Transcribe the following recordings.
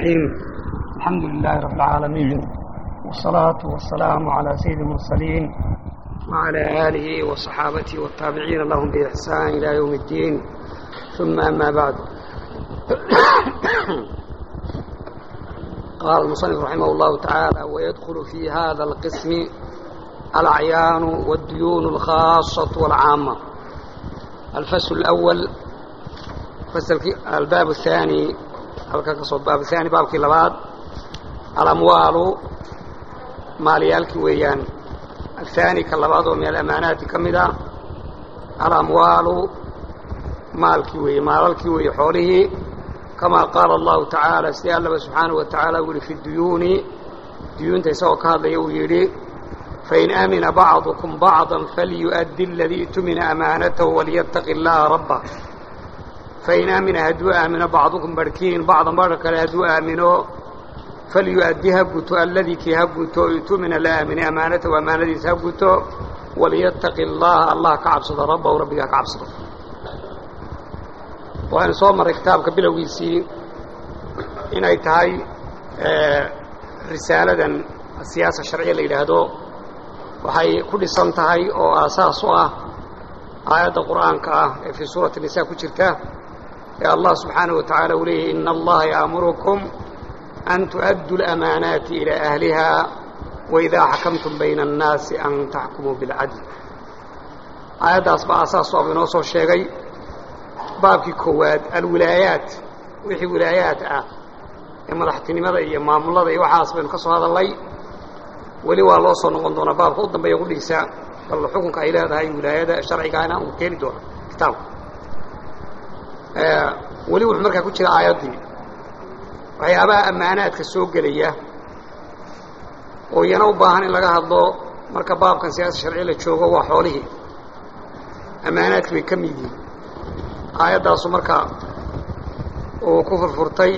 الرحيم الحمد لله رب العالمين والصلاة والسلام على سيد المرسلين وعلى آله وصحابته والتابعين لهم بإحسان إلى يوم الدين ثم أما بعد قال المصنف رحمه الله تعالى ويدخل في هذا القسم الأعيان والديون الخاصة والعامة الفصل الأول فصل الباب الثاني الباب الثاني بابكي لباد الأموال ماليالك ويان الثاني كاللباد من الأمانات كمدا الأموال مالك وي مالك وي حوله كما قال الله تعالى سي الله سبحانه وتعالى يقول في الديون ديون تسوى كهذا يويري فإن آمن بعضكم بعضا فليؤدي الذي اؤتمن أمانته وليتق الله ربه فإن آمن هدوا آمن بعضكم بركين بعضا برك هدوا آمنوا فليؤدي هبتو الذي كي هبتو اؤتمن الآمن أمانته وأمانته هبتو وليتق الله الله كعبصد ربه وربك كعبصد waxaynu soo marray kitaabka bilowgiisii inay tahay risaaladan siyaasa sharciya la yidhaahdo waxay ku dhisan tahay oo aasaas u ah aayadda qur'aanka ah ee fii suurati nisaa ku jirta ee allah subxaanaه wa tacaala uu leeyahy ina allaha ya'murukum an tu'addu اlamaanaati ilaa ahliha waidaa xakamtum bayna الnaasi an taxkumuu biاlcadl aayaddaas baa aasaas u ah inoo soo sheegay baabkii koowaad alwilaayaat wixii wilaayaat ah ee madaxtinimada iyo maamulada iyo waxaas baynu ka soo hadalnay weli waa loo soo noqon doonaa baabka u dambeeya qudhiisa bal xukunka ay leedahay wilaayada sharcigaana uu keeni doona kitaabka weli wuxuu markaa ku jira aayaddii waxyaabaha ammaanaadka soo gelaya oo iyana u baahan in laga hadlo marka baabkan siyaasa sharci la joogo waa xoolihii ammaanaadki bay ka mid yihiin aayaddaasu marka uu ku furfurtay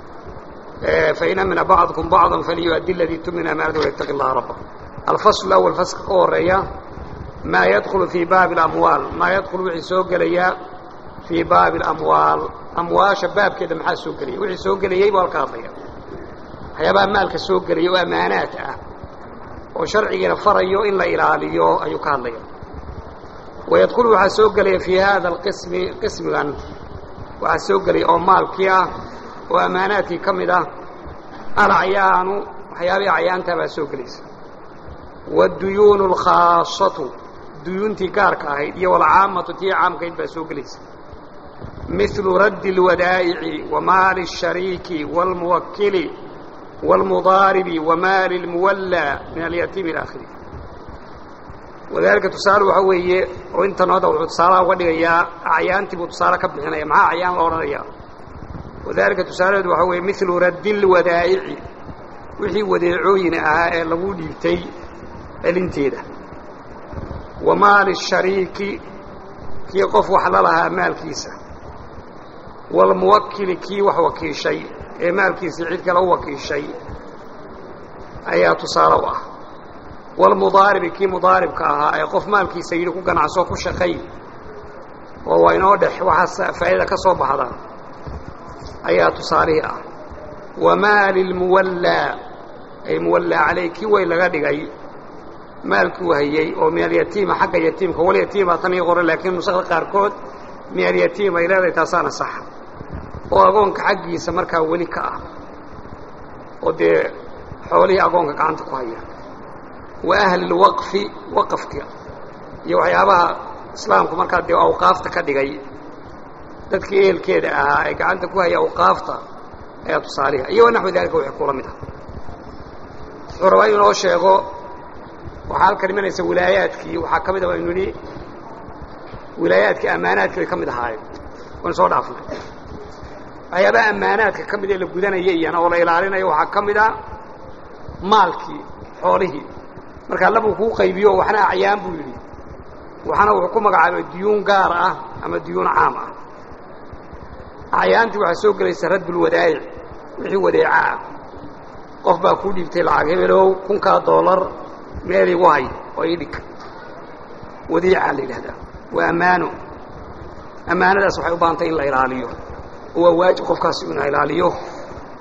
fain amina bacdkum bacضa faliyuؤaddi اladii tumina amaanata walytaqi اllaha rabba alfasl اأwl faska ka horeeya maa yadkulu fii baabi اlamwaal maa yadkulu wixii soo gelaya fii baabi اlamwaal amwaasha baabkeeda maxaa soo gelaya wixii soo gelayey buu halka hadlaya waxyaabaha maalka soo gelaya oo ammaanaat ah oo sharcigiina farayo in la ilaaliyo ayuu ka hadlaya wayadkulu waxaa soo gelaya fii hada alqismi qismigan waxaa soo gelaya oo maalkii ah oo ammaanaadkii ka mid ah alacyaanu waxyaabihii acyaantaa baa soo gelaysa wadduyuunu alkhaasatu duyuuntii gaarka ahayd iyo walcaamatu tii caamkayd baa soo gelaysa milu raddi اlwadaa'ici wa maali الshariiki wاlmuwakili wاlmudaaribi wa maali اlmuwallaa min alyatiimi ilى akhiri wadaalika tusaale waxaa weeye oo intan hadda wuxuu tusaalaha uga dhigayaa acyaantii buu tusaale ka bixinaya maxaa acyaan la odhanaya wadaalika tusaalaheedu waxaa weeye milu raddi lwadaa'ici wixii wadeecooyin ahaa ee lagu dhiibtay celinteeda wa maali shariiki kii qof wax la lahaa maalkiisa waalmuwakili kii wax wakiishay ee maalkiisii cid kale u wakiishay ayaa tusaale u ah walmudaaribi kii mudaaribka ahaa ee qof maalkiisa yidhi ku ganacso ku shaqay oo waa inoo dhex waxaas faa'idada ka soo baxda ayaa tusaalihii ah wa maali lmuwallaa ay muwallaa caleyh kii way laga dhigay maalkuu hayey oo min alyatiima xagga yatiimka walyatiima tan ii qoran laakiin nusakda qaarkood min alyatiim ay leedahay taasaana saxa oo agoonka xaggiisa markaa weli ka ah oo dee xoolihii agoonka gacanta ku haya wa ahli lwaqfi waqafka iyo waxyaabaha islaamku markaa dee awqaafta ka dhigay dadkii ehelkeeda ahaa ee gacanta ku haya awqaafta ayaa tusaaliha iyo wanaxwi daalika wixii kula mid ah wuxuu rabaa inuu noo sheego waxaa halkan imanaysa wilaayaadkii waxaa ka mid a waynu nidhi wilaayaadkii ammaanaadkii bay ka mid ahaayeen waynu soo dhaafnay waxyaabaha ammaanaadka ka mid ee la gudanaya iyana oo la ilaalinayo waxaa ka mid a maalkii xoolihii markaa labuu kuu qaybiyo waxna acyaan buu yidhi waxna wuxuu ku magacaabay diyuun gaar ah ama diyuun caam ah acyaantii waxaa soo gelaysa raddulwadaa'ic wixii wadeeca ah qof baa kuu dhiibtay lacag hebelow kunkaa doolar meel igu hay oo ii dhig wadiicaa la yidhahdaa waa ammaano ammaanadaas waxay u baahantay in la ilaaliyo oo waa waajib qofkaasi inuu ilaaliyo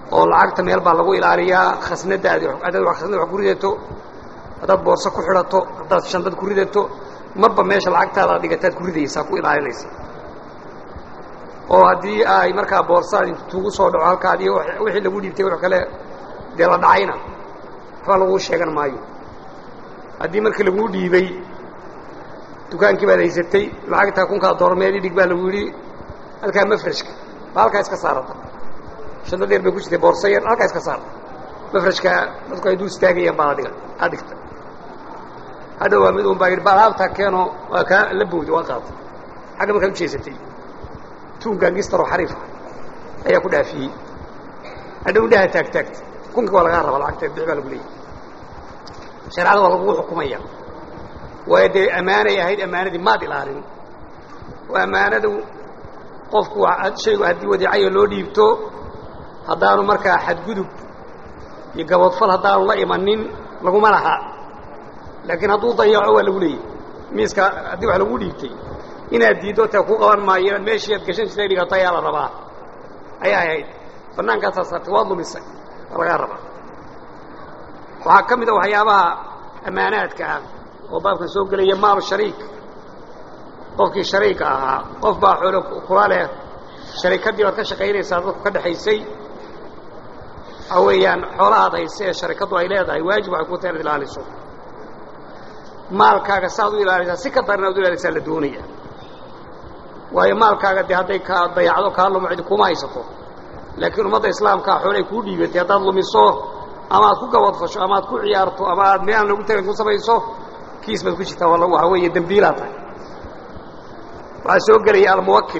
oo lacagta meel baa lagu ilaaliyaa khasnadaadi haddaad khasnad wax ku ridato haddaad boorso ku xidhato haddaad shandad ku ridato marba meesha lacagtaada dhigataad ku ridaysaa ku ilaalinaysa oo haddii ay markaa boorsaad intu tuugu soo dhaco halkaadii wixii lagu dhiibtay wax kale dee la dhacayna waxba laguu sheegan maayo haddii markii laguu dhiibay dukaankii baad haysatay lacagtaa kunkaa doormeed idhig baa lagu yidhi halkaa mafrashka ba halkaa iska saarata shanta deer bay ku jirtay boorso yar halkaa iska saarta mafrashka dadku ay dul istaagayaan baa adhiga aad dhigta hadhow waa mid un baa yidhi ba alaabtaa keeno waa kaa la bowday waa qaatay xagga markaad u jeesatay tuun gaangistaroo xariifa ayaa ku dhaafiyey hadhow indhaha taagtaagta kunkii waa lagaa rabaa lacagteed bix baa lagu leeyahy shareecada waa lagugu xukumaya waayo dee ammaanay ahayd ammaanadii maad ilaalin oo ammaanadu qofku shaygu haddii wadiicayo loo dhiibto haddaanu markaa xadgudub iyo gaboodfal haddaanu la imanin laguma laha laakiin hadduu dayaco waa lagu leeyahy miiska haddii wax lagu dhiibtay inaad diiddo tee ku qaban maayo inaad meeshii aad gashan jirtay dhigato ayaa la rabaa ayaa ahayd bannaankaasaa saartay waad lumisay waa lagaa rabaa waxaa ka mid a waxyaabaha ammaanaadka ah oo baabkan soo gelaya maal shariik qofkii shariika ahaa qof baa xoolo kula leh sharikadii baad ka shaqaynaysaa dadku ka dhexaysay waxa weeyaan xoolahaad hayse ee sharikaddu ay leedahay waajib waxay ku tahay inaad ilaaliso maalkaaga saaad u ilaalisaa si ka daran inaad u ilaalisaa la doonaya waayo maalkaaga dee hadday kaa dayacdo kaa lumo cidi kuma haysato laakiin ummadda islaamkaa xoolay kuu dhiibatay haddaad lumiso ama aad ku gabadfasho ama aad ku ciyaarto ama aad meelaan lagu tagan ku samayso kiis baad ku jirtaa waxa weeye dembiilaa tahay waxaa soo gelaya almuwakil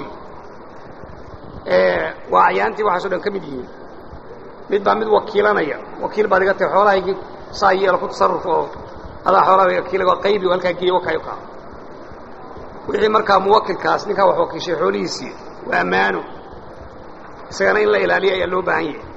waa acyaantii waxaaso dhan ka mid yihiin mid baa mid wakiilanaya wakiil baad iga tahay xoolahaygii saa yeelo ku tasarruf oo adaa xoolaha wakiilaga qaybi halkaa geeya wakayo kaa wixii markaa muwakilkaas ninkaa wax wakiishay xoolihiisii waa ammaano isagana in la ilaaliyo ayaa loo baahan yahay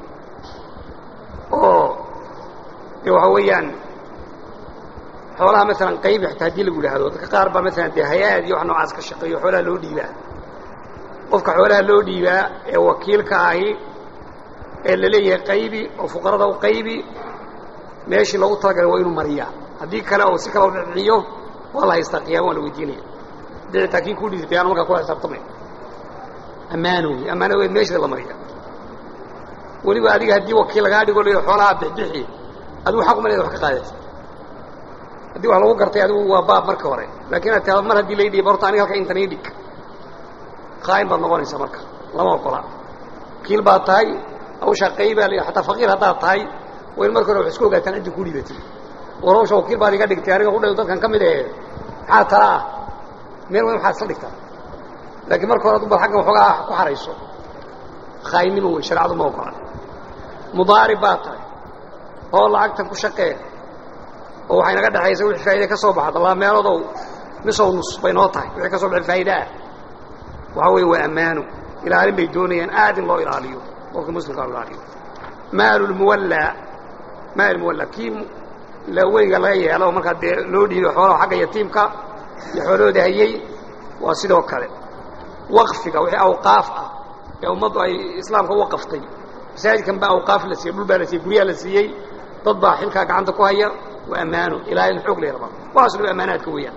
oo dee waxa weeyaan xoolaha maalan qaybi xitaa haddii lagu yidhaahdo dadka qaar baa maalan dee hay-aad iyo wax noocaas ka shaqeeyo xoolaha loo dhiibaa qofka xoolaha loo dhiibaa ee wakiilka ahi ee la leeyahay qaybi oo fuqarada u qaybi meeshii loogu talagalay waa inuu mariyaa haddii kale oo si kale u dhiciyo waa la haystaa qiyama waa la weydiinaya dicitaa kii kuu dhiibtay aanu markaa kula xisaabtamay ammaano wey ammaano weed meeshida la mariya weliba adiga haddii wakiil lagaa dhigo la xoolaha bixbixi adigu xaq uma leeda wax ka qaadata haddii wax lagu gartay adigu waa baab marka hore laakiin aad tiado mar haddii la dhiib horta aniga halka intan ii dhig qaa'im baad noqonaysaa marka lama ogola wakiil baad tahay hawshaa qaybaa la xataa faqiir haddaad tahay waa in marka hore wax isku ogaataan ciddii kuu dhiibatay war hawsha wakiil baad iga dhigtay aniga ku dhayo dadkan ka mid ee maxaa tala ah meel weyn waxaad isla dhigtaa laakiin marka hore adu bad xaggan waxoogaa ku xarayso khaaynnimo wey shareecadu ma ogola mudaarib baad tahay oo lacagtan ku shaqee oo waxay naga dhexaysa wixii faa'iida ka soo baxda laba meeloodow nisow nus bay noo tahay wixii ka soo baxay faa'iida ah waxaa weeye waa ammaano ilaalin bay doonayaan aad in loo ilaaliyo qofka muslimka loo ilaaliyo maalu lmuwallaa maal muwallaa kii laweyga laga yeelo markaa dee loo dhiibo xoolaha xagga yatiimka iyo xoolahooda hayey waa sidoo kale waqfiga wixii awqaaf ah ee ummaddu ay islaamka u waqaftay masaajidkan baa awqaaf la siiyey dhul baa la siiyey guryaha la siiyey dad baa xilkaa gacanta ku haya waa ammaano ilaalin xoog lay rabaa waxaaso dhan ammaanaadka weeyaan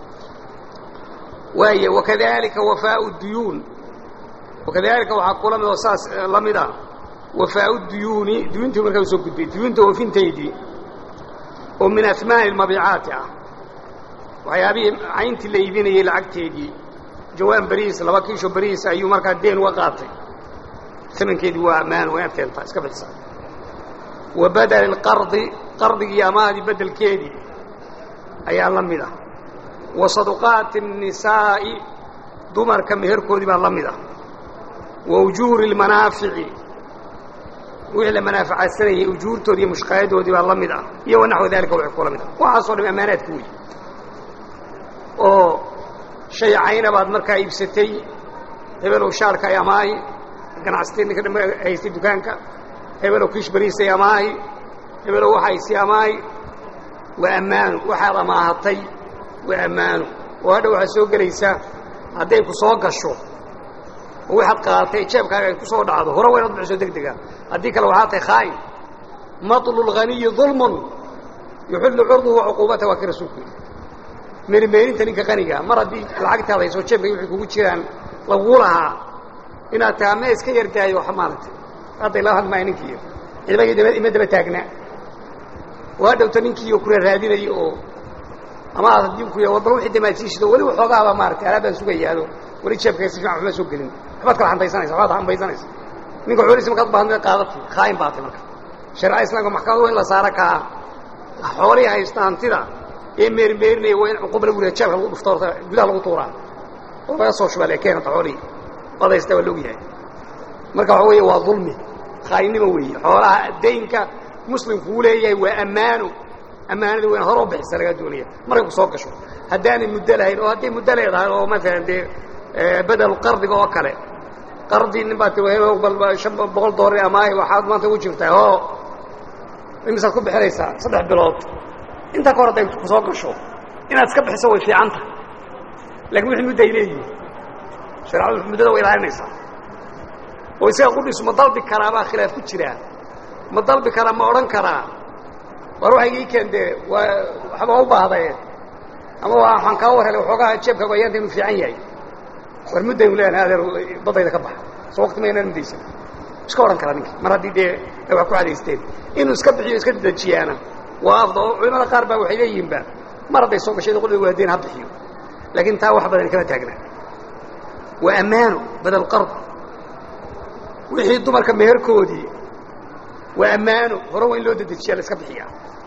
waay wakadalika wafaau duyuun wakadalika waxaa kula mid oo saas la mid ah wafaau duyuuni duyuuntii markaa u soo gudbay duyuunta oofintaydii oo min asmaani lmabiicaati ah waxyaabihii cayntii la iibinayey lacagteedii jawaan beriis laba kiisho beriis ayuu markaa deen uga qaatay amankeedii waa ammaano waa inaad keentaa iska bixisa wa badali lqardi qardigii amahdii bedelkeedii ayaa la mid ah wa saduqaati الnisaa'i dumarka meherkoodii baa la mid ah wa ujuuri اlmanaafici wixii la manaaficadsanayay ujuurtoodii iyo mushqaayadoodii baa la mid ah iyo wa naxwa dalika wixii kula mid ah waxaasoo dham ammaanaadka wey oo shay cayna baad markaa iibsatay hebelow shaalka ay amaahi ganacsatay ninka dham haystay dukaanka hebelow kiish bariisay amaahi hebelow waxaysii amaahi waa ammaano waxaad amaahatay waa ammaano oo hadha waxaa soo gelaysa hadday ku soo gasho oo waxaad qaadatay jeebkaaga ay ku soo dhacdo hore waa inaad bixiso deg dega haddii kale waxaa tahay khaa'in maطlu lghaniyi ظulmun yuxillu curduhu wacuquubata waa kii rasuulku yidhi meerimeerinta ninka qaniga mar haddii lacagtaada hayso jeebka waxay kugu jiraan laguu lahaa inaad taha me iska yardaayo waxa maaragtay hadda ilaa hadmaya ninkii cidba ima daba taagnaa waa dhowta ninkii kura raadinaya oo ama aad haddii ku ya bal wixii damaadsiishido weli waxoogaaba maaratay alaabaan sugayaado weli jeebka si fiican waxma soo gelin waxbaad kala hambaysanaysa waxbaad hambaysanaysa ninka xoolihiisa markaad baahantay qaadatay khaa'in baatay marka shareecada islamka maxkamadu waa in la saara kaa xoolihii haysta hantida ee meerimeerinaya waa in cuquba lagu riha jeebka lagu dhufto horta gudaha lagu tuuraa oo laga soo shubaa lekeen horta xoolihii waad haysta waa la ogyahay marka waxa weeye waa dulmi khaainnimo weeye xoolaha daynka muslimkuu leeyahay waa ammaano ammaanada wayna hore u bixisa lagaa doonaya markay ku soo gasho haddaanay muddo lahayn oo hadday muddo leedahay oo maalan dee bedel qardiga oo kale qardi nin baa tii shan boqol doollar amaahi waxaad maanta ugu jirtaa oo imisaad ku bixinaysaa saddex bilood intaa ka hor hadday ku soo gasho inaad iska bixiso way fiicanta lakin wixii mudday leeyihin shareecadu muddada way ilaalinaysaa oo isaga qudhiisu ma dalbi karaa baa khilaaf ku jiraa ma dalbi karaa ma odhan karaa war waxay ii keen dee waa waxba u baahdaye ama waxaan kaa war helay waxoogaa jeebkaagu ayaanta inuu fiican yahay war muddaynu leeyahay adeer badayda ka baxa soo waqti ma inaan muddaysan iska odhan karaa ninkii mar haddii dee ay wax ku cadaysteen inuu iska bixiyo iska dedejiyaana waa afda oo culimada qaar baa waxay leeyihiinba mar hadday soo gashay qudhiga waadeen ha bixiyo laakiin taa wax badan kama taagna waa ammaano badal qard wixii dumarka meherkoodii waa ammaano hore waa in loo dedejiyaa la iska bixiyaa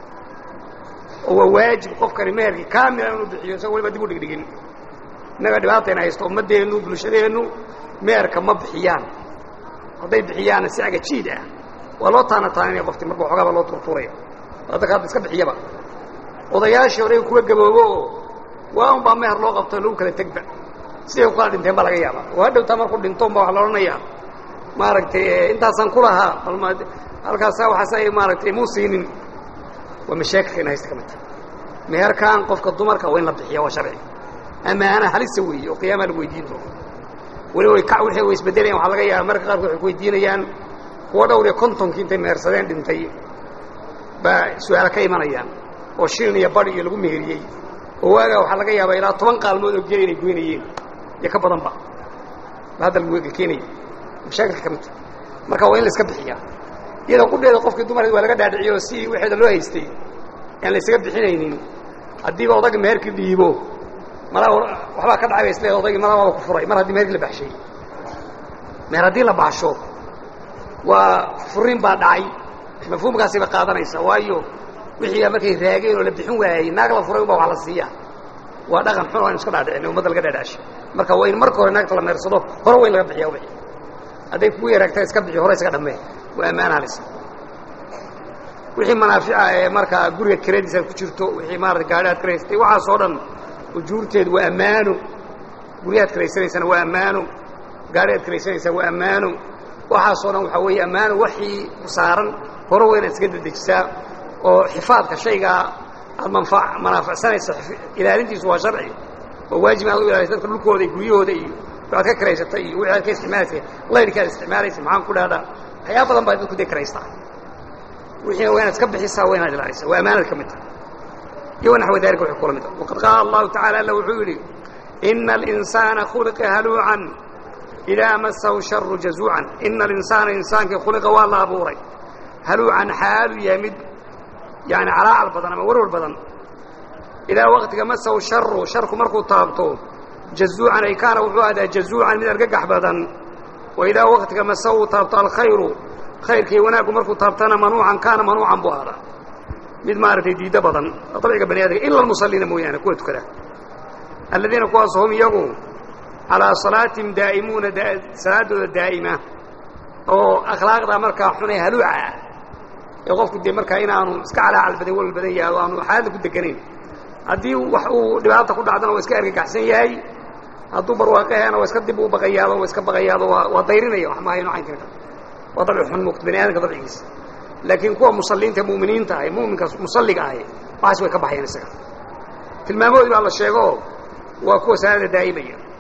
oo waa waajib qofkani meherkii kaamila inuu bixiyo isagoo waliba dib u dhigdhigin innaga dhibaatayna haysto ummaddeennu bulshadeennu meherka ma bixiyaan hadday bixiyaanna si agajiid ah waa loo taana taaninaya qofti marka waxoogaaba loo turtuuraya hadda hadda iska bixiyaba odayaashii hore kuwa gaboobo oo waa un baa meher loo qabto lagu kala tegba siday ku kala dhinteen baa laga yaabaa oo hadhowtaa markuu dhintoon baa waxa la odhanayaa maaragtay intaasaan ku lahaa bal halkaasa waxaas maaragtay muu siinin waa mashaakilkayna haysta ka mid tahay meherkan qofka dumarka waa in la bixiya waa sharci ammaana halisa weeye oo qiyaamaa lagu weydiin doono weli way ka wixii way isbeddelayan waxaa laga yaaba marka qaarkood waxay ku weydiinayaan kuwa dhowr iyo kontonkii intay mehersadeen dhintay baa su-aalo ka imanayaan oo shilin iyo badh iyo lagu meheriyey oo waagaa waxaa laga yaabaa ilaa toban qaalmood oo gela inay goynayeen iyo ka badanba ba hadda lagu keenaya mashaakilka ka mid tahay marka waa in la iska bixiyaa iyadoo qudheeda qofkii dumarkeed waa laga dhaadhiciyo si waxeeda loo haystay aan la isaga bixinaynin haddiiba odagga meherkii dhiibo malaa waxbaa ka dhacay ba isle odaygii malaa waaba ku furay mar haddii meherkii la baxshay meher haddii la baxsho waa furiin baa dhacay mafhuumkaasay ba qaadanaysaa waayo wixii markay raageen oo la bixin waayey naag la furay un baa wax la siiya waa dhaqan xun oo aynu iska dhaadhicin ummadda laga dhaadhacshay marka waa in marka hore naagta la meersado hore waa in laga bixiya wixii hadday kugu yaraagtaa iska bixi hore iska dhammee waa ammaan halisa wixii manaafica ee markaa guriga kiradiisa ku jirto wixii maarata gaadhi aad kiraystay waxaasoo dhan ujuurteedu waa ammaano guryahaad kiraysanaysana waa ammaano gaadhi aad kiraysanaysaa waa ammaano waxaasoo dhan waxaa weeye ammaano waxii ku saaran hore waa inaad iska dedejisaa oo xifaadka shaygaa aad manfa manaaficsanaysa ilaalintiisu waa sharci oo waajib inaad u ilaalisa dadka dhulkooda iyo guryahooda iyo waxaad ka kiraysata iyo wixi aad ka isticmaalaysa laydhka aad isticmaalaysa maxaan ku dhahdaa waxyaaba badan baad dadku dee kiraystaa wixiina waa inaad iska bixisaa waa inaad ilaalisa waa amaanad ka mid tahay iyo naxwa dalika wixii kula mid ah waqad qaala allahu tacala alla wuxuu yidhi ina alinsaana khuliqa haluucan idaa masahu sharu jazuucan ina alinsaana insaankii khuliqa waa la abuuray haluucan xaalu yahay mid yani calaacal badan ama warwar badan idaa waqtiga masahu sharu sharku markuu taabto jazuucan ay kaana wuxuu ahdaa jazuucan mid argagax badan wa idaa waqtiga masahu taabto alkhayru khayrkii wanaaggu markuu taabtana manuucan kaana manuucan buu ahdaa mid maaragtay diiddo badan dabciga bani aadamka ila almusalliina mooyaane kuwa tukada aladiina kuwaas hum iyagu calaa salaatihim daa'imuuna salaaddooda daa'ima oo akhlaaqda markaa xunee haluuca ah ee qofku dee markaa inaanu iska calaacal badan walwal badan yahay o aanu xaaladda ku deganayn haddii wax uu dhibaata ku dhacdana waa iska argagaxsan yahay hadduu barwaaqaheena waa iska dib u baqayaado waa iska baqayaado waa waa dayrinaya wax maahayn caynkan kale waa dabci xun muuqta bani aadamka dabcigiisa laakiin kuwa musalliinta mu'miniinta ahi mu'minka musalliga ahi waxaas way ka baxayaan isaga tilmaamoodii baa la sheego waa kuwa salaada daa'imaya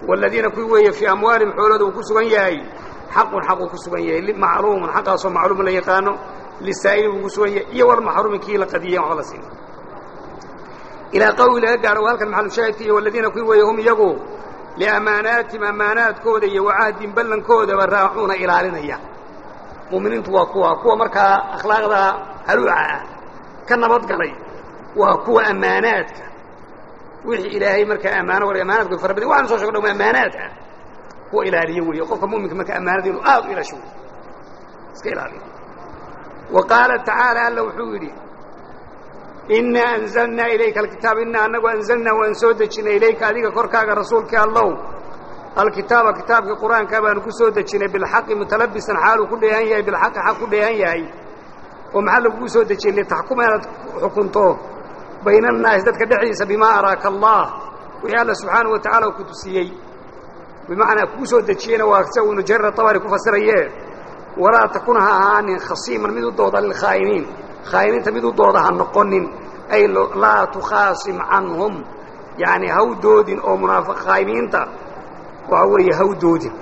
waaladiina kuwii weeye fii amwaalihim xoolooda uu ku sugan yahay xaqun xaq uu ku sugan yahay macluumun xaqaasoo macluumun la yaqaano lisaa'ili buu ku sugan yahay iyo walmaxruumi kii la qadiyey waxba la siin ilaa qawli laga gaaro halkan maxalushaahidka iyo waladiina kuwii weeye hum iyagu liamaanaatihim ammaanaadkooda iyo wacahdin ballankoodaba raacuuna ilaalinaya mu'miniintu waa kuwa kuwa markaa akhlaaqda haluuca ah ka nabadgalay waa kuwa ammaanaadka wixii ilaahay markaa ammaano wal amaanaadku fara badan waxaanu soo shego dhawma ammaanaad ah kuwa ilaaliyo weeye qofka mu'minka marka ammaanada inuu aad u ilaasho wey iska ilaaliyo wa qaala tacaala alla wuxuu yidhi inaa anzalnaa ilayka alkitaaba inaa anagu anzalnaa waan soo dejinay ilayka adiga korkaaga rasuulkii allow alkitaaba kitaabkii qur-aankaa baanu ku soo dejinay bilxaqi mutalabisan xaaluu ku dheehan yahay bilxaqi xaq ku dheehan yahay oo maxaa lagugu soo dejiyey litaxkuma inaad xukunto bayna annaasi dadka dhexdiisa bimaa araaka allah wixii alla subxaana wa tacala uu ku tusiyey bimacnaa kuu soo dejiyeyna waa sia uu nujarir atabari ku fasiraye walaa takun ha ahaanin khasiiman mid u dooda lilkhaa'iniin khaa'iniinta mid u dooda ha noqonin ay laa tukhaasim canhum yacni haw doodin oo munaafiq khaa'iniinta waxa weeye haw doodin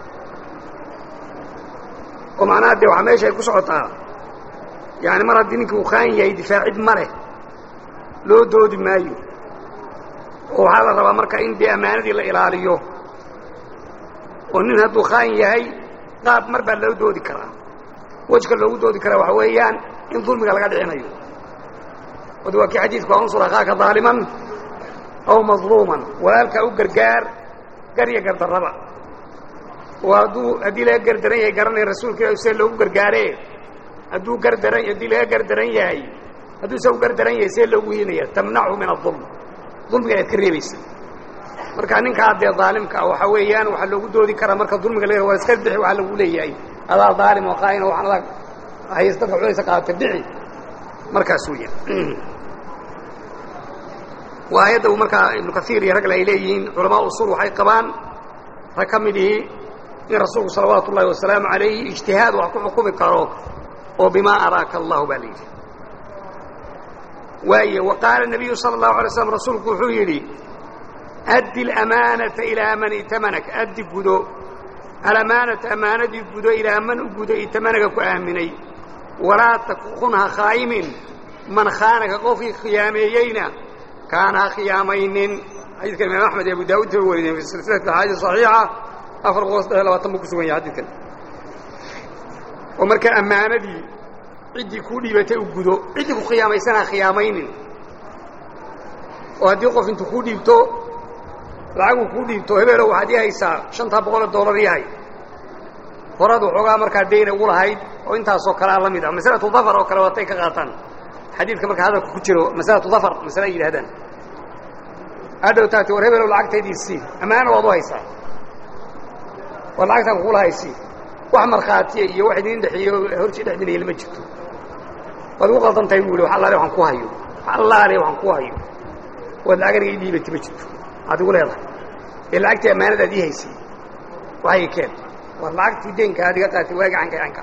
oo macnaha dee waxaa meesha ay ku socotaa yaani mar haddii ninkii uu khaa'in yahay difaacid ma leh loo doodi maayo oo waxaa la rabaa marka in dee ammaanadii la ilaaliyo oo nin hadduu khaa'in yahay qaab mar baa loo doodi karaa wejka loogu doodi karaa waxa weeyaan in dulmiga laga dhicinayo od waa kii xadiidku unsur akhaaka daaliman aw madluuman walaalkaa u gargaar garya gardarraba oo hadduu haddii laga gardaran yahay garanaya rasuulka ilah see loogu gargaare hadduu gardaran haddii laga gardaran yahay hadduu isagu gardaran yahay see loogu hiinaya tamnachu min adulm dulmiga inaad ka reebaysa marka ninkaa dee daalimka ah waxaa weeyaan waxaa loogu doodi karaa marka dulmiga la waa iska bixi waxaa lagu leeyahay adaa daalim oo qaa'in oo waxaan adaa hays dadka culaysa qaadata bixi markaas weya waa ayadda uu markaa ibnu kaiir iyo ragle ay leeyihiin culamaa usul waxay qabaan rag ka mid ihi in rasuulku salawaatu ullahi wasalaamu calayhi ijtihaad wax ku xukumi karo oo bimaa araaka allahu baa la yidhi waaye wa qaala nabiyu sala allahu alay slam rasuulku wuxuu yidhi addi alamaanata ilaa man itamanaka addi gudo alamaanata ammaanadii gudo ilaa man u gudo itamanaga ku aaminay walaa takunha khaa'imin man khaanaka qofkii khiyaameeyeyna kaana ha khiyaamaynin xadiidkan imaam axmed iyo abu daawud bay wariyeen fi silsilati axaadiis saxiixa afar boqol saddex labaatan buu ku sugan yahay xadidkan oo markaa ammaanadii ciddii kuu dhiibatay u gudo ciddii ku khiyaamaysana ha khiyaamaynin oo haddii qof intuu kuu dhiibto lacaguu kuu dhiibto hebeelow waxaad ii haysaa shantaa boqoloo dollar yahay horaad waxoogaa markaa dayna ugu lahayd oo intaasoo kalea la mid ah masalatu dafar oo kale waatay ka qaataan xadiidka marka hadalka ku jiro masalatu dafar masale ay yidhahdaan hadhow taati war hebelow lacagtaydii sii ammaana waad u haysaa war lacagtaan kugula haysii wax markhaatiya iyo wax idin dhexeeyo horjii dhexdinaya lama jirto waad ugu qaldan tahay buu ihi wax allaale waxaan ku hayo wax allaale waxaan ku hayo waad lacag aniga ii dhiibati ma jirto aad igu leedahay ee lacagtii ammaanadaad ii haysay waxay keen waa lacagtii deenka aad iga qaatay waa gacanka gacanka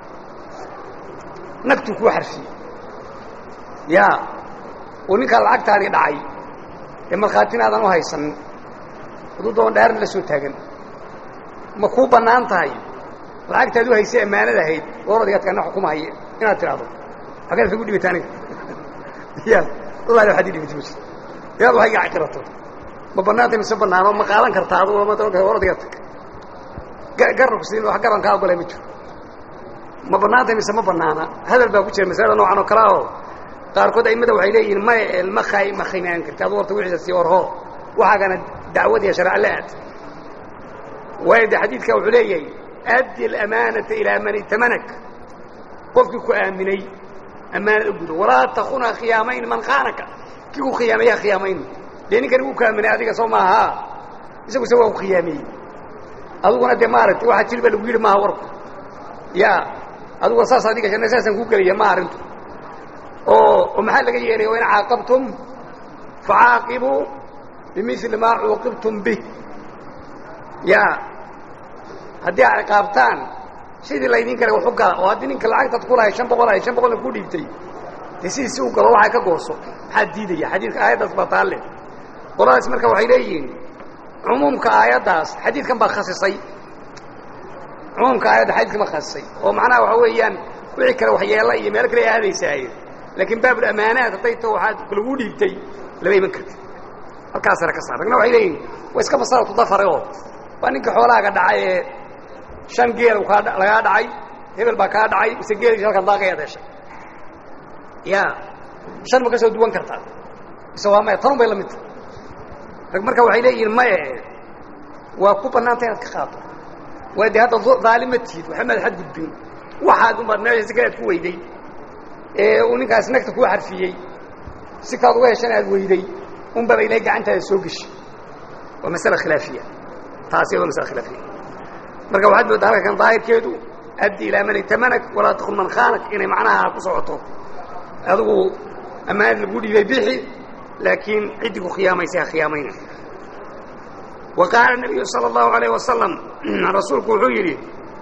nagtuu kuu xarfiyey yaa uu ninkaa lacagtaadii dhacay ee markhaatina aadan u haysanin hadduu doon dhaarna la soo taagan ma kuu bannaan tahay lacagtaad u haysay ammaanada ahayd ooradigaadkaana xukumahaya inaad tidhaahdo xaggeed kagu dhibata aniga ya wallahi waxaad ii dhibata mus inaad wax iga caqirato ma bannaantay mise bannaano ma qaadan kartaa adu oradiga tag garna ku siin wax garan kaa ogolay ma jiro ma bannaantay mise ma bannaana hadal baa ku jira masalada noocan oo kalea oo qaarkood aimada waxay leeyihiin maya ma khay ma khimaan karti adu horta wixiisa sii orho waxaagana dacwad iyo sharca la aad waayo de xadiidka wuxuu leeyahay addi alamaanata ilaa man itamanak qofkii ku aaminay ammaanad u gudo walaa takuna khiyaamayn man khaanaka kii ku khiyaamaya khiyaamayn dee ninkani wuu ku aaminay adiga soo maaha isagu se waa ku khiyaameeyey adiguna dee maaragtay waxaa jilba lagu yidhi maaha warku ya adiguna saas adiga shanna saasaan kuu gelaya ma arrintu oo oo maxaa laga yeelaya o in caaqabtum facaaqibuu bimili maa cuuqibtum bih ya haddii aad ciqaabtaan sidii laydin kale waxu gala oo haddii ninka lacagtaad ku lahay shan boqol ahay shan boqolna ku dhiibtay dee sidiisi u galo waxaa ka gooso maxaa diidaya xadiidka aayaddaas baa taalle qoladaas marka waxay leeyihiin cumuumka aayaddaas xadiidkan baa khasisay cumuumka aayadda xadiidkan baa khasisay oo macnaha waxa weeyaan wixii kale waxyeella iyo meel kale aadaysaaye laakiin baabulamaanaat hadday to waxaad lagu dhiibtay lama iman karti halkaasana ka saar ragna waxay leeyihin waa iska masalatu dafare oo waa ninka xoolahaaga dhacay ee shan geel kaa lagaa dhacay hebel baa kaa dhacay mise geeliisa halkan daaqayaad heshay ya shan ma ka soo duwan kartaa mise waa maya tanun bay la mid tahay rag marka waxay leeyihiin maye waa ku bannaanta inaad ka qaato waa dee hadda daalima tiid waxba maad xadgudbin waxaad unbaad meesha si kale aad ku weyday ee uu ninkaasi nagta kuu xarfiyey si kaad uga heshan aad weyday unbaba ilahay gacantaada soo geshi waa masale khilaafiya taasi waa masale khilaafiya marka waxaad moodaa halka kan daahirkeedu addi ilaa man itamanag walaa takun man khaanak inay macnaha ku socoto adigu ammaanad lagu dhiibay bixi laakiin ciddii ku khiyaamaysay ha khiyaamayna wa qaala nabiyu sala allahu alayh wasalam rasuulku wuxuu yidhi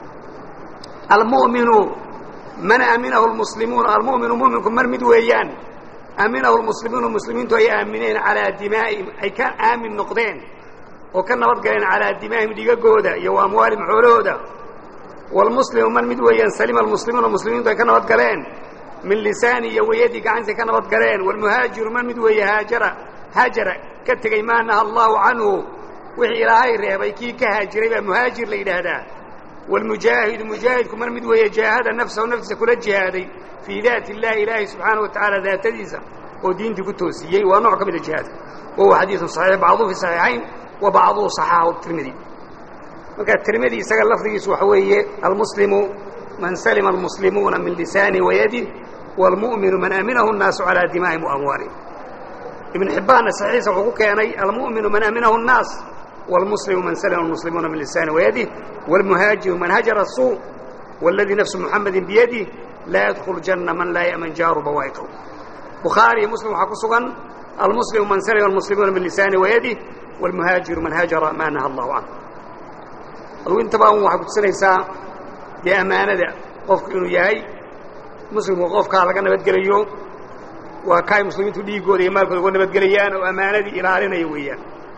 almu'minu man aminahu lmuslimuun almu'minu muminku mar mid weeyaan aminahu lmuslimuunu muslimiintu ay aamineen calaa dimaa'ihim ay ka aamin noqdeen oo ka nabad galeen calaa dimaa'ihim dhigagooda iyo wa amwaalihim xoolahooda waalmuslimu man mid weeyaan salima almuslimuuna muslimiintu ay ka nabad galeen min lisaani iyo wayadii gacantiay ka nabad galeen waalmuhaajiru man mid weeye haajara haajara ka tegey maa naha allahu canhu wixii ilaahay reebay kii ka haajiray baa muhaajir la yidhaahdaa waalmujaahidu mujaahidku man mid weeye jaahada nafsahu naftiisa kula jihaaday fii daati illahi ilaahi subxaana wa tacaala daatadiisa oo diintii ku toosiyey waa nooc ka mida jihaadka wahuwa xadiidun saxiix bacduhu fi saxiixayn wa bacduhu saxaahu tirmidi marka tirmidi isaga lafdigiisu waxa weeye almuslimu man salima almuslimuuna min lisaani wayadih waalmu'minu man aminahu الnaasu calaa dimaa'ihim waamwaalihim ibn xibbaanna saxiixa wuxuu ku keenay almu'minu man aminahu الnaas wاlmuslimu man salima almuslimuuna min lisaani wayadih wاlmuhaajiru man hajara الsuu wاladii nafsu muxamadi biyadih laa yadkulu janna man laa ya'man jaaru bawaa'iqahu bukhaari iyo muslim waxaa ku sugan almuslimu man salima almuslimuuna min lisaani wayadih wاlmuhaajiru man hajara maa naha allahu canه adugu intaba un waxay kutusinaysaa dee ammaanada qofku inuu yahay muslimku qofkaa laga nabadgelayo waa kaay muslimiintu dhiiggooda iyo maalkooda uga nabadgelayaan oo ammaanadii ilaalinaya weeyaan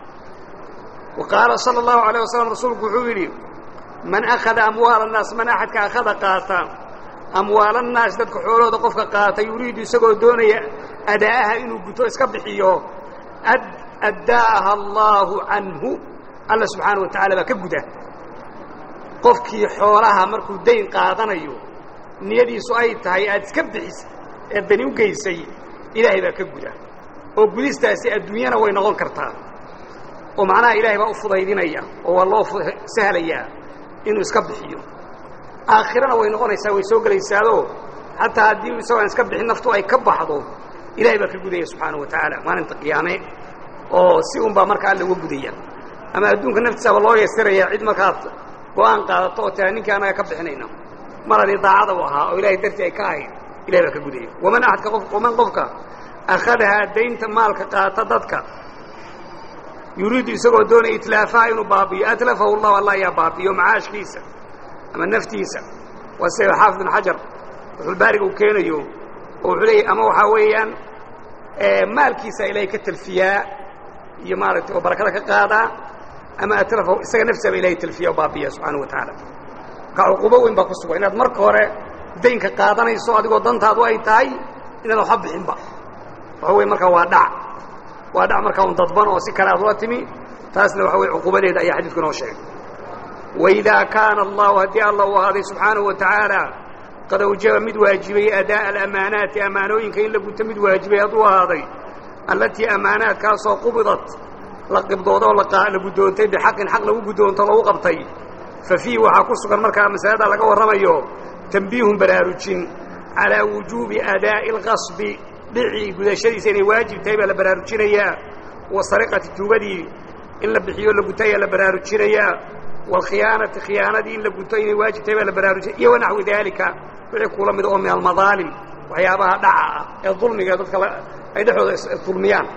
wa qaala sala allahu alayh wasalam rasuulku wuxuu yidhi man akhada amwaala annaas man axadka akhada qaata amwaala annaas dadka xoolahooda qofka qaata yuriidu isagoo doonaya adaa'aha inuu guto iska bixiyo addaaha allaahu canhu alla subxaana wa tacala baa ka guda qofkii xoolaha markuu dayn qaadanayo niyadiisu ay tahay aad iska bixisa ee dani u geysay ilaahay baa ka guda oo gudistaasi adduunyana way noqon kartaa oo macnaha ilaahay baa u fudaydinaya oo waa loo sahlayaa inuu iska bixiyo aakhirana way noqonaysaa way soo gelaysaado xataa haddii isagoon iska bixin naftu ay ka baxdo ilahay baa ka gudaya subxaana wa tacaala maalinta qiyaame oo si un baa marka alla uga gudaya ama adduunka naftiisaba loo yeesirayaa cid markaad go-aan qaadato oo tia ninkii annaga ka bixinayna mar haddii daacada u ahaa oo ilahay dartii ay ka ahayd ilahay baa ka gudaya waman axadka qof waman qofka akhadahaa daynta maalka qaata dadka yuriidu isagoo doonaya itlaafaha inuu baabiyo atlafahu llahu allah ayaa baabiyo macaashkiisa ama naftiisa waa sida xaafid bin xajar wuxulbaariga uu keenayo oo wuxuu leeyahy ama waxaa weeyaan maalkiisa ilaahay ka talfiyaa iyo maaragtay oo barakada ka qaadaa ama atrafahu isaga naftiisaba ilahay talfiya oo baabiya subxaana wa tacaala ka cuquubo weyn baa ku sugan inaad marka hore daynka qaadanayso adigoo dantaadu ay tahay inaad waxba bixinba waxa weye markaa waa dhac waa dhac markaa un dadban oo si kale aad ula timi taasna waxa weye cuquubadeeda ayaa xadiidku inoo sheegay waidaa kaana allahu haddii allah uu ahaaday subxaanahu wa tacaala qad awjaba mid waajibay adaa'a alamaanaati ammaanooyinka in la guto mid waajibay hadduu ahaaday allatii ammaanaadkaasoo qubidat la qibdoodo oo la guddoontay bixaqin xaq lagu guddoonto lagu qabtay fa fiihi waxaa ku sugan markaa masalada laga warramayo tambiihun baraarujin calaa wujuubi adaa'i alqasbi dhicii gudashadiisa inay waajib tahay baa la baraarujinayaa wa sariqati tuugadii in la bixiyo la guto ayaa la baraarujinayaa waalkhiyaanati khiyaanadii in la guto inay waajib tahay baa la baraarujinaya iyo wanaxwi daalika wixii kuula mid oo min almadaalim waxyaabaha dhaca ah ee dulmiga dadka ay dhexdooda isdulmiyaan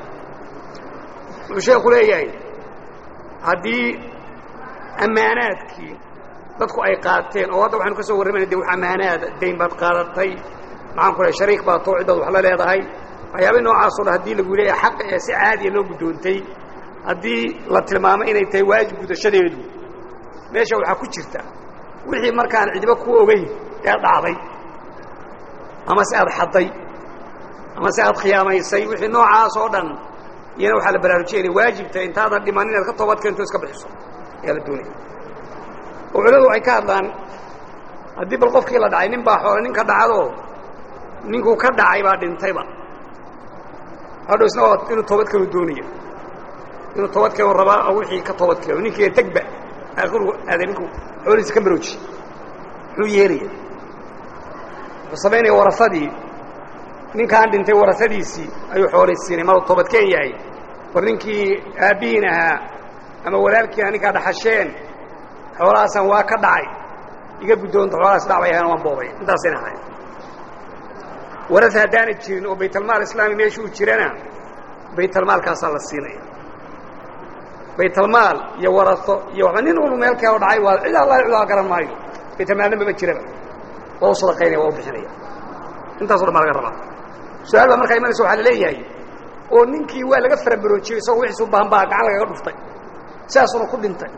wuxuu sheeku leeyahay haddii ammaanaadkii dadku ay qaateen oo hadda waxaynu ka soo warramayna de wax ammaanaada dayn baad qaadatay maxaan ku lehay shariik baad too ciddaad wax la leedahay waxyaabay noocaasoo dhan haddii lagu leeyahay xaqa ee si caadiya loo guddoontay haddii la tilmaamo inay tahay waajib gudashadeedu meesha waxaa ku jirta wixii markaan cidiba ku ogeyn ee dhacday ama se aad xadday ama se aad khiyaamaysay wixii noocaas oo dhan iyana waxaa la baraarujiyay inay waajibtahay intaadan dhiman inaad ka toobad keento iska bixiso ayaa la doonaya oo culimadu waxay ka hadlaan haddii bal qofkii la dhacay nin baa xoole ninka dhacdo ninkuu ka dhacay baa dhintayba hadhow isna waa inuu toobad keenu doonaya inuu toobad keenu rabaa oo wixii ka toobad keeno ninkii tegba aakhiru aaday ninku xoolihiisa ka marooji muxuu yeelaya wuxuu samaynaya warasadii ninkaan dhintay warasadiisii ayuu xooleysiinay maruu toobadkeen yahay war ninkii aabbihiin ahaa ama walaalkiina ninkaa dhaxasheen xoolahaasan waa ka dhacay iga guddoonta xoolahaas dhacbay ahayn waan boobay intaasayna ahayn waras haddaana jirin oo baytalmaal islaami meesha uu jirana baytalmaalkaasaa la siinaya baytalmaal iyo waraso iyo waxba nin unu meel keeno dhacay waa cid alla cidaa garan maayo baytalmaalna mama jiraba waa u sadaqaynaya waa u bixinaya intaaso dhan baa laga rabaa su-aal baa markaa imanaysa waxaa la leeyahay oo ninkii waa laga farabaroojiyey isagoo wixiisu baahan baa gacan lagaga dhuftay sidaasuna ku dhintay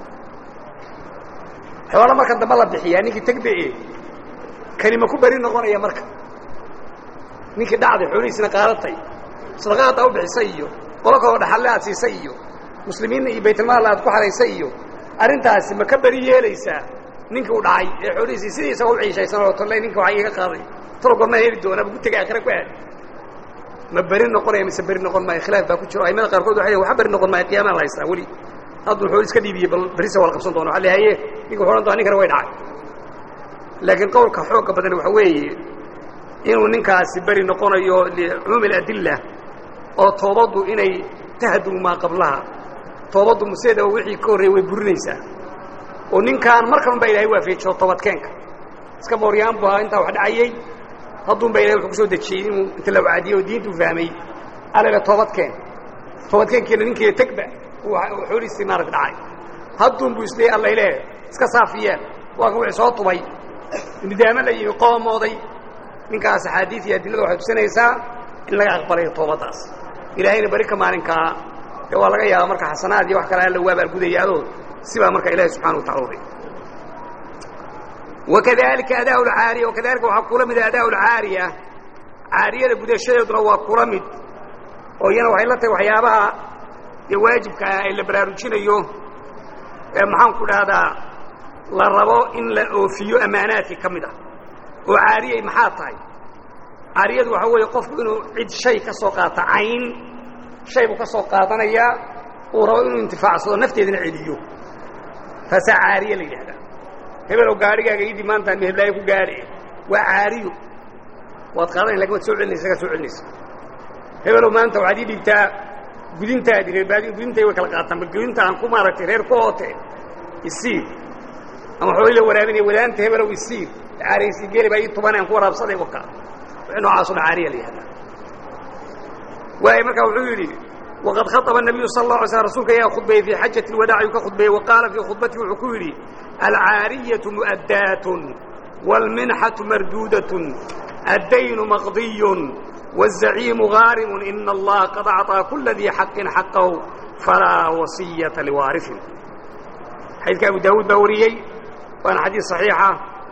xoola markan dambe la bixiyaa ninkii tegbe kanima ku beri noqonaya marka ninkii dhacday xoolihiisina qaadatay sadaqaadda u bixisay iyo qolo kaloo dhaxalle aad siisay iyo muslimiinna iyo baytulmaal aad ku xaraysay iyo arrintaasi ma ka beri yeelaysaa ninkii u dhacay ee xoolihiisii sidii isagoo u ciishaysan oo tolley ninka waxaa iiga qaaday talo gormaa heli doonaa bu gutega aakhira ku aad ma beri noqonaya mise beri noqon maayo khilaaf baa ku jiro aimada qaarkood waxay waxa beri noqon maayo qiyaamaa la haystaa weli hadduu xooli iska dhiibiyey bal berisa waa la qabsan doona waxa la haye ninka wuxu odhan doona ninkana way dhacay laakiin qowlka xoogga badan waxa weeye inuu ninkaasi beri noqonayo licumuumi aladilla oo toobaddu inay tahdumu maa qablaha toobaddu museeda wixii ka horreeyey way burinaysaa oo ninkaan markan baa ilahay waafeejiyo toobadkeenka iska mooryaan bu ahaa intaa wax dhacayey hadduun baa ilahay wuxuu ku soo dejiyey inuu inta la wacdiyey oo diintu fahmay alale toobadkeen toobadkeenkiina ninkiiya tegba uu xoolihiisii maarata dhacay hadduun buu isleeyay alla ileh iska saafiyeen waa kan wixii soo tubay nidaamo la yimi qoomooday ninkaas axaadiid iyo adillada waxay tusinaysaa in laga aqbalayo toobaddaas ilaahayna beri ka maalinkaa ee waa laga yaaba marka xasanaad iyo wax kale alla waa baalgudayaadoo sibaa marka ilahi subxana wa tacala uday wakadalika adaa lcaariya wakadalika waxaa kula mida adaa lcaariya caariyada gudashadeeduna waa kula mid oo iyana waxay la tahay waxyaabaha dee waajibka ah ee la baraarujinayo ee maxaan ku dhahdaa la rabo in la oofiyo ammaanaadkii ka mid ah oo caariyay maxaa tahay caariyadu waxaa weeye qofku inuu cid shay ka soo qaato cayn shay buu ka soo qaadanayaa uu rabo inuu intifaacsado nafteedana celiyo taasaa caariye la yidhahdaa hebelow gaarhigaaga idii maantaan meheblaayo ku gaadhe waa caariyo waad qaadanay lakin waad soo celinaysa kaa soo celinaysa hebelow maanta waxaad ii dhiibtaa gudintaadii reerbaadi gudintay way kala qaataan bal gudinta aan ku maaragtay reer ku oote isiir ama xoolii la waraabinaya wadaanta hebelow isiir caariyaysi geeli baa ii tubanay aan ku waraabsaday waka wixii noocaaso dhan caariya la yihahdaa waayo markaa wuxuu yidhi waqad khaطba الnabiyu sal اله alay slm rsulka ayaa khudbeeyey fii xajaة اlwadaac ayuu ka khudbeeyey wa qaala fii khudbatihi wuxuu ku yidhi alcaariyaة muؤadaaة wاlminxaةu marduudaة addaynu maqdiy wالzaciimu gaarimu ina اllaha qad acطىa kula dii xaqin xaqahu falaa wasiyaةa liwaariثin xadiidka abu daawuud baa wariyey waana xadiid صaxiixa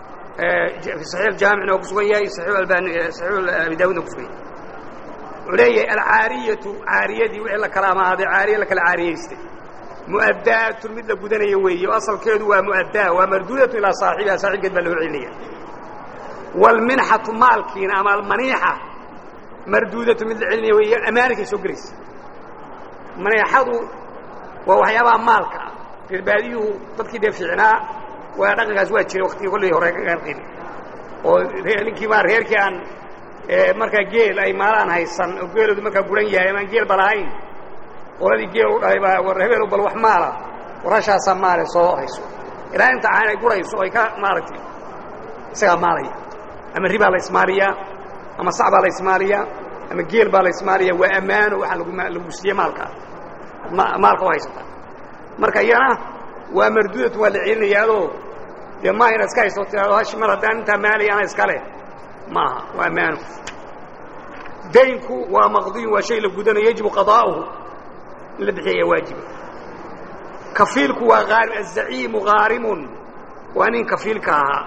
fi صaxiix jaamicna waa ku sugan yahay صaxiix abi daawudna ku sugan yahay wuxuu leeyahay alcaariyatu caariyadii wixii la kala amaaday caariye la kala caariyaystay mu'addaatun mid la gudanaya weeye o asalkeedu waa mu'addaa waa marduudatu ilaa saaxibiha saaxibkeed baa loo celinaya waalminxatu maalkiina ama almaniixa marduudatu mid la celinaya weeye amaanikay soo gelaysa maniixadu waa waxyaabaha maalka ah reerbaadiyuhu dadkii dee fiicnaa waa dhaqankaas waa jiray waktigii kolley hore ka qaanqin oo ninkii maa reerkii aan markaa geel ay maalaan haysan oo geeloodu markaa guran yahay amaan geel ba lahayn qoladii geel u dhahay baa war hebeelo bal wax maala warashaasaa maale soo hayso ilaa inta aan ay gurayso ay ka maaragtay isagaa maalaya ama ribaa la ismaaliyaa ama sac baa la ismaaliyaa ama geel baa la ismaaliyaa waa ammaano waxaa lagu lagu siiye maalkaa maalka u haysataa marka iyana waa marduudatu waa la celinayaadoo dee maaha inaad iska haysto tiraado hashi mar haddaan intaa maalaya ana iska leh maaha waa ammaano daynku waa maqdiyun waa shay la gudanayo yajibu qadaa'uhu in la bixiya ayaa waajiba kafiilku waa aarim azaciimu haarimun waa nin kafiilka ahaa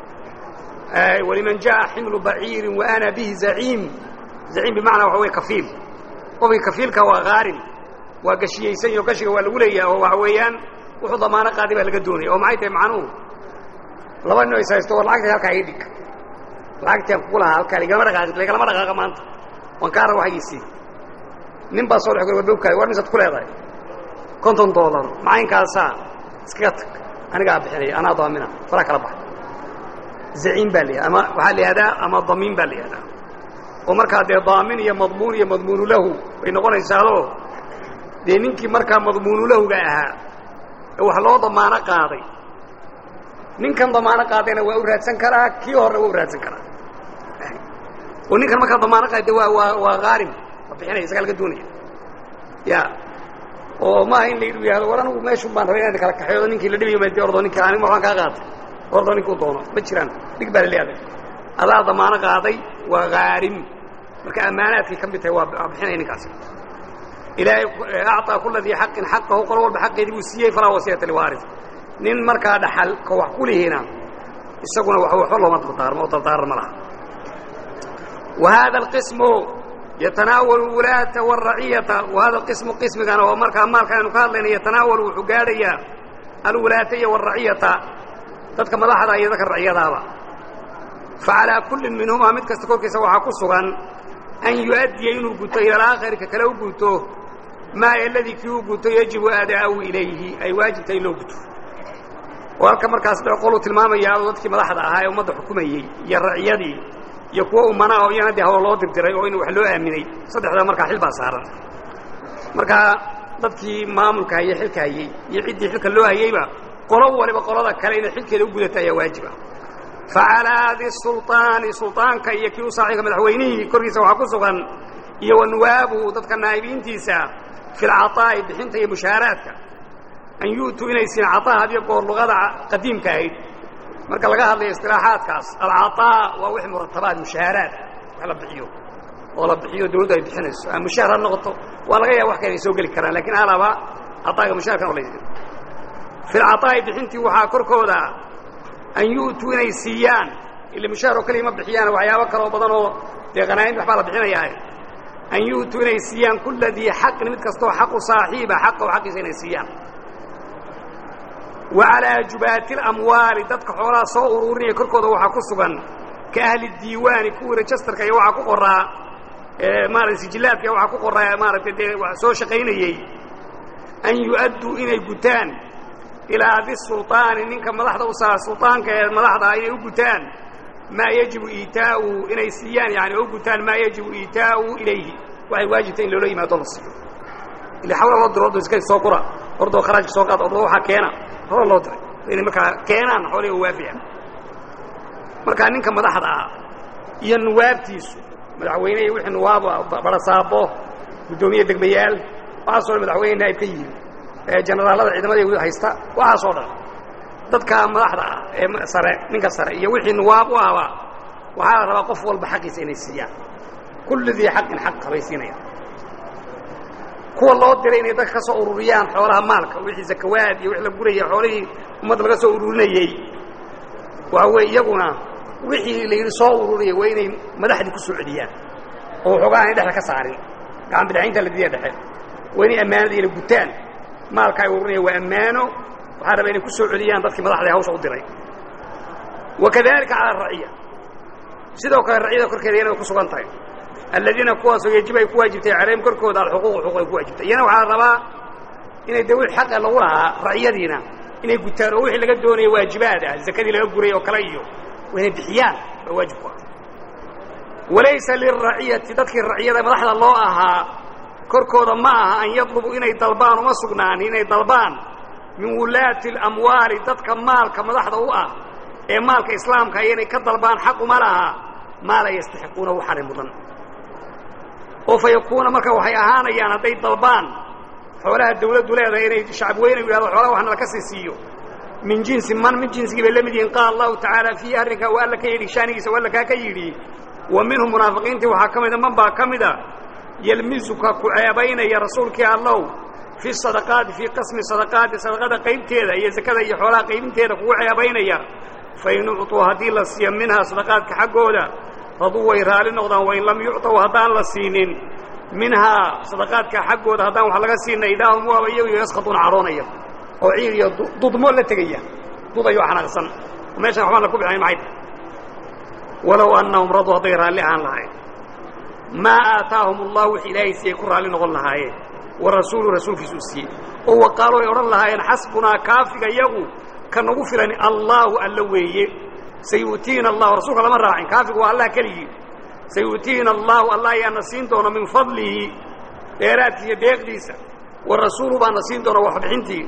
waliman jaءa ximlu baciirin wa ana bihi zaciim zaciim bimacnaa waxa wey kafiil qofkii kafiilka waa haarim waa gashiyaysan yaho gashiga waa lagu leeyaha oo waxa weeyaan wuxuu damaano qaaday baa laga doonaya oo maxay tahay macnuhu laba nin o is haysto war lacagta halkaa ii dhig lacagtiaan kugu lahaa halkaa lagalama dhaqaaqi lagalama dhaqaaqa maanta waan kaa raba waxgiisii nin baa soo dhex gor warbowkaay war misaad ku leedahay konton dollar macayinkaasaa iskaga tag anigaa bixinaya anaa daamina faraa kala baxa zaciim baa la yihahda ama waxaa la yihahdaa ama damiin baa la yihahdaa oo markaa dee daamin iyo madmuun iyo madmuunu lahu bay noqonaysaadoo dee ninkii markaa madmuunu lahuga ahaa ee wax loo damaano qaaday ninkan damaano qaadayna waa u raadsan karaa kii horena waa u raadsan karaa oo ninkan markaa damaano qaada waa waa waa haarim waa bixinaya isagaa laga doonaya ya oo maaha in la yihahdo war anigu meeshun baan rabay inaan kala kaxeedo ninkii la dhibayo ma ordo ninka anig waxbaan kaa qaatay ordo ninkuu doono ma jiraan dhig baa la leeyahay adaa damaano qaaday waa haarim marka ammaanaadkay ka mid tahay waa bixinaya ninkaasi ilaahay acطaa kula dii xaqin xaqahu qolo walba xaqeedii buu siiyey falaa wasiyata liwaaris nin markaa dhaxal ka wax ku lihiina isaguna wa waxba looma dardaarmo oo dardaaran ma laha wa hada alqismu yatanaawalu wulaata wاraciyata wa hada alqismu qismigana oo markaa maalka aynu ka hadlayna yatanaawalu wuxuu gaadhayaa alwulaata iyo wاraciyata dadka madaxda iyo dadka raciyadaaba facalىa kullin minhumaa mid kasta korkiisa waxaa ku sugan an yu'addiya inuu guto ila alaakhari ka kale u guto maa aladii kii u guto yajibu aadaa'ahu ilayhi ay waajibta in loo guto oo halka markaas dhe qoluu tilmaamaya dadkii madaxda ahaa ee ummadda xukumayey iyo raciyadii iyo kuwo umanaa oo iyana dee hawl loo dirdiray oo in wax loo aaminay saddexdaa markaa xil baa saaran markaa dadkii maamulka hayey xilka hayey iyo ciddii xilka loo hayeyba qolo waliba qolada kale inay xilkeeda u gudato ayaa waajiba facalaa di sulطaani sulطaanka iyo kii u saaxiibka madaxweynihii korkiisa waxaa ku sugan iyo wa nuwaabuhu dadka naa'ibiintiisa fi lcaطaa'i bixinta iyo mushaaraadka an yu'tuu inay siin caطaa hadiyo goor luqada qadiimka ahayd marka laga hadlayo istilaaxaadkaas alcaطaa waa wix muratabaad mushaaraad wax la bixiyo oo la bixiyo dawladdu ay bixinayso a mushaar ha noqoto waa laga yaaba wax kale ay soo geli karaan lakin alaba caطaaga mushaarkan o la fi lcaطaa'i bixintii waxaa korkooda an yu'tuu inay siiyaan ila mushaar oo keliya ma bixiyaan waxyaabo kaloo badan oo dee qanaa'in waxbaa la bixinayaa an yu'tuu inay siiyaan kulla dii xaqin mid kastoo xaqu saaxiiba xaqahu xaqiisa inay siiyaan wa calaa jubaati اlamwaali dadka xoolaha soo uruurinaya korkooda waxaa ku sugan ka ahli diiwaani kuwii rejastarka iyo waxaa ku qoraa maarata sijillaadka iyo waxaa ku qoraa maaragtay dee soo shaqaynayey an yu'adduu inay gutaan ilaa di sulطaani ninka madaxda u saa sulطaanka ee madaxda ah inay u gutaan maa yajibu iitaa'uhu inay siiyaan yani oo u gutaan maa yajibu iitaa'uhu ilayhi waxay waajibtay in loola yimaado la siiyo ila xawla loo diro ordo iska soo qura ordoo kharaajka soo qaad ordo waxaa keena hawla loo diray inay markaa keenaan xoolihi oo waafiya markaa ninka madaxda ah iyo nuwaabtiisu madaxweyne iyo wixii nuwaaba barasaabo guddoomiye degmayaal waxaasoo dhan madaxweyne naa'ib ka yihiin jenaraalada ciidamada haysta waxaasoo dhan dadka madaxda ah ee sare ninka sare iyo wixii nuwaab u ahba waxaa la rabaa qof walba xaqiisa inay siiyaan kulli dii xaqin xaqa bay siinayaan kuwa loo diray inay dadka ka soo ururiyaan xoolaha maalka wixii zakawaad iyo wix la guraya xoolihii ummadda laga soo ururinayey waxa weeye iyaguna wixii la yidhi soo ururiyay waa inay madaxdii ku soo celiyaan oo waxoogaa aanay dhexda ka saarin gacan bidxaynta la diiya dhexe waa inay ammaanadii ina gutaan maalka ay ururinaya waa ammaano waxaa raba inay ku soo celiyaan dadkii madaxda hawsha u diray wa kadalika cala araciya sidoo kale raciyada korkeeda iyana way ku sugan tahay aladiina kuwaasoo yajib ay ku waajibtay calayhim korkooda alxuquuq xuquuq ay ku waajibtay iyana waxaa la rabaa inay de wix xaqa lagu lahaa raciyadiina inay gutaan oo wixii laga doonaya waajibaad ah zakadii laga guray oo kale iyo waa inay bixiyaan waa waajib ku ah walaysa liraciyati dadkii raciyada madaxda loo ahaa korkooda ma aha an yadlubu inay dalbaan uma sugnaan inay dalbaan min wulaati اlamwaali dadka maalka madaxda u ah ee maalka islaamka iyo inay ka dalbaan xaq uma laha maa la yastaxiquuna waxaanay mudan oo fa yakuuna marka waxay ahaanayaan hadday dalbaan xoolaha dawladdu leedahay inay shacab weyne yidhahdo xoolaha waxna laka sii siiyo min jinsi man min jinsigii bay la mid yihiin qaala allahu tacaala fiihi arrinkaa waa alla ka yidhi shaanigiisa waa alla kaa ka yidhi wa minhum munaafiqiintii waxaa ka mida man baa ka mida yelmisuka ku ceebaynaya rasuulkii allow fi sadaqaati fii qasmi sadaqaati sadaqada qaybteeda iyo zakada iyo xoolaha qaybinteeda kugu ceebaynaya fain ucطuu haddii la siiyo minhaa sadaqaadka xaggooda raduu way raali noqdaan wain lam yucطaw haddaan la siinin minhaa sadaqaadka xaggooda haddaan wax laga siina idaahum waaba iyagu yaskhaduuna caroonaya oo ciid iyo dudmo la tegaya dudayo xanaaqsan oo meeshan waxbaan la ku bixinayn maxay tahay walow annahum raduu hadday raalli ahaan lahayn maa aataahum allah wix ilaahay siiyey ku raalli noqon lahaayeen wa rasuulu rasuulkiisu u siiyey oo waqaalo ay odhan lahaayeen xasbunaa kaafiga yagu ka nagu filan allaahu alla weeye sayu'tiina allahu rasuulka lama raacin kaafigu waa allah keligii sayu'tiina allahu allah ayaana siin doona min fadlihi dheeraadkiisa deeqdiisa wa rasuulu baana siin doona waxbixintii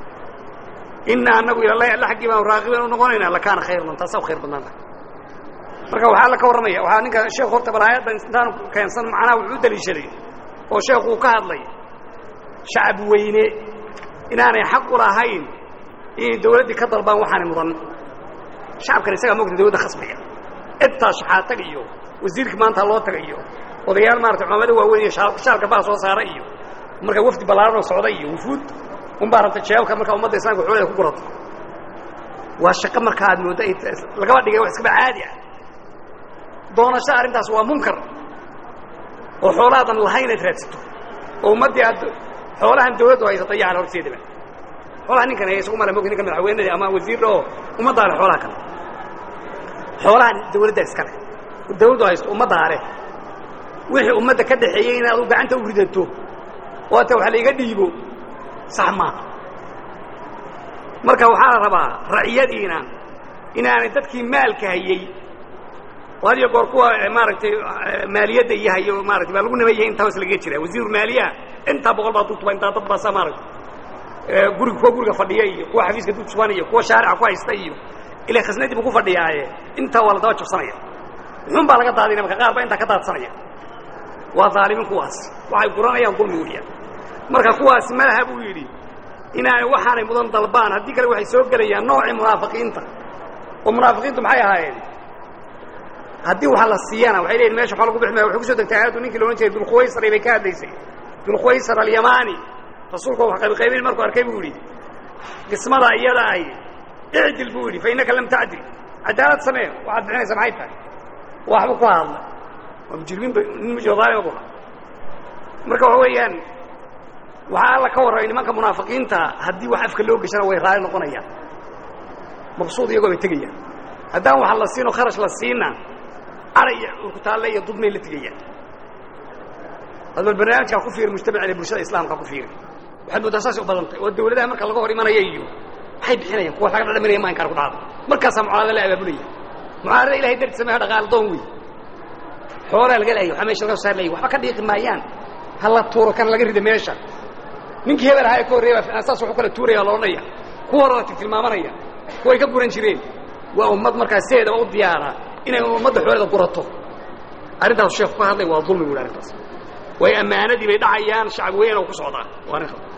inaa annagu ilallahi alla xaggii baanu raaqiban u noqonaynaa lakaana khayran taasaa u khayr badnaanta marka waxaa la ka warramaya waxaa ninka sheekhu horta bal aayaddan intaanu keensan macnaha wuxuu u daliishaday oo sheekhu uu ka hadlay shacab weyne inaanay xaq u lahayn inay dawladdii ka dalbaan waxaanay mudan shacabkan isagaa mogta dawladda khasbaya intaa shaxaatag iyo wasiirka maanta loo taga iyo odayaal maarata culamada waaweyn iyo shaalka baa soo saara iyo marka wafdi ballaaranoo socda iyo wufuud unbaa rabta jeebabka markaa ummadda islamka xooleda ku gurato waa shaqo marka aad mooddo ay lagaba dhigay wax iskaba caadi ah doonashada arrintaas waa munkar oo xoolahaadan lahayn inaad raadsato oo ummaddii aad xoolahan dawladdu haysata yaan horteedaba xoolaha ninkan haya isagu mala mog ninka madaxweynadii ama wasiirra oo ummaddaa leh xoolaha kale xoolahan dawladdaa iskale dawladdu haysto ummaddaa leh wixii ummadda ka dhaxeeyey inaad u gacanta u ridato oo ata wax laiga dhiibo sax maaha marka waxaa la rabaa raciyadiina inaanay dadkii maalka hayey oo had iyo goor kuwa maaragtay maaliyadda iyo hayo maarata baa lagu namayay intaa hoos lagaga jira wasiiru maaliyaha intaa boqol baa dutuba intaa dad baasaa maaragta guriga kuwa guriga fadhiya iyo kuwa xafiiska dul suban iyo kuwa shaarica ku haysta iyo ila khasnadii bu ku fadhiyaaye intaa waa la daba jabsanaya muxuun baa laga daadinaya marka qaar baa intaa ka daadsanaya waa dhaalimiin kuwaas waxay guranayaan dulmi weeyaan marka kuwaasi malaha buu yidhi inaanay waxaanay mudan dalbaan haddii kale waxay soo gelayaan noocii munaafiqiinta oo munaafiqiintu maxay ahaayeen haddii wax la siiyana waxay leeyihin mesha waxa lagu bixi maya waxay kusoo degtay aayaddu ninkii loodhan jiray dulkhuwaysari bay ka hadlaysay dulkhuwaysar alyamaani rasuulku wax qaybqaybin markuu arkay buu yidhi qismada iyada ahi icdil buu yidhi fa innaka lam tacdil cadaalad samee waxaad bixinaysa maxay tahay waxbu ku hadla waa mujrimiinba nin mujraalima bu marka waxa weeyaan waxaa alla ka warramay nimanka munaafiqiinta haddii wax afka loo geshana way raali noqonayaan mabsuud iyagoo bay tegayaan haddaan wax la siinoo kharash la siina cara iyo urkutaalle iyo dudmay la tegayaan adbal barnaamijkaa ku fiiri mujtamacina bulshada islaamka ku fiiri waxaad mooddaa saasay u badantay oo dawladaha marka laga hor imanaya iyo maxay bixinayaan kuwa laga dhadhaminaya ma inkaar ku dhacdo markaasaa mucaarada la abaabulaya mucaarada ilahay darti sameeyo dhaqaal doon wey xoolaa laga leeyahy waxaa meesha laga soo saar leeyahy waxba ka dhiiqi maayaan ha la tuuro kan laga rida meesha ninkii hebel ahaa ee ka horreeya baa saas waxu kala tuuraya la odhanaya kuwa hore la tiltilmaamanaya kuway ka guran jireen waa ummad markaa sideedaba u diyaara inay ummadda xooleda gurato arrintaas sheekhu ka hadlay waa dulmi bu hi arrintaas way ammaanadii bay dhacayaan shacab weyn oo ku socdaa waa arrin khaldan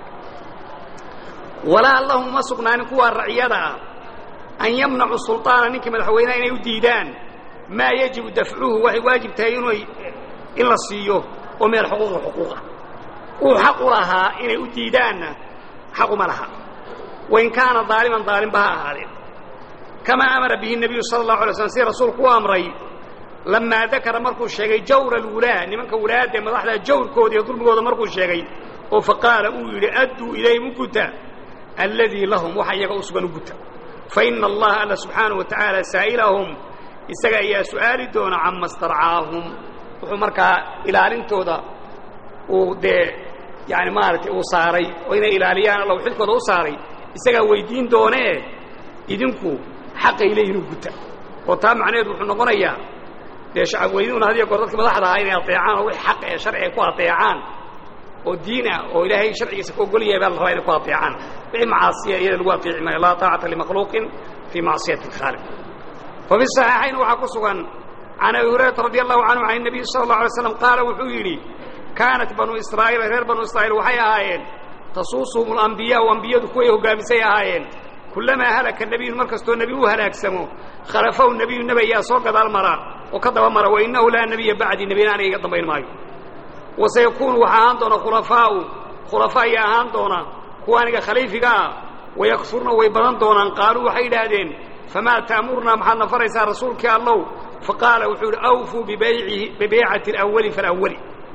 walaa lahum uma sugnaanin kuwaa raciyada ah an yamnacu sulطaana ninkii madaxweynaha inay u diidaan maa yajibu dafcuhu waxay waajib tahay inay in la siiyo oo min alxuquuqi xuquuqa uu xaq u lahaa inay u diidaanna xaquma laha wain kaana daaliman daalimba ha ahaadeen kamaa amara bihi الnabiyu salى الlahu alay slm si rasuulku u amray lamaa dakara markuu sheegay jawra alwulaa nimanka wulaadda ee madaxda jawrkooda iyo dulmigooda markuu sheegay oo faqaala uu yidhi adduu ilayhim u guta alladii lahum waxa iyaga u sugan u guta faina allaha alla subxaanaه wa tacaala saa'ilahum isaga ayaa su'aali doona cama starcaahum wuxuu markaa ilaalintooda uu dee yani maaragtay uu saaray oo inay ilaaliyaan alla xilkooda u saaray isagaa weydiin doonee idinku xaqay leeyihin u guta oo taa macnaheedu wuxuu noqonayaa dee shacab weynuuna hadiyo goor dadka madaxda ahaa inay ateecaan oo wix xaq ee sharciga ku ateecaan oo diin ah oo ilaahay sharcigiisa ku ogol yahay baa la rabaa inay ku ateecaan wixii macaasiya iyada lagu ateeci maayo laa taacata limakhluuqin fii macsiyati اlkhaaliq fafi صaxiixayn waxaa ku sugan can abi hurayrata radi allahu canhu can الnabiy salى الlaه alay slam qaala wuxuu yidhi kaanat banu israa'iil reer banu israa'iil waxay ahaayeen tasuusuhum اlambiyaau ambiyadu kuway hoggaamisay ahaayeen kullamaa halaka nebiyun mar kastoo nebi uu halaagsamo khalafahu nebiyu nebi ayaa soo gadaal mara oo ka daba mara wainahu laa nebiya bacdii nebina aniga iga dambayn maayo wasayakuunu waxaa ahaan doona khulafaa'u khulafa ayay ahaan doonaan kuwa aniga khaliifiga ah wayakfurna way badan doonaan qaaluu waxay idhaahdeen famaa ta'murnaa maxaad na faraysaa rasuulkii allow faqaala wuxuu yidhi awfuu bibeycati alawali falawali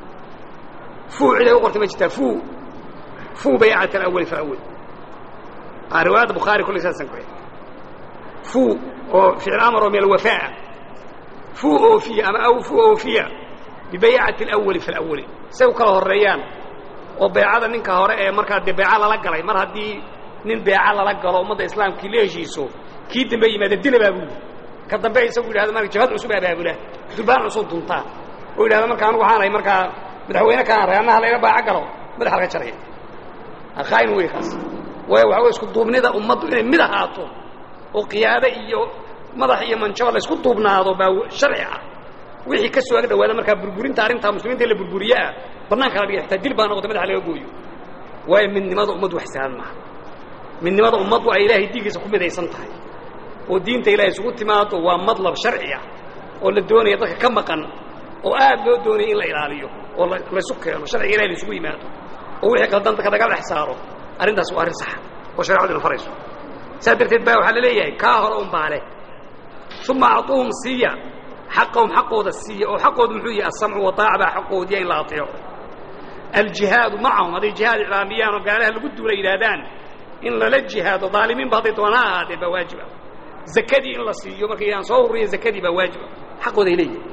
fuu ciday u qortay ma jirtaa fuu fuu baycati alawali falawali riwaayadda bukhaari kullay saasan ku fuu oo ficil amar oo min alwafaa'a fuu oofiya ama awfuu oofiya bibaycati alawali falawali say u kala horreeyaan oo beecada ninka hore ee markaa dee beeca lala galay mar haddii nin beeca lala galo ummadda islaamkii la heshiiso kii dambe yimaada dila baa buuli ka dambe isagu yidhahdo marka jabhad cusub abaabula durbaan cusub duntaa oo yidhahdo marka anugu waxaanahay markaa madaxweyne kaan ray annaha layga baaca galo madaxa laga jaraya khaain wey kaas waayo waxa wey isku duubnida ummaddu inay mid ahaato oo qiyaado iyo madax iyo manjaba la isku duubnaado baa sharci ah wixii ka soo ag dhawaada markaa burburinta arrintaa muslimiinta in la burburiye ah bannaanka la dhiga xitaa dil baa noqota madaxa laga gooyo waayo midnimada ummaddu wax sahlan maaha midnimada ummaddu ay ilaahay diigiisa ku midaysan tahay oo diinta ilahay isugu timaado waa madlab sharci ah oo la doonaya dadka ka maqan oo aad loo doonaya in la ilaaliyo oo laysu keeno sharciga ilahay la isugu yimaado oo wixii qaldan dadka laga dhex saaro arrintaas waa arrin saxa oo sharecadu ina farayso saas darteed baa waxaa la leeyahay kaa hore un baale uma acuuhum siiya xaqahum xaqooda siiya oo xaqooda muxuu yahay asamcu wataaca baa xaqoodiya in la ateeco aljihaadu macahum hadday jihaad iclaamiyaan oo gaalaha lagu duula yidhaahdaan in lala jihaado daalimiinba hadday doona ha ahaatee baa waajiba zakadii in la siiyo markay aan soo ururiya zakadii baa waajiba xaqooda ay leeyihin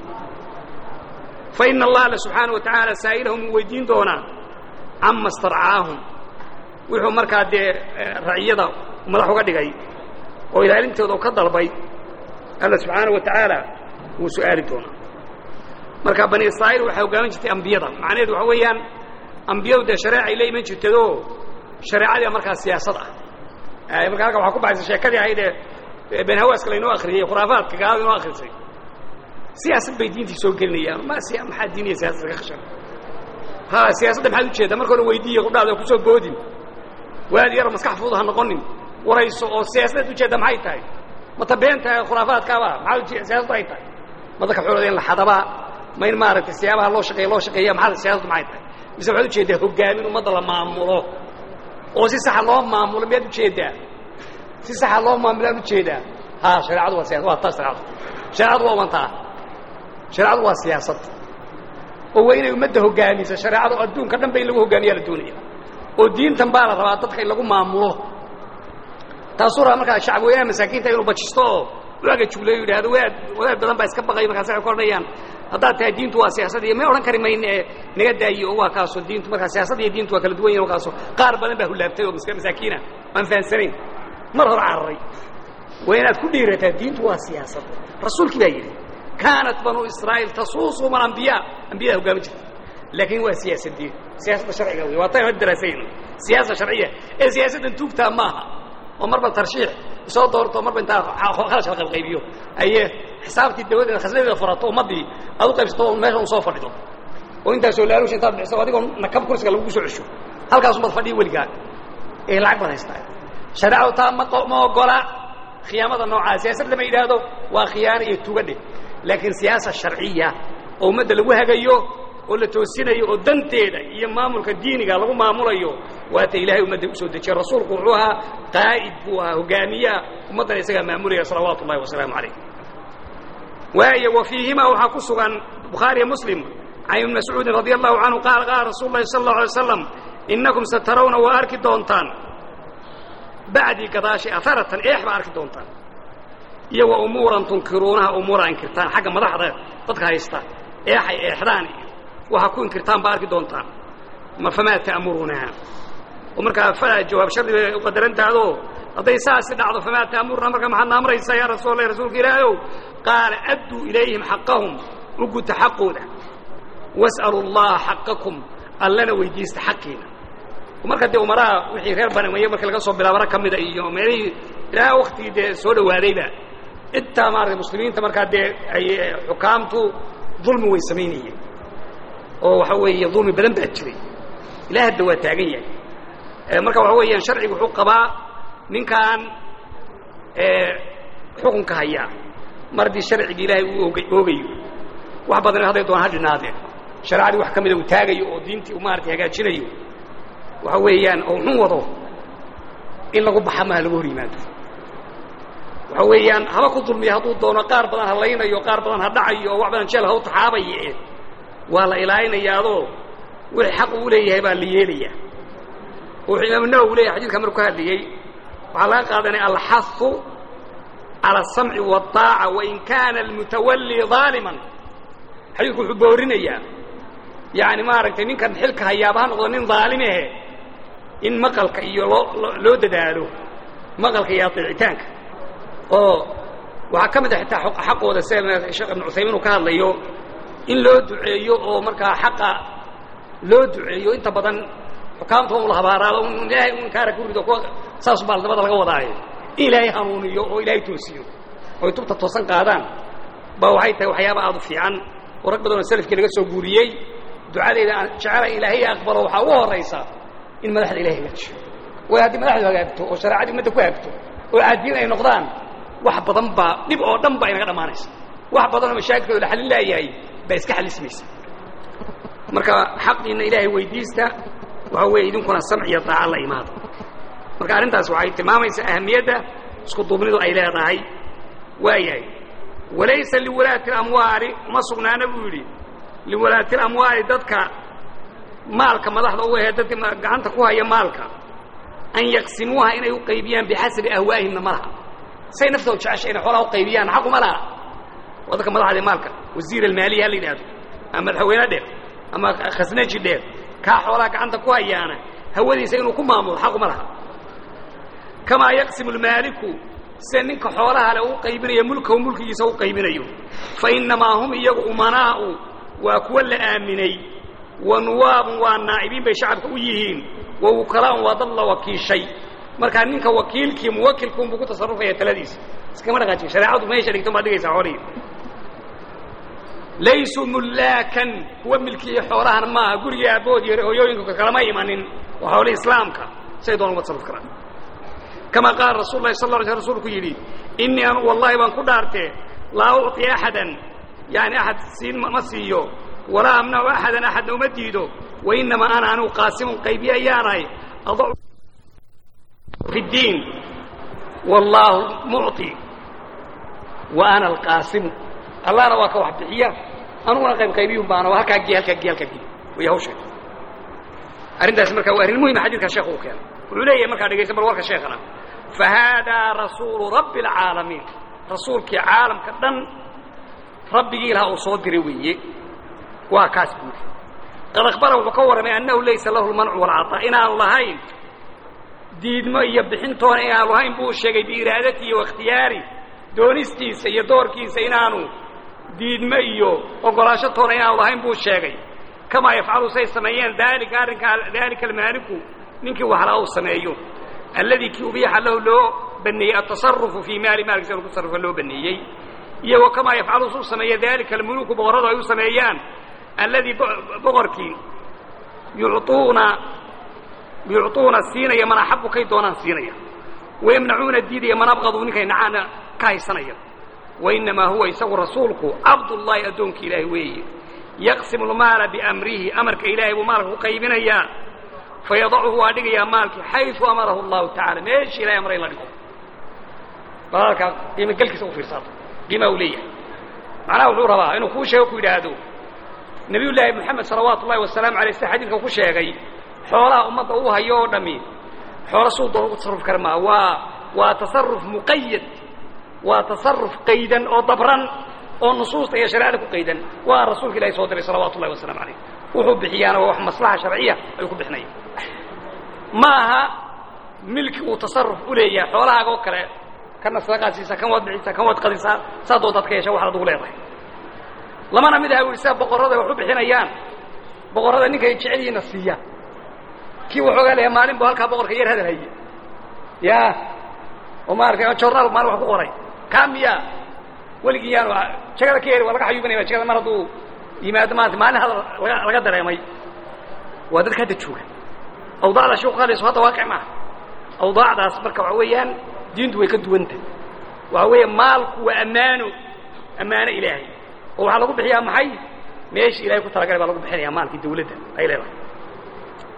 fa ina allaha alla subxaana wa tacaala saa'ilahum uu weydiin doonaa cama starcaahum wuxuu markaa dee raciyada madax uga dhigay oo ilaalintooda ka dalbay alla subxaana wa tacaala wuu su'aali doonaa marka bani israa'iil waxay hogaamin jirtay ambiyada macnaheedu waxa weeyaan ambiyadu dee shareecay la iman jirtayoo shareecadii markaa siyaasad ah marka halka waxaa ku baxaysa sheekadii ahaydee been hawaaska laynoo akriyey khuraafaadka gaalada inoo akrisay siyaasad bay diintii soo gelinayaan ma maxaa diiniya siyasada ka khashan ha siyaasadda maxaad ujeeddaa marka hore weydiiya qudhaada kusoo boodin waadi yar maskax fudud ha noqonin warayso oo siyaasadeed ujeedda maxay tahay mata beenta khuraafaadkaaba maxaa siyaasaddu ay tahay ma dadka xoolooda in la xadabaa ma in maaragtay siyaabaha loo shaqeeya loo shaqeeya maxaa siyaasaddu maxay tahay mise waxaad ujeeddaa hogaamin ummadda la maamulo oo si saxa loo maamulo miyaad ujeeddaa si saxa loo maamulaan ujeedaa ha shareecadu waa siyasad waa taas shareecadu shareecadu waa wantaa shareecadu waa siyaasad oo waa inay ummadda hogaamiso shareecadu adduunka dhan ba in lagu hogaamiyaa la doonaya oo diintan baa la rabaa dadka in lagu maamulo taasuu rabaa markaa shacab weynaha masaakiinta inuu bajisto oo waaga jugleeyo yidhahdo waad wadaad badan baa iska baqay markaas waxay ku odhanayaan haddaad tahay diintu waa siyaasad iyo may odhan kari mayne ee naga daayi oo waa kaasoo diintu markaa siyaasad iyo diintu waa kala duwan yihin kaasoo qaar badan baa hullaabtay oo masaakiina aan fahansanayn mar hore cararay waa inaad ku dhiirataa diintu waa siyaasad rasuulkii baa yidhi kaanat banuu israa'iil tasuusuhum alambiyaa ambiyada hogaami jirta laakiin waa siyaasadii siyaasadda sharciga wey waa tan had daraasayno siyaasa sharciya ee siyaasaddan tuugtaa maaha oo marba tarshiix soo doorto marba intaa khalash la qaybqaybiyo aye xisaabtii dawladdeeda khasnadeeda furato ummaddii aad u qaybsato oo meesha un soo fadhido oo intaasoo laaluusha intaad bixiso adigoo nakab kursiga lagugu soo cesho halkaas umad fadhiya weligaa ee lacag baad haystaa shareecadu taa ma ma ogola khiyaamada noocaa siyaasad lama yidhaahdo waa khiyaano iyo tugadhe laakiin siyaasa sharciya oo ummadda lagu hagayo oo la toosinayo oo danteeda iyo maamulka diiniga lagu maamulayo waata ilaahay ummadda usoo dejiyey rasuulku wuxuu ahaa qaa'id buu ahaa hogaamiyaha ummaddana isagaa maamulaya salawaatu ullahi wasalaamu calayh waayo wa fiihimaa waxaa ku sugan bukhaariya muslim can ibni mascuudin radia allahu canhu qaala qaala rasuulu llahi sala allahu alay waslam innakum satarawna waa arki doontaan bacdii gadaashay aharatan eex baa arki doontaan iyo wa umuuran tunkiruunaha umuura inkirtaan xagga madaxda dadka haysta eexay eexdaan iyo waxaa ku inkirtaan baa arki doontaan ma famaa ta'murunaha oo markaa falaa jawaab shardi bay u qadarantahdoo hadday saasi dhacdo famaa ta'muruna marka maxaad na amraysaa yaa rasuul allah rasuulka ilaahayow qaala adduu ilayhim xaqahum u guta xaqooda was'alu allaha xaqakum allana weydiista xaqiina marka dee umaraha wixii reer banameye markii laga soo bilaabo rag ka mida iyo meelihii ilaa waktigii dee soo dhawaadayba intaa maarata muslimiinta markaa dee ay xukaamtu dulmi way samaynayeen oo waxa weeye dulmi badan baa jiray ilaa hadda waa taagan yahay marka waxa weeyaan sharcigu wuxuu qabaa ninkaan xukunka hayaa mar haddii sharcigii ilaahay uu oga oogayo wax badan hadday doonaan ha dhinaadeen shareecadii wax ka mida uu taagayo oo diintii uu maarata hagaajinayo waxa weeyaan oo xun wado in lagu baxa maha lagu hor yimaado waxa weeyaan haba ku dulmiya hadduu doono qaar badan ha laynayo qaar badan ha dhacayo oo wax badan jeel ha u taxaabaye waa la ilaalinayaadoo wixii xaq uu leeyahay baa la yeelaya wuxuu imaamu nawowi leyahay xadidka markuu ka hadlayey waxaa laga qaadanaya alxahu cala asamci waالطaaca wain kaana almutawalli ظaaliman xadiidku wuxuu boorinayaa yani maaragtay ninkan xilka hayaaba ha noqdo nin ظaalimehe in maqalka iyo loo loo dadaalo maqalka iyo aطeecitaanka oo waxaa ka mid a xitaa xaqooda sida sheekh ibnu cuthaymiin uu ka hadlayo in loo duceeyo oo markaa xaqa loo duceeyo inta badan xukaamta un la habaaraado ilaahay un kaara ku rido kuwa saas baa dabada laga wadaayo in ilaahay hanuuniyo oo ilaahay toosiyo oy tubta toosan qaadaan ba waxay tahay waxyaaba aad u fiican oo rag badan oo salafkii laga soo guuriyey ducadeyda aan jecela ilaahay aqbalo waxaa ugu horaysa in madaxda ilahay hagaajiyo way haddii madaxdu hagaagto oo shareecadii ummadda ku hagto oo caadiin ay noqdaan wax badan baa dhib oo dhan baa inaga dhammaanaysa wax badan oo mashaakilkooda la xallin laayahay baa iska xallismaysa marka xaqiina ilaahay weydiista waxa weeye idinkuna samc iyo daaca la imaado marka arrintaas waxay tilmaamaysaa ahamiyadda isku duubnidu ay leedahay waayahay walaysa liwalaati اlamwaali uma sugnaana buu yidhi liwalaati اlamwaali dadka maalka madaxda u ahee dadka gacanta ku haya maalka an yaqsimuuha inay u qaybiyaan bixasabi ahwaa'ihimna ma laha say naftooda jecesha inay xoolaha u qaybiyaan xaquma laha waa dadka madaxda maalka wasiir almaaliya ha la yidhahdo ama madaxweyne dheer ama khasnaji dheer kaa xoolaha gacanta ku hayaana hawadiisa inuu ku maamulo xaquma laha kamaa yaqsimu lmaaliku sida ninka xoolaha le u qaybinayo mulkahu mulkigiisa u qaybinayo fa innamaa hum iyagu umanaa'u waa kuwa la aaminay wa nuwaabun waa naa'ibiin bay shacabka u yihiin wa wukalaa'un waa dad la wakiishay markaa ninka wakiilkii muwakilkuunbuu ku tasarufaya taladiisa iskama dhaqaajin shareecadu meesha dhigto baad dhigaysaa xoolihii laysuu mullaakan kuwa milkiya xoolahan maaha gurigii aabbood iyo hooyooyinka kalama imanin waa xoolihii islaamka say doon uga tasaruf karaan kama qaala rasul lahi sal la alay sl rsulku yidhi innii anu wallahi baan ku dhaartee laa ucطi axadan yani axad siin ma siiyo walaa amnacu axadan axadna uma diido wainamaa ana anigu qaasimun qaybiye ayaanahay adacu fi اddiin wallaahu mucطi wa ana alqaasimu allahna waa ka wax bixiya anuguna qayb qaybiyun baana waa halkaa gee halkaa gee halkaa gee way hawsheed arrintaasi marka waa arrin muhima xadidka sheekh uu keenay wuxuu leeyahay markaa dhegaysta bal warka sheekhana fahaadaa rasuulu rabbi اlcaalamiin rasuulkii caalamka dhan rabbigii ilaha uu soo diray weeye waa kaas buuri qad akhbara wuxuu ka warramay annahu laysa lahu lmancu walcaطaa inaanu lahayn diidmo iyo bixintoona inaanu lahayn buu sheegay biiraadatihi wa ikhtiyaari doonistiisa iyo doorkiisa inaanu diidmo iyo ogolaansho toona inaanu lahayn buu sheegay kamaa yafcalu say sameeyeen daalika arrinkaa daalika almaaliku ninkii waxlaa uu sameeyo alladii kii ubiixa lahu loo baneeyey atasarufu fii maali maalkiisa lagu tasarrufa loo baneeyey iyo wa kamaa yafcalu suu sameeya daalika almuluku boqorradu ay u sameeyaan alladii boqorkii yucuuna yucuuna siinaya man axabu kay doonaan siinaya wayamnacuuna diidaya man abqadu ninkay nacaana ka haysanaya wainamaa huwa isagu rasuulku cabdullaahi addoonkii ilaahi weeye yaqsimu lmaala biamrihi amarka ilaahay buu maalka ku qaybinayaa fayadacuhu waa dhigayaa maalkii xayu amarahu allahu tacala meeshii ilahay amray in la dhigo bal halkaa qiimogelkiisa u fiirsaado qiimaa uu leeyahay macnaha wuxuu rabaa inuu kuu sheego ku yidhaahdo nebiy llaahi moxamed salawaatu ullahi wasalaamu alay sida xadiidka ku sheegay xoolaha ummadda uu hayo oo dhammi xoolo suu doon ugu tasarruf kara maa waa waa tasarruf muqayad waa tasarruf qaydan oo dabran oo nusuusta iyo shareecada ku qaydan waa rasuulka ilahi soo diray salawaatu ullahi wasalamu calayh wuxuu bixiyaana waa wax maslaxa sharciya ayuu ku bixinaya ma aha milki uu tasarruf u leeyahay xoolahaaga oo kale kana sadaqaad siisaa kan waad bixisaa kan waad qadisaa saa doodaad ka yeesha waxaad adugu leedahay lamana mid aha u sida boqorrada wax u bixinayaan boqorrada ninkay jecelyihiinna siiya kii waxoogaa leeyahay maalin buu halkaa boqorka yar hadal haye ya oo maaragtay jornaal maalin wax ku qoray kaa miya weligii yaanu jagada ka heri waa laga xayuubinaya jagada mar hadduu yimaado maanta maalin hadal laga laga dareemay waa dadka hadda jooga awdaacda sheiku hadlayso hadda waaqic maaha awdaacdaas marka waxa weeyaan diintu way ka duwanta waxa weeye maalku waa ammaano ammaano ilaahay oo waxaa lagu bixiyaa maxay meeshii ilahay ku talagalay baa lagu bixinaya maalkii dawladda ay leedahay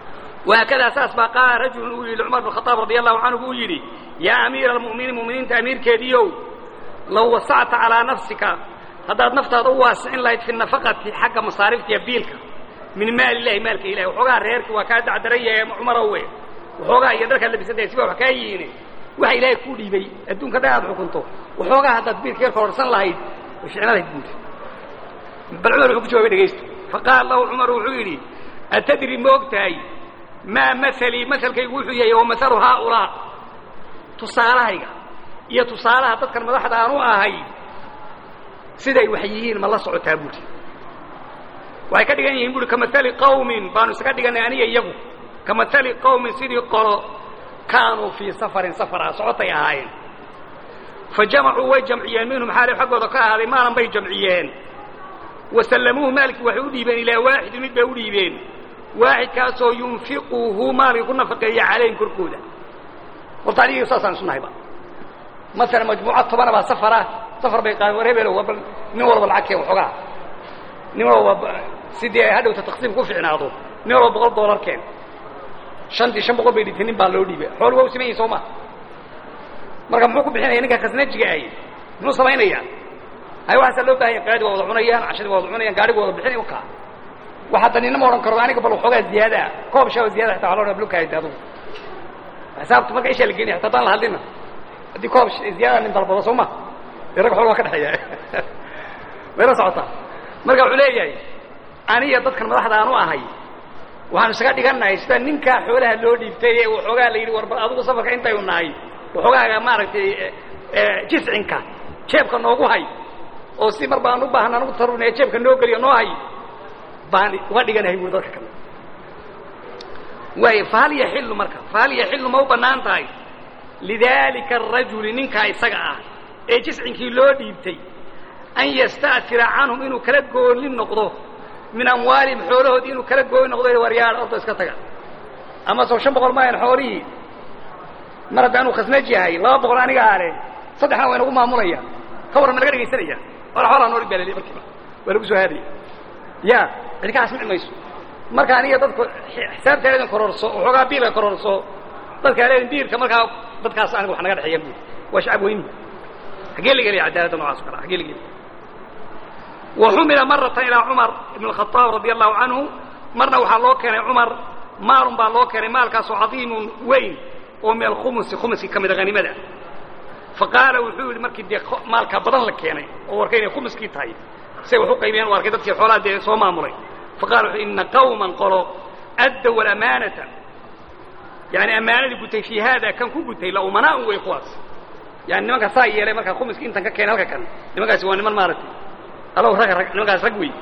wahaakadaa saas baa qaala rajulun uu yidhi cumar bn khaaab radia allahu canhu buu yidhi yaa amiira almu'miniin mu'miniinta amiirkeediiow low wasacta calaa nafsika haddaad naftaada u waasicin lahayd fi nafaqati xagga masaariftiiyo biilka min maali illahi maalka ilahi waxoogaa reerki waa kaa dacdaran yahay cumarowe waxoogaa iyo dharkaad labisantay siba wax kaa yihiine waxa ilaahay kuu dhiibay adduunka dhan aad xukunto waxoogaa haddaad biilka yar kororsan lahayd way ficna lahayd buuri bal cumar wuxuu ku jawabay dhegaysta faqaala lahu cumar wuxuu yidhi atadri ma og tahay maa mahalii mahalkaygu wuxuu yahay wa mahalu haaulaa tusaalahayga iyo tusaalaha dadkan madaxda aan u ahay siday wax yihiin ma la socotaa buuri waxay ka dhigan yihiin buuri kamahali qawmin baanu isaga dhiganay aniga iyagu kamahali qawmin sidii qolo kaanuu fii safarin safara socotay ahaayeen fa jamacuu way jamciyeen minhum xaalib xaggooda ka ahaaday maalan bay jamciyeen wa sallamuuhu maalkii waxay u dhiibeen ilaa waaxidin mid bay u dhiibeen waaxidkaasoo yunfiquhu maalkii ku nafaqeeya calayhim korkooda horta anigii saasaan isu nahayba masalan majmuuca tobana baa safara safar bay qaadeen war hebelo bal nin walba lacag keen waxoogaa nin walba sidii hadhowta taqsiim ku ficnaado nin walba boqol doolar keen shantii shan boqol bay dhintay nin baa loo dhiibay xoolu waa u siman yahin soo ma marka muxuu ku bixinaya ninka khasnajiga ahy muxuu samaynayaa hay waxaasaa loo bahanya qaadi waa wada cunayaan cashadii waa wada cunayaan gaadhigu wada bixinay ukaa wax hadda ninna ma odhan karo aniga bal waxoogaa ziyaadaa koob shaaba ziyada xataa waa loo dhaa blokahayta adugu xisaabta marka ishaa la geenaya hataa haddaan la hadlina haddii koob ziyaada nin dalbado soo ma dee rag xool waa ka dhexeeya wayla socotaa marka wuxuu leeyahay aniga dadkan madaxda aan u ahay waxaanu isaga dhigannahay sida ninkaa xoolaha loo dhiibtay ee waxoogaa la yidhi war bal adigu safarka intaynu nahay waxoogaaga maaragtay jiscinka jeebka noogu hay oo si mar baan u baahan anugu tarunaya jeebka noo geliyo noo hay baan uga dhiganahay buuri dadka kale waay fahal yaxilu marka fahal yaxilu ma u bannaan tahay lidaalika arajuli ninkaa isaga ah ee jiscinkii loo dhiibtay an yasta'tira canhum inuu kala gooni noqdo min amwaalihim xoolahoodii inuu kala gooni noqdo waryaadha orto iska taga ama soo shan boqol maayan xoolihii mar haddaanuu khasnaj yahay laba boqol aniga aale saddexna waa inagu maamulaya ka warran ma laga dhegaysanaya wala xoolaa nooli baa laliy markiiba waa lagu soo haadaya ya cidi ka casmici mayso marka aniga dadku xisaabta leedin kororso waxoogaa biilka kororso dadka leedin biilka markaa dadkaas aniga wax naga dhexeeya buuri waa shacab weyni xaggee la gelaya cadaaladda noocaas o kale xaggee la gelaya وxumila marata ilىa cumar ibn الخaطاab radي الlahu canhu marna waxaa loo keenay cumar maalun baa loo keenay maalkaasoo cadiimun weyn oo min alkhumusi khumuskii ka mida hanimada faqaala wuxuu yidhi markii dee maalkaa badan la keenay oo warkay inay khumuskii tahay say wax u qaybiyeen u arkay dadkii xoolaha dee soo maamulay faqala wuxuu ina qawman qolo addow alamaanata yani ammaanadii gutay fii haada kan ku gutay la umanaaun wey kuwaas yani nimanka saa yeelay markaa khumuskii intan ka keenay halka kan nimankaasi waa niman maaragtay allow rag rag nimankaas rag wey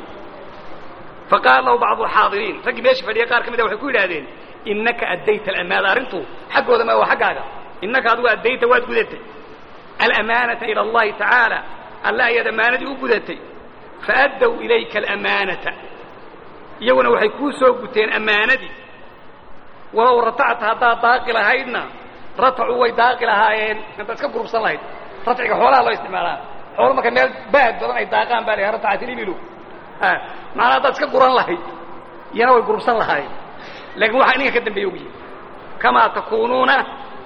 faqaala lahu bacdu alxaadiriin raggii meesha fadhiya qaar ka mida waxay ku yidhahdeen innaka addayta alamaana arrintu xaggooda ma waa xaggaaga innaka adigu addayta waad gudatay alamaanata ila allahi tacaala alla ayaad ammaanadii u gudatay faaddow ilayka alamaanata iyaguna waxay kuu soo guteen ammaanadii walow ratacta haddaad daaqi lahaydna ratacuu way daaqi lahaayeen haddaad iska gurubsan lahayd ratciga xoolaha loo isticmaalaa xoolo marka meel baad badan ay daaqaan baa la ratacat ilibilu macnaa haddaad iska guran lahayd iyana way gurubsan lahaayeen laakiin waxaa ininka ka dambeeya ogyihin kamaa takuunuuna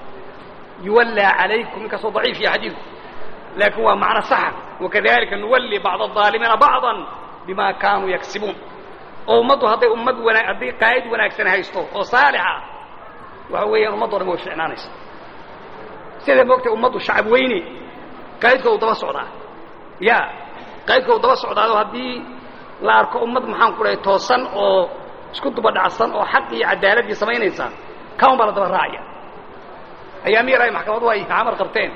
yuwallaa calaykum inkastoo daciif iyo xadiidku laakiin waa macno saxa wakadalika nuwalli bacd الظaalimiina bacضa bima kaanuu yaksibuun oo ummaddu hadday ummad wana hadday qaa'id wanaagsan haysto oo saalixa waxa weeyaan ummaddo dhan way ficnaanaysa siday moogtay ummaddu shacab weyne qaa'idkoodu daba socdaa ya qaa'idkoodu daba socdaado haddii la arko ummad maxaan ku dhahay toosan oo isku duba dhacsan oo xaq iyo cadaaladii samaynaysa kaun baa la daba raacaya ayaamiir ay maxkamadu ay camar qabteen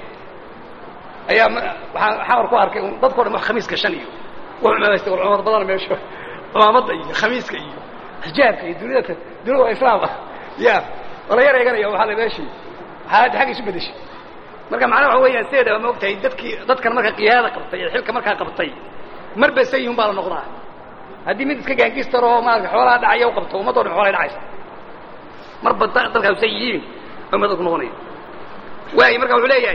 ayaa waxaan xamar ku arkay dadkao dhan wax khamiis gashan iyo wax cumaamaystay war cumar badana meesha cumaamadda iyo khamiiska iyo xijaabka iyo duniyada dunida waa islaam ah ya wala yar eeganaya waxaa la meeshii xaaladda xagga isu bedeshay marka macnaha waxa weeyaan sideedaba ma ogtahay dadkii dadkan marka qiyaada qabtay ee xilka markaa qabtay marba sayihun baa la noqdaa haddii mid iska gaangistar oo maarata xoolaha dhacaya u qabto ummaddo dhan xoolay dhacaysa marba dalkaas say yihiin bay dadku noqonaya waay marka wuxuu leeyahay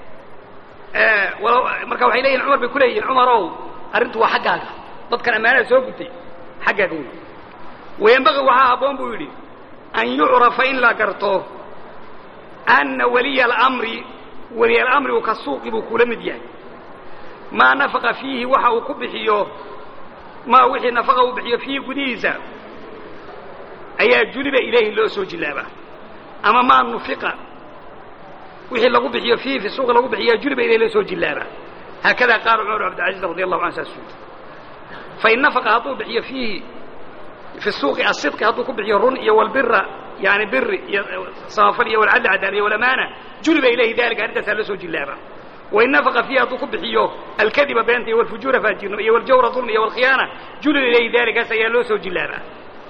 marka waxay leeyihin cumar bay ku leeyihin cumarow arrintu waa xaggaaga dadkan ammaanada soo gutay xaggaaga wey wayanbaqi waxaa habboon buu yidhi an yucrafa in la garto anna waliya alamri waliyalamrigu ka suuqi buu kula mid yahay maa nafaqa fiihi waxa uu ku bixiyo maa wixii nafaqa uu bixiyo fiihi gudihiisa ayaa juliba ilayhi loo soo jilaabaa ama maa nufiqa wixii lagu bixiyo fiihi fi suuqi lagu bixiyaa juliba ilayhi loo soo jilaabaa haakada qaala cumar cabdilcaziz radi allahu an saas uudi fain nafaqa hadduu bixiyo fiihi fi suuqi asidqi hadduu ku bixiyo run iyo walbira yani biri iyo samafal iyo walcadli cadaal iyo walamaana juliba ilayhi dalika arrintaasaa loo soo jilaabaa wain nafaqa fiihi hadduu ku bixiyo alkadiba beenta iyo walfujuura faajirnimo iyo waljawra dulmi iyo walkhiyaana juliba ilayhi dalikaas ayaa loo soo jilaabaa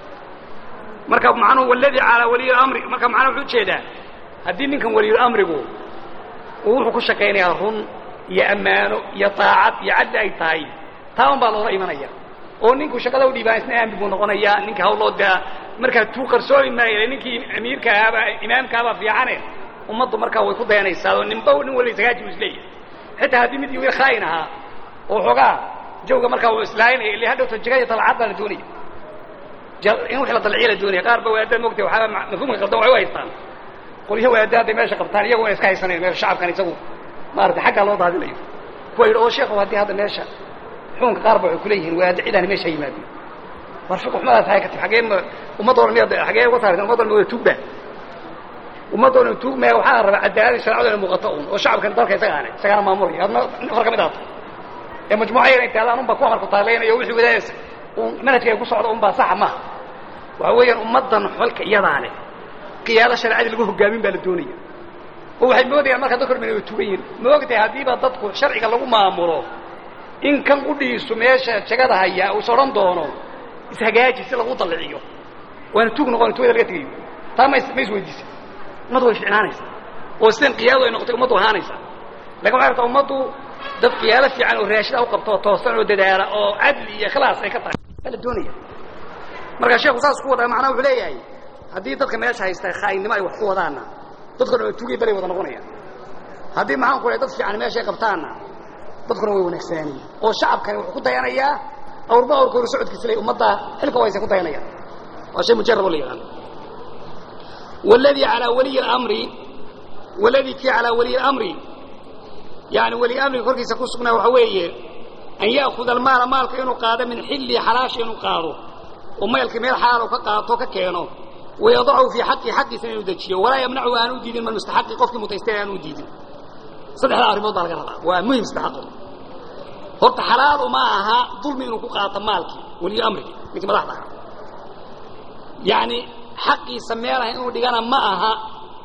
marka macnuhu waladii calaa waliy amri marka macnaa wuxuu ujeedaa haddii ninkan waliyulamrigu uu wuxuu ku shaqaynayaa run iyo ammaano iyo taacad iyo cadli ay tahay taa un baa loola imanaya oo ninku shaqada u dhiibaan isna aamin buu noqonayaa ninka hawloo daa markaa tuu qarsoomi maayo ninkii amiirka ahaaba imaamkaabaa fiicane ummaddu markaa way ku dayanaysaa oo ninba nin waliba sagaaji u isleeyahay xitaa haddii mid wiil khaayin ahaa oo xoogaa jawga markaa uu islaaynaya illi hadhowta jigaya talacad baa la doonaya in wix la dalciya la doonaya qaar ba wadaad mogtay waxaaba mafhuumka qaldan waxay u haystaan qolyaha wadaadda hadday meesha qabtaan iyagu ina iska haysanayo meesha shacabkan isagu maarata xaggaa loo daadinayo kuwa yidhi oo sheekhu haddii hadda meesha xukunka qaar ba waxay kuleeyihiin wadaadda cidaani meesha ha yimaadin war fiq xumadaas hay ka tib xagee ma ummadda oran miyaad xagee uga saaraysan ummaddan ma wada tuugba ummadda oran tuugmaya waxaa la rabaa cadaaladii sharcadu inay muuqato un oo shacabkan dalka isagaane isagaana maamulaya adna afar ka mid ahaato ee majmuuca yar intay adaan unbaa ku amarku taalaynayo wixii wadaadaysa un manhajka ay ku socda unbaa saxa maha waxa weeyaan ummaddan xolka iyadaa leh qiyaado sharcadii lagu hogaamin baa la doonaya oo waxay moodayaan markaa dadka orman way tugan yihin ma ogtahay haddiiba dadku sharciga lagu maamulo in kan qudhiisu meesha jagada haya uus odhan doono ishagaaji si lagu dalliciyo waana tuug noqon tuugada laga tegayo taa ma ma isweydiisa ummaddu way ficnaanaysaa oo sidan qiyaado ay noqotay ummaddu ahaanaysaa lakin waxay rabtaa ummaddu dad qiyaado fiican oo raashida u qabto oo toosan oo dadaala oo cadli iyo ikhlaas ay ka tahay baa la doonaya marka sheekhu saas ku wadaa macnaha wuxuu leeyahay haddii dadka meesha haysta khaainnimo ay wax ku wadaanna dadkuna waa tuugay balay wada noqonayaan haddii maxaan ku lehay dad fiican meesha ay qabtaanna dadkuna way wanaagsanaanayaan oo shacabkani wuxuu ku dayanayaa awrba awrkooda socodkiisa ley ummadda xilka waysa ku dayanayaan waa shay mujarab oo la yaqaano waladii calaa waliyi اlamri waladii kii calaa waliyi اlamri yani weli amriga korkiisa ku sugnaa waxaa weeye an ya'kuda almaala maalka inuu qaado min xilli xalaasha inuu qaado oo maylka meel xalaal ka qaato ka keeno wayadachu fii xaqi xaqiisana inuu dejiyo walaa yamnachu aanu diidin man mustaxaqi qofkii mutaystay aanu diidin saddexdaa arrimood baa laga rabaa waa muhim saddexaqo horta xalaalu ma aha dulmi inuu ku qaato maalkii weliyo amrigii ninkii madaxda ahaa yacni xaqiisa meelaha inuu dhigana ma aha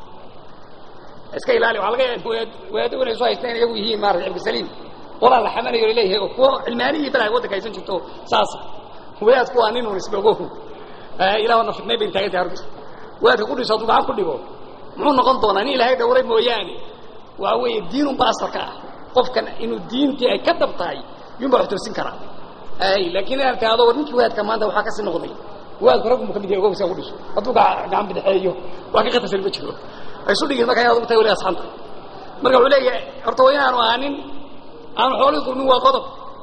iska ilaali waxaa laga yaaba wadaaddo inay soo haystaan iyagu yihiin maarata ibkasaliim qolaa la xamanayo laleeyahay oo kuwo cilmaaniyii balaha waddanka haysan jirto saasa wadaadku waa nin un isbogo ilaahna fitnay bay taagan tahay horta wadaadka ku dhiso hadduu gacan ku dhigo muxuu noqon doonaa nin ilaahay dhowray mooyaane waa weeye diinunba asalka ah qofkan inuu diintii ay ka dab tahay yun baa wax toosin karaa laakiin inaad tahdo war ninkii wadaadka maanta waxaa kasii noqday wadaadku raggu mu ka mid yahay ogow siaa ku dhiso hadduu gacan bidexeeyo wax ka qatarsan ma jiro ay isu dhigin marka inaad ugu tahay wali asxanta marka wuxuu leeyahay horta waa inaanu ahaanin aanu xoolihii dulmin waa qodob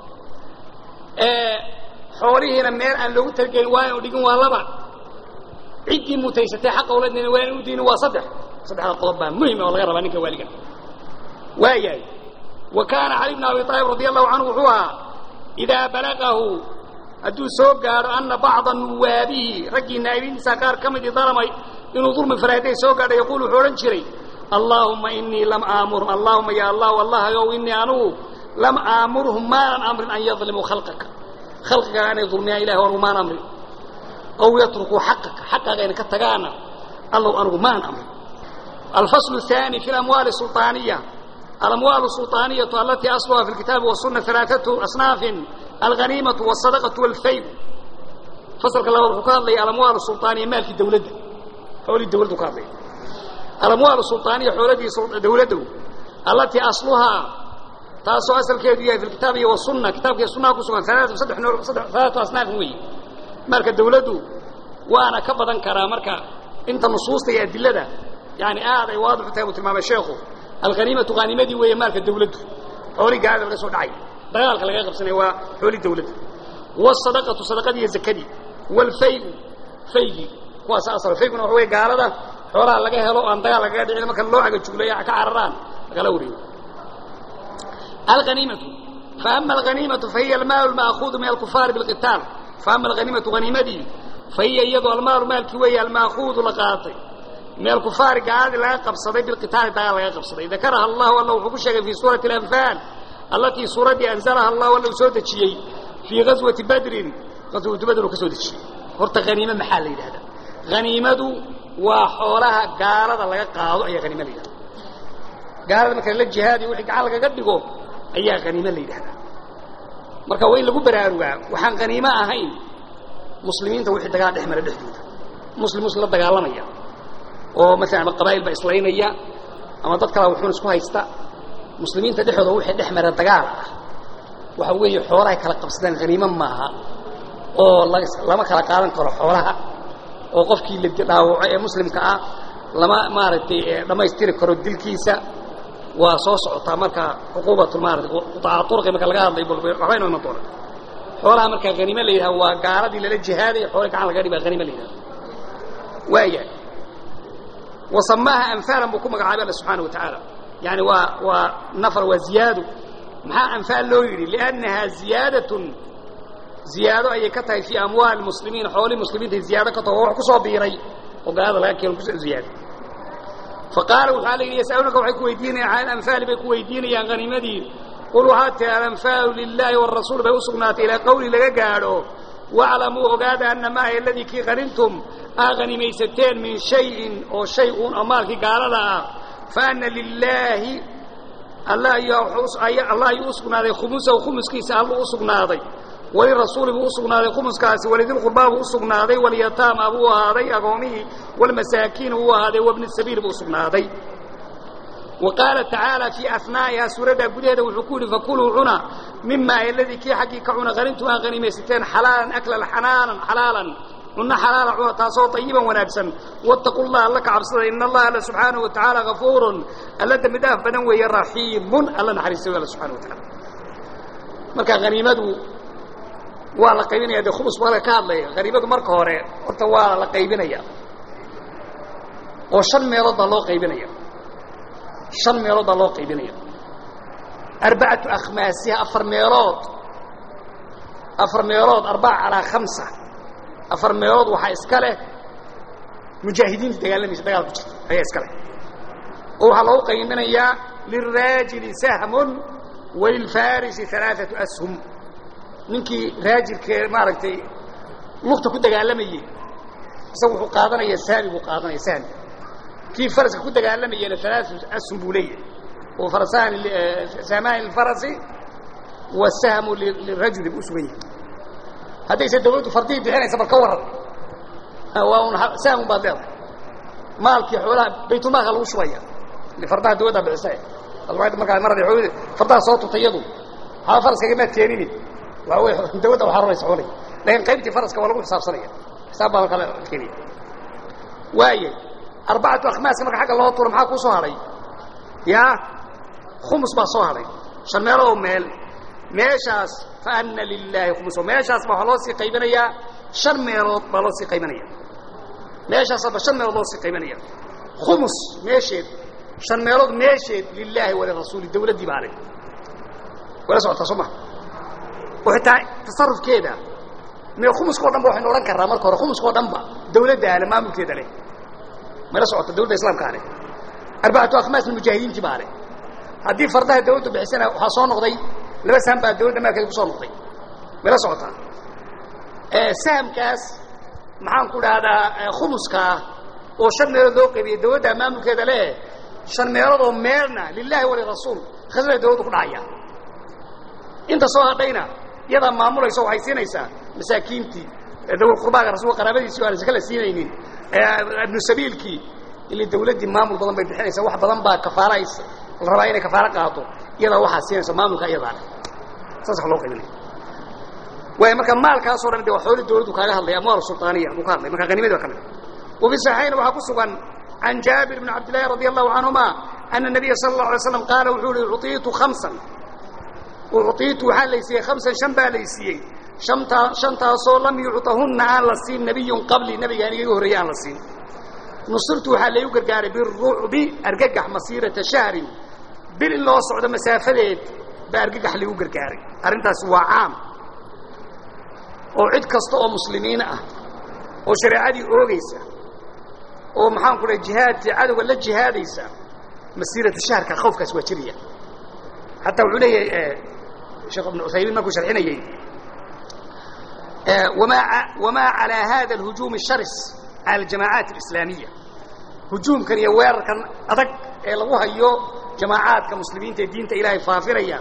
xoolihiina meel aan loogu talagelin waa inu dhigin waa laba ciddii mutaysatay xaqa uladnina waa inu diinin waa saddex saddexda qodob baa muhim oo laga rabaa ninka waaliga waa yahay wa kaana cali bn abi aalib radi allahu canhu wuxuu ahaa idaa balagahu hadduu soo gaadho ana bacda nuwaabihi raggii naa'ibiintiisa qaar ka midii dalamay inuu dulmi faray hadday soo gaadho yaquul wuxuu odhan jiray allaahuma inii lam aamurhum allahuma ya allah allahayow inii anugu lam aamurhum maanan amrin an yadlimuu khalqaka khalqigaa inay dulmiyaan ilahi anugu maan amrin aw yatrukuu xaqaka xaqaaga inay ka tagaana allow anugu maan amrin alfaslu الثاني fi اlamwaali الsulطaaniya alamwaal الsulطaaniyatu alatii asluha fi اlkitaabi waالsuna alaaثatu asnaafin alghaniimatu والsadaqaةu wاlfayl fasalka labaad wuxuu ka hadlaya alamwaal الsulطaaniya maalkii dawladda xoolii dawladdu ka hadlaya alamwaal الsulطaaniya xooladii dawladdu alatii asluhaa taasoo asalkeedu yahay fi kitaabi iyo wasunna kitaabka iyo sunnaha ku sugan alaatu saddex noo alaatu asnaafin weeye marka dawladdu waana ka badan karaa marka inta nusuusta iyo adilada yani aad ay waadix u tahay buu tilmaamay sheekhu alghaniimatu haanimadii weeye maalka dawladdu xoolii gaalada laga soo dhacay dagaalka laga qabsanaya waa xoolii dawladda wاsadaqatu sadaqadii iyo zakadii wاlfayu faygii kuwaas asal fayguna waxa wey gaalada xoolaha laga helo aan dagaal lagaga dhicin marka loo cagajugleeya ka cararaan lagala wareego alaniimatu faama alaniimatu fahiya almaalu lma'kuudu min alkufaari bilqitaal faama alaniimatu haniimadii fahiya iyadoo almaalu maalkii weeye alma'kuudu la qaatay min alkufaari gaaladii laga qabsaday bilqitaali dagaal laga qabsaday dakaraha allahu alla wuxuu ku sheegay fii suurati alanfaal allatii suuraddii anzalaha allahu alla uu soo dejiyey fii gaswati badrin gaswatu badr uu ka soo dejiyey horta haniime maxaa la yidhahdaa haniimadu waa xoolaha gaalada laga qaado ayaa haniime la yidhahda gaalada marka la jihaadiyo wixii gacan lagaga dhigo ayaa haniime la yidhahdaa marka waa in lagu baraarugaa waxaan haniime ahayn muslimiinta wixii dagaal dhex mara dhexdooda muslim muslim la dagaalamaya oo maalan ama qabaa'il baa islaynaya ama dad kalaa wuxuun isku haysta muslimiinta dhexdooda wixii dhex mara dagaal ah waxa weeye xoolahay kala qabsadaan haniime maaha oo lama kala qaadan karo xoolaha oo qofkii la dhaawaco ee muslimka ah lama maaragtay dhammaystiri karo dilkiisa waa soo socotaa marka cuquubatu maarata qutaaca turqi marka laga hadlay waxba inoo iman doona xoolaha markaa haniime la yidhaha waa gaaladii lala jihaaday xoolii gacan laga dhibaa haniime la yidhaha waayahay wasamaaha anfaalan buu ku magacaabay alla subxaana wa tacaala yani waa waa nafar waa ziyaado maxaa anfaal loo yidhi liannahaa ziyaadatun ziyaado ayay ka tahay fii amwaali muslimiin xoolii muslimiintay ziyaado ka taho wax ku soo biiray oo gaalada laga keeno kusoo ziyaaday faqaala waxaa la yidhi yasaluunaka waxay ku weydiinayaan can alanfaali bay ku weydiinayaan haniimadii qul waxaad tihi alanfaalu lilaahi waalrasuul bay u sugnaatay ilaa qawli laga gaadho waclamuu ogaada anna maaha aladii kii qanintum aa hanimaysateen min shayin oo shay uun oo maalkii gaalada ah fa anna lilaahi allah ayuu u sugnaaday khumusahu khumuskiisa alluu u sugnaaday walirasuuli buu u sugnaaday khumuskaasi walidilqurbaa buu u sugnaaday walyataama buu ahaaday agoomihii walmasaakiina buu ahaaday wabni sabiil buu u sugnaaday wa qaala tacaala fii asnaa'ihaa suuraddaa gudaheeda wuxuu ku yidhi fakuluu cuna mima aladii kii xaggii ka cuna qanintum aa hanimaysateen xalaalan aklan xanaanan xalaalan cunno xalaala cuna taasoo tayiban wanaagsan wattaqu llaha alla ka cabsada ina allaha alla subxaanahu wa tacaala gafuurun alla dembi dhaaf badan weeye raxiimun alla naxariista wey alla subxana wa tacaala marka haniimadu waa la qaybinaya dee khubus baa ka hadlaya haniimadu marka hore horta waa la qaybinaya oo shan meelood baa loo qaybinaya shan meelood baa loo qaybinaya arbacatu akhmaasiha afar meelood afar meelood arbaca calaa khamsa afar meelood waxaa iska leh mujaahidiinta dagaalamaysa dagaal ku jirta ayaa iska leh oo waxaa loogu qaybinayaa lilraajili sahmun walilfarisi alaaatu ashum ninkii raajilkee maaragtay lugta ku dagaalamayey isaga wuxuu qaadanaya sahmi buu qaadanaya sahmi kii faraska ku dagaalamayena alaatu ashum buu leeyahay oo farasani sahmaani lilfarasi wasahmu lirajuli buu usugan yahay haddayse dawladdu fardihii bixinaysa bal ka warran waa un sahmun baad leedahay maalkii xoolaha baytulmaalka lagu shubaya fardaha dawladdaa bixisa markaa mar fardaha soo tutay iyadu waxba faraskagamaad keenini waa wey dawladda waxaa raraysa xoolay laakiin qaybtii faraska waa lagu xisaabsanaya xisaab baa kale keenaya waaya arbacatu akhmaaska marka xagga loo tuuro maxaa kuu soo hadhay yaa khumus baa soo hadhay shan meelo oo meel meeshaas fa anna lilaahi khumuso meeshaas baa waxaa loo sii qaybinayaa shan meelood baa loo sii qaybinaya meeshaasaba shan meelood loo sii qaybinaya khumus meesheed shan meelood meesheed lilaahi walirasuuli dawladdii baa leh wala socotaa soo maha oo xitaa tasarufkeeda mee khumuska o dhan ba waxaynu odhan karnaa marka hore khumuska o dhan ba dawladda ale maamulkeeda leh mala socota dawladda islaamkaa leh arbacatu akhmaasna mujaahidiintii baa leh haddii fardaha dawladdu bixisana waxaa soo noqday laba saham baa dawladda maalkeeda ku soo noqday mala socotaa sahamkaas maxaan ku dhahdaa khumuskaa oo shan meelood loo qaybiyey dawladda maamulkeeda leh shan meelood oo meelna lilaahi walirasuul khasnada dawladdu ku dhacaya inta soo hadhayna iyadaa maamulaysa waxay siinaysaa masaakiintii dawal qurbaaga rasuulka qaraabadiisii o aan saka la siinaynin ibnu sabiilkii ili dawladdii maamul badan bay bixinaysa wax badan baa kafaara la rabaa inay kafaaro qaato iyadaa waxaa siinaysa maamulka iyadaa leh saas wa loo qaybinaya waay marka maalkaasoo dhan de waa xooli dawladdu kaaga hadlaya amwaal sulطaaniya buu ka hadlay marka hanimadi baa ka mid wafi saxiixayna waxaa ku sugan can jaabir bn cabd llahi radi allahu canhuma ana nabiya sala اllahu alay slam qaala wuxuu uhi uciitu hamsan uciitu waxaa laysiiyey hamsan shan baa laysiiyey shantaa shantaasoo lam yucطahunna aan la siin nabiyun qabli nabigaan igaga horreeyey aan la siin nusurtu waxaa laygu gargaaray birucbi argagax masiirata shahrin bil in loo socdo masaafadeed baa argagax laygu gargaaray arrintaasi waa caam oo cid kasta oo muslimiin ah oo shareecadii oogaysa oo maxaan ku dhahay jihaadkii cadowga la jihaadaysa masiirata shahrka khawfkaas waa jiraya xataa wuxuu leeyahay sheekh ibnu cuthaymiin markuu sharxinayey wamaa wamaa calaa hada alhujuum الsharis cala aljamaacaat alislaamiya hujuumkan iyo weerarkan adag ee lagu hayo jamaacaadka muslimiinta ee diinta ilaahay faafinaya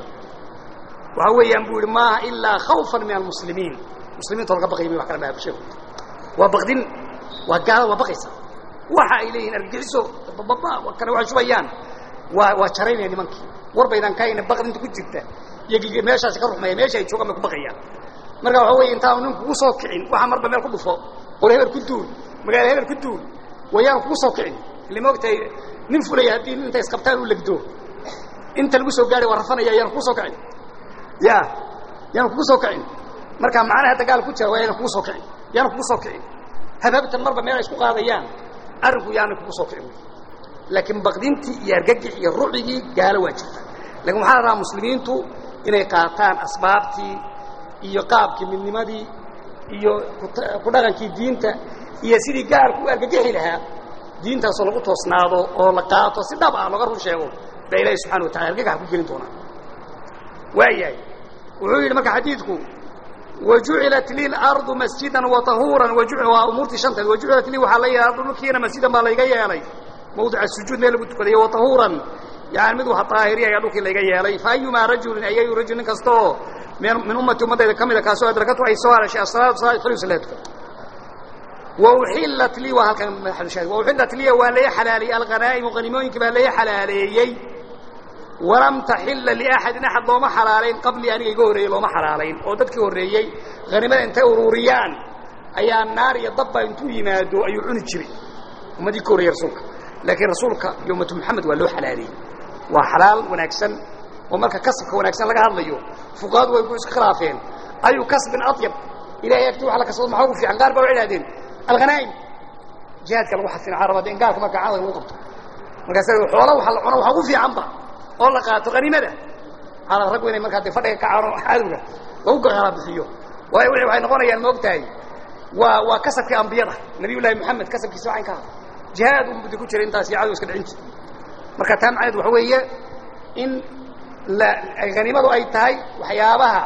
waxaa weeyaan buu yihi maaha ilaa khawfan min almuslimiin muslimiinta laga baqaya may wax kala maha sheeku waa baqdin waa gaalada waa baqaysa waxa ay leeyihin argagixiso bababa kale waxay shubayaan waa waa jaraynaya nimankii war baydan kahayna baqdinta ku jirta iyo meeshaasi ka ruxmaya meesha ay joogaan bay ku baqayaan marka waxa weeye intaanu nin kugu soo kicin waxa marba meel ku dhufo qol hebel ku duul magaalo hebel ku duul wayaan kugu soo kicin ile maogtahay nin fulaya haddii intay isqabtaan u legdo inta lagu soo gaadhay waa rafanaya yaan kugu soo kicin ya yaan kugu soo kicin marka macnaha dagaal ku jira waa yaan kugu soo kicin yaan kugu soo kicin habhabtan marba meel ay isku qaadayaan arrinku yaana kugu soo kicin laakiin baqdintii iyo argagix iyo rucigii gaalo waa jirta lakin waxaa la rabaa muslimiintu inay qaataan asbaabtii iyo qaabkii midnimadii iyo ku dhaqankii diinta iyo sidii gaalku u argagixi lahaa diintaasoo lagu toosnaado oo la qaato si dhab ah looga run sheego baa ilaahi subxana wa tacala argagax ku gelin doonaa waayahay wuxuu yidhi marka xadiidku wajucilat li lardu masjidan watahuuran waa umuurtii shanteed wajucilat lii waxaa la yeelay ardu dhulkiina masjidan baa layga yeelay mawdica sujuud meel lagu tukadayo watahuuran yani mid wax daahiriya ayaa dhulkii layga yeelay fa ayumaa rajulin ayayu rajul nin kasta oo min ummati ummaddayda ka mida kaasoo adrakatu ay soo halashay asalaatu salaad faliusa la tukan wauxillat lii waa halkan madaxalushaahid wauxillat liya waa lay xalaaleeyey alhanaa'imu hanimooyinkii baa lay xalaaleeyey walam taxilla liaxadin axad looma xalaalayn qablii aniga iga horreeyey looma xalaalayn oo dadkii horreeyey hanimada intay ururiyaan ayaa naar iyo dabba intuu yimaado ayuu cuni jiray ummadii ka horreeyey rasuulka laakiin rasuulka iyo ummatu moxamed waa loo xalaaleeyey waa xalaal wanaagsan oo marka kasabka wanaagsan laga hadlayo fuqahadu way ku iska khilaafeen ayu kasbin adyab ilahay agti wax la kasbado maxaa ugu fiican qaar baa waxay idhahdeen alghanaa'im jihaadka lagu xadfina waxaa rabaa de in gaalka marka caada lagu qabto markaas xoola waxa la cuno waxa ugu fiicanba oo la qaato haniimada waxaa raggu inay markaa de fadhiga ka caano cadowga lagu gaala bixiyo waayo wixii waxay noqonayaan ma og tahay waa waa kasabkii ambiyada nabiyullaahi moxamed kasabkiisa waxayn ka hadla jihaad un budi ku jira intaas iyo cadow iska dhicin jirta marka taa macneed waxa weeye in la haniimadu ay tahay waxyaabaha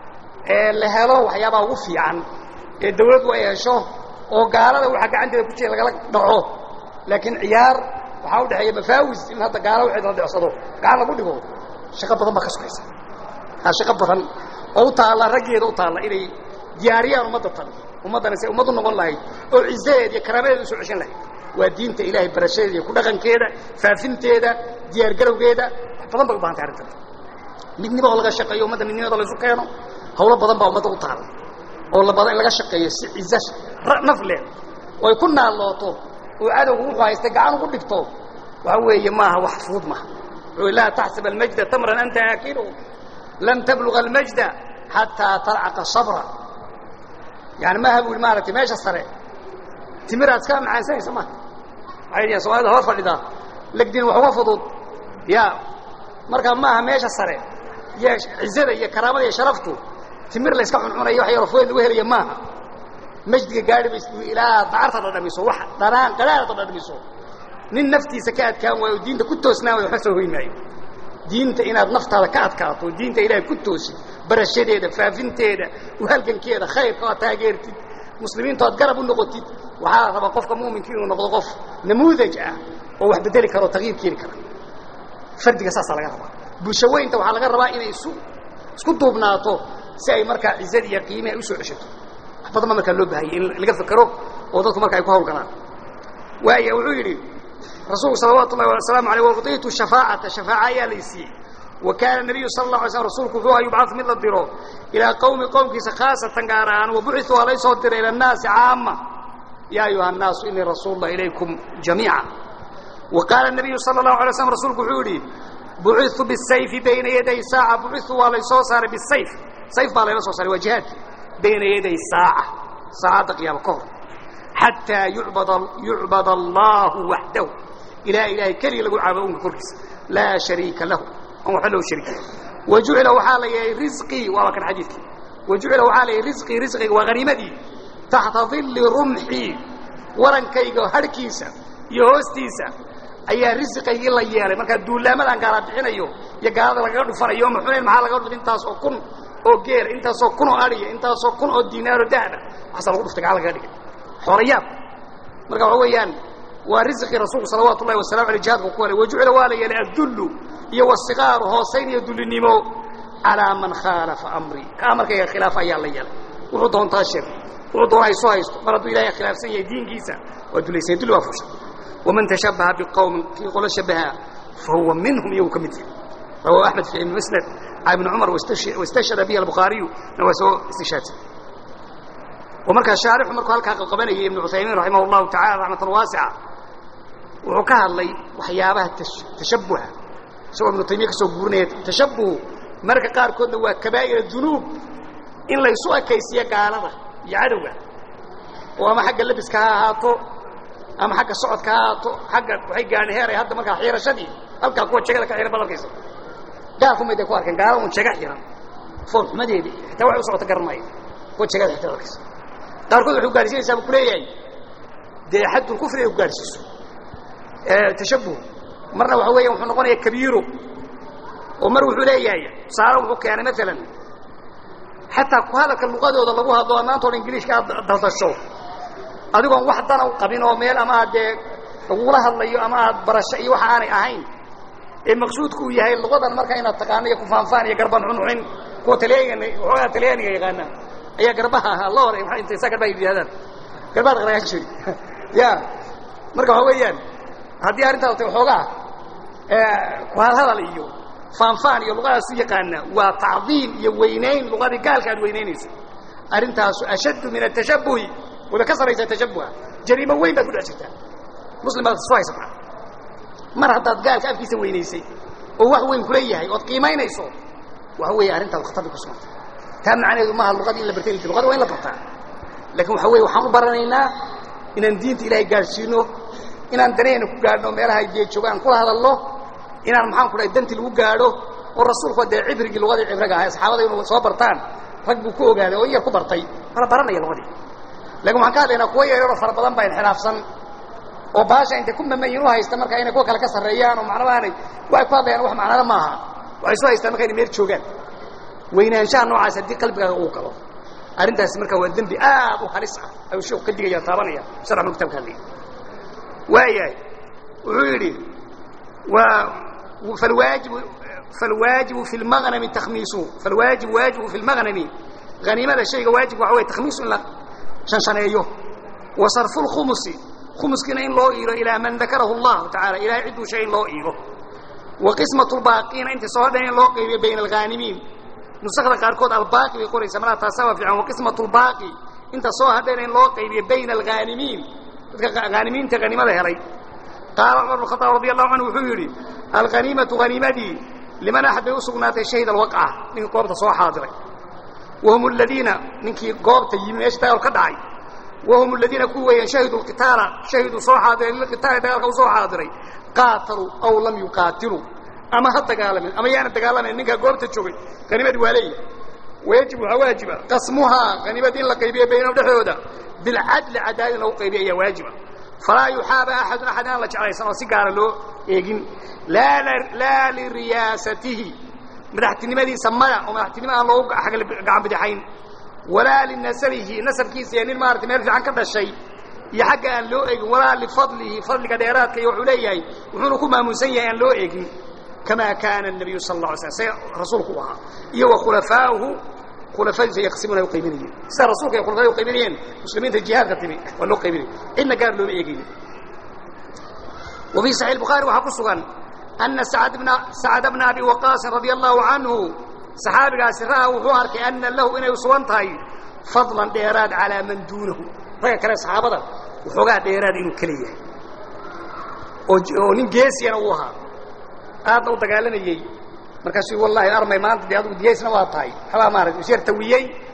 ee la helo waxyaabaha ugu fiican ee dawladdu ay hesho oo gaalada waxa gacanteeda ku jira lagala dhaco laakiin ciyaar waxaa u dhexeeya mafaawis in hadda gaala waxeed la dhecsado gacan lagu dhigo shaqo badan baa ka sugaysa aa shaqo badan oo u taalla raggeeda u taalla inay diyaariyaan ummadda tan ummaddana say ummad u noqon lahayd oo cizadeed iyo karaamadeeda usoo ceshan lahayd waa diinta ilaahay barashadeeda iyo ku dhaqankeeda faafinteeda diyaargarowgeeda wax badan bay u bahantay arrintan midnimo oo laga shaqeeyo ummadda midnimada laysu keeno hawlo badan baa ummadda u taalla oo la badan in laga shaqeeyo si ciza naf leh oo ay ku naallooto oo cadowgu wuxuu haystay gacan ugu dhigto waxa weeye maaha wax fuud maha wuxuu laa taxsab almajda tamran anta aakilu lam tabluga almajda xataa tarcaqa sabra yani maaha bu i maaragtay meesha sare timiraad iska macaansanaysa maha waxay dhihiin soomaalida hor fadhidaa legdin wax uga fudud ya marka maaha meesha sare iyo cizada iyo karaamada iyo sharaftu timir la yska cuncunayo wax yaroo food lagu helaya maaha majdiga gaadhi ba ilaa dacarta dhadhamiso wax dhanaan qadhaarta dhadhamiso nin naftiisa ka adkaan waayo diinta ku toosnaan wayo waxba soo hoy maayo diinta inaad naftaada ka adkaato diinta ilaahay ku toosid barashadeeda faafinteeda uhalgankeeda khayrka oo taageertid muslimiintu aad garab u noqotid waxaa la rabaa qofka mu'minka inuu noqdo qof namuudaj ah oo wax bedeli kara oo tagyiir keeni kara fardiga saasaa laga rabaa bulsho weynta waxaa laga rabaa inay isu isku duubnaato si ay markaa cizadi iyo qiimi ay u soo ceshato wax badan baa markaa loo baahayay in laga fekero oo dadku marka ay ku hawlgalaan waaya wuxuu yidhi rasuulku salawaatu ullahi wasalaamu aleyh waudiitu shafaacata shafaaca ayaa lay siiyey wa kaana nabiyu sala allah alay slam rasuulku wuxuu aha yubcadu mid la diro ilaa qowmi qowmkiisa khaasatan gaar ahaan wabucitu waa lay soo diray ila annaasi caama yaa ayuha annaasu inii rasuul lah ilaykum jamiica wa qaala nabiyu sala allahu alay slam rasuulku wuxuu yidhi bucitu bisayfi bayna yaday saaca bucitu waa lay soo saaray bisayf sayf baa layla soo saaray waa jihaadki bayna yaday saaca saacadda qiyaama ka hor xataa yucbad yucbad allahu waxdahu ilaa ilaahay keliya lagu caabudo unka korkiisa laa shariika lahu aan waxba loo shariik wajucila waxaa la yeelay risqii waaba kan xadiidkii wajucila waxaa la yeelay risqii risqiga waa haniimadii taxta dilli rumxii warankayga harhkiisa iyo hoostiisa ayaa risqaygii la yeelay markaa duulaamadan gaala bixinayo iyo gaalada lagaga dhufanayo ma xunayn maxaa laga dhufay intaas oo kun oo geela intaasoo kun oo adhiya intaasoo kun oo diinaaro dahaba waxaasaa lagu dhuftay gaala lagaga dhigay xoolayaab marka waxa weeyaan waa risqii rasuulku salawaatu ullahi wasalamu aleyh jihadka ku helay wajucila waa la yeelay addullu iyo wasikaaru hoosayn iyo dullinimo calaa man khaalafa amrii ka amarkayga khilaafa ayaa la yeelay wuxuu doontaa sheeg wuxuu doonaa isu haysto mar hadduu ilahay khilaafsan yahay diinkiisa waa dulaysan dulli waa fusha waman tashabbaha biqowmin kii qolo shabaha fahuwa minhum iyagu ka mid yahay rawahu axmed fi cilmi musnad can ibni cumar wastashhada bihi albukhaariyu na waa soo istishaadsan oo markaa shaarixu markuu halkaa qalqabanayay ibnu cuthaymiin raximah allahu tacala raxmatan waasica wuxuu ka hadlay waxyaabaha tashabbuha isagoo ibnu taymiya ka soo guurinaya tashabbuhu marka qaarkoodna waa kabaa'ir dunuub in laysu ekaysiyo gaalada iyo cadowga oo ama xagga labiska ha ahaato ama xagga socodka ha ahaato xagga waxay gaadhay heer ay hadda markaa xiirashadii halkaa kuwa jegada ka xihan badarkaysa gaalkumayday ku arkeen gaala un jega xihan fool xumadeedii xitaa waxay u socota garanmaya kuwa jegada xigta badarkaysa qaarkood waxay ugaarsiinaysaa buu ku leeyahay dee xaddul kufri ay ugaarsiiso tashabbuh marna waxa weeya wuxuu noqonayaa kabiiro oo mar wuxuu leeyahay tusaale wuxuu keenay maalan xataa ku hadalka luqadooda lagu hadlo maanta o ingiliishka aad daldasho adigoon wax dana u qabin oo meel ama aad dee lagula hadlayo ama aad barasho iyo waxa aanay ahayn ee maqsuudku uu yahay luqadan marka inaad taqaano iyo kufaanfaan iyo garban xunxunin kuwa talyaaniga waxoogaa talyaaniga yaqaana ayaa garbaha ahaa la hore maa intay saa garbaha yidhahdaan garbaha dhaqdhaqaan jiri ya marka waxa weeyaan haddii arrintaas tay waxoogaa ku hadhadal iyo faanfaan iyo luqadaas u yaqaana waa tacdiim iyo weynayn luqadii gaalka aad weynaynayso arrintaasu ashaddu min atashabbuhi wada ka saraysaa tashabbuha jariimo weyn baad ku dhex jirtaa muslim baad isu haysataa mar haddaad gaalka afkiisa weynaysay oo wax weyn kula yahay ood qiimaynayso waxa weeye arrintaadu khatar bay ku sugantay taa macnaheedu maaha luqadii in la bartay luqada waa in la bartaa laakiin waxa weye waxaan u baranaynaa inaan diinta ilaahay gaadhsiino inaan danahayna ku gaadhno meelaha ay jeejoogo aan kula hadalno inaan maxaan ku dhahay danti lagu gaadho oo rasuulku dee cibrigii lugadii cibriga ahay saxaabada inu soo bartaan rag buu ku ogaaday oo in yar ku bartay mala baranaya lugadii lakin waxaan ka hadlaynaa kuwa yaryaroo fara badan baa inxiraafsan oo baasha intay ku mamayin u haysta marka inay kuwa kale ka sarreeyaan oo macnaba aanay waxay ku hadlayaan wax macnada maaha waxay soo haystaan marka inay meel joogaan weynaanshaha noocaas haddii qalbigaaga uu galo arrintaasi marka waa dembi aad u halis ah ayuu sheeku ka digaya taabanaya sharxnu kitabka hadlaya waayahay wuxuu yidhi فالواجب فالواجب في المغنم تخميسه فالواجب واجب في المغنم غنيمة الشيء واجب وهو تخميس إلا شنشنيه وصرف الخمس خمس كنا إن لو إيرو إلى من ذكره الله تعالى إلى عدو شيء لو إيرو وقسمة الباقين أنت صهدين لو قيب بين الغانمين نسخة قاركود الباقي يقول إسمنا تساوى في عن وقسمة الباقي أنت صهدين لو قيب بين الغانمين غانمين تغنيمة هري قال عمر بن الخطاب رضي الله عنه وحيري الغنيمة غنيمتي لمن أحد يسقنات الشهيد الوقعة من قوبة صوى حاضرة وهم الذين منك قوبة يمين يشتغل قدعي وهم الذين كوا يشهدوا القتال شهدوا صوى حاضرين للقتال دقالك صوى حاضرين قاتلوا أو لم يقاتلوا أما حتى قال من أما يعني تقال من إنك قوبة تشوي غنيمة والي ويجب واجبة قسمها غنيمة لقيبية بين الدحودة بالعدل عدالة لو قيبية واجبة فلا يحاب أحد أحد أن لا جعل يسنو سيقار له إيقين لا, لا لرياسته مدحتنمدي سمنا ومدحتنمها الله حق قعب بدحين ولا لنسله نسب كيس يعني المارت ما يرجع عن كذا الشيء يحق أن لو إيقين ولا لفضله فضل قديرات كي يحوليه وحنكم مسيئا أن لو إيقين كما كان النبي صلى الله عليه وسلم رسولك وها إيو خلفاؤه خلفاء يقسمون يقيمين سر رسولك يا خلفاء يقيمين مسلمين الجهاد قتمي ولو قيمين إن قال لهم إيقين وفي صحيح البخاري وحق السغان أن سعد بن سعد بن أبي وقاص رضي الله عنه صحابي قاسرها وحوار كأن له إنه يسوانتهي فضلا ديراد على من دونه رأي كلا صحابة وحوقات ديراد إنه كلية ونين جيسي أنا وها هذا دقالنا يي markaasuu wallaahi armay maanta dee adugu diyaysna waa tahay xabaa maaragtay isyar tawiyey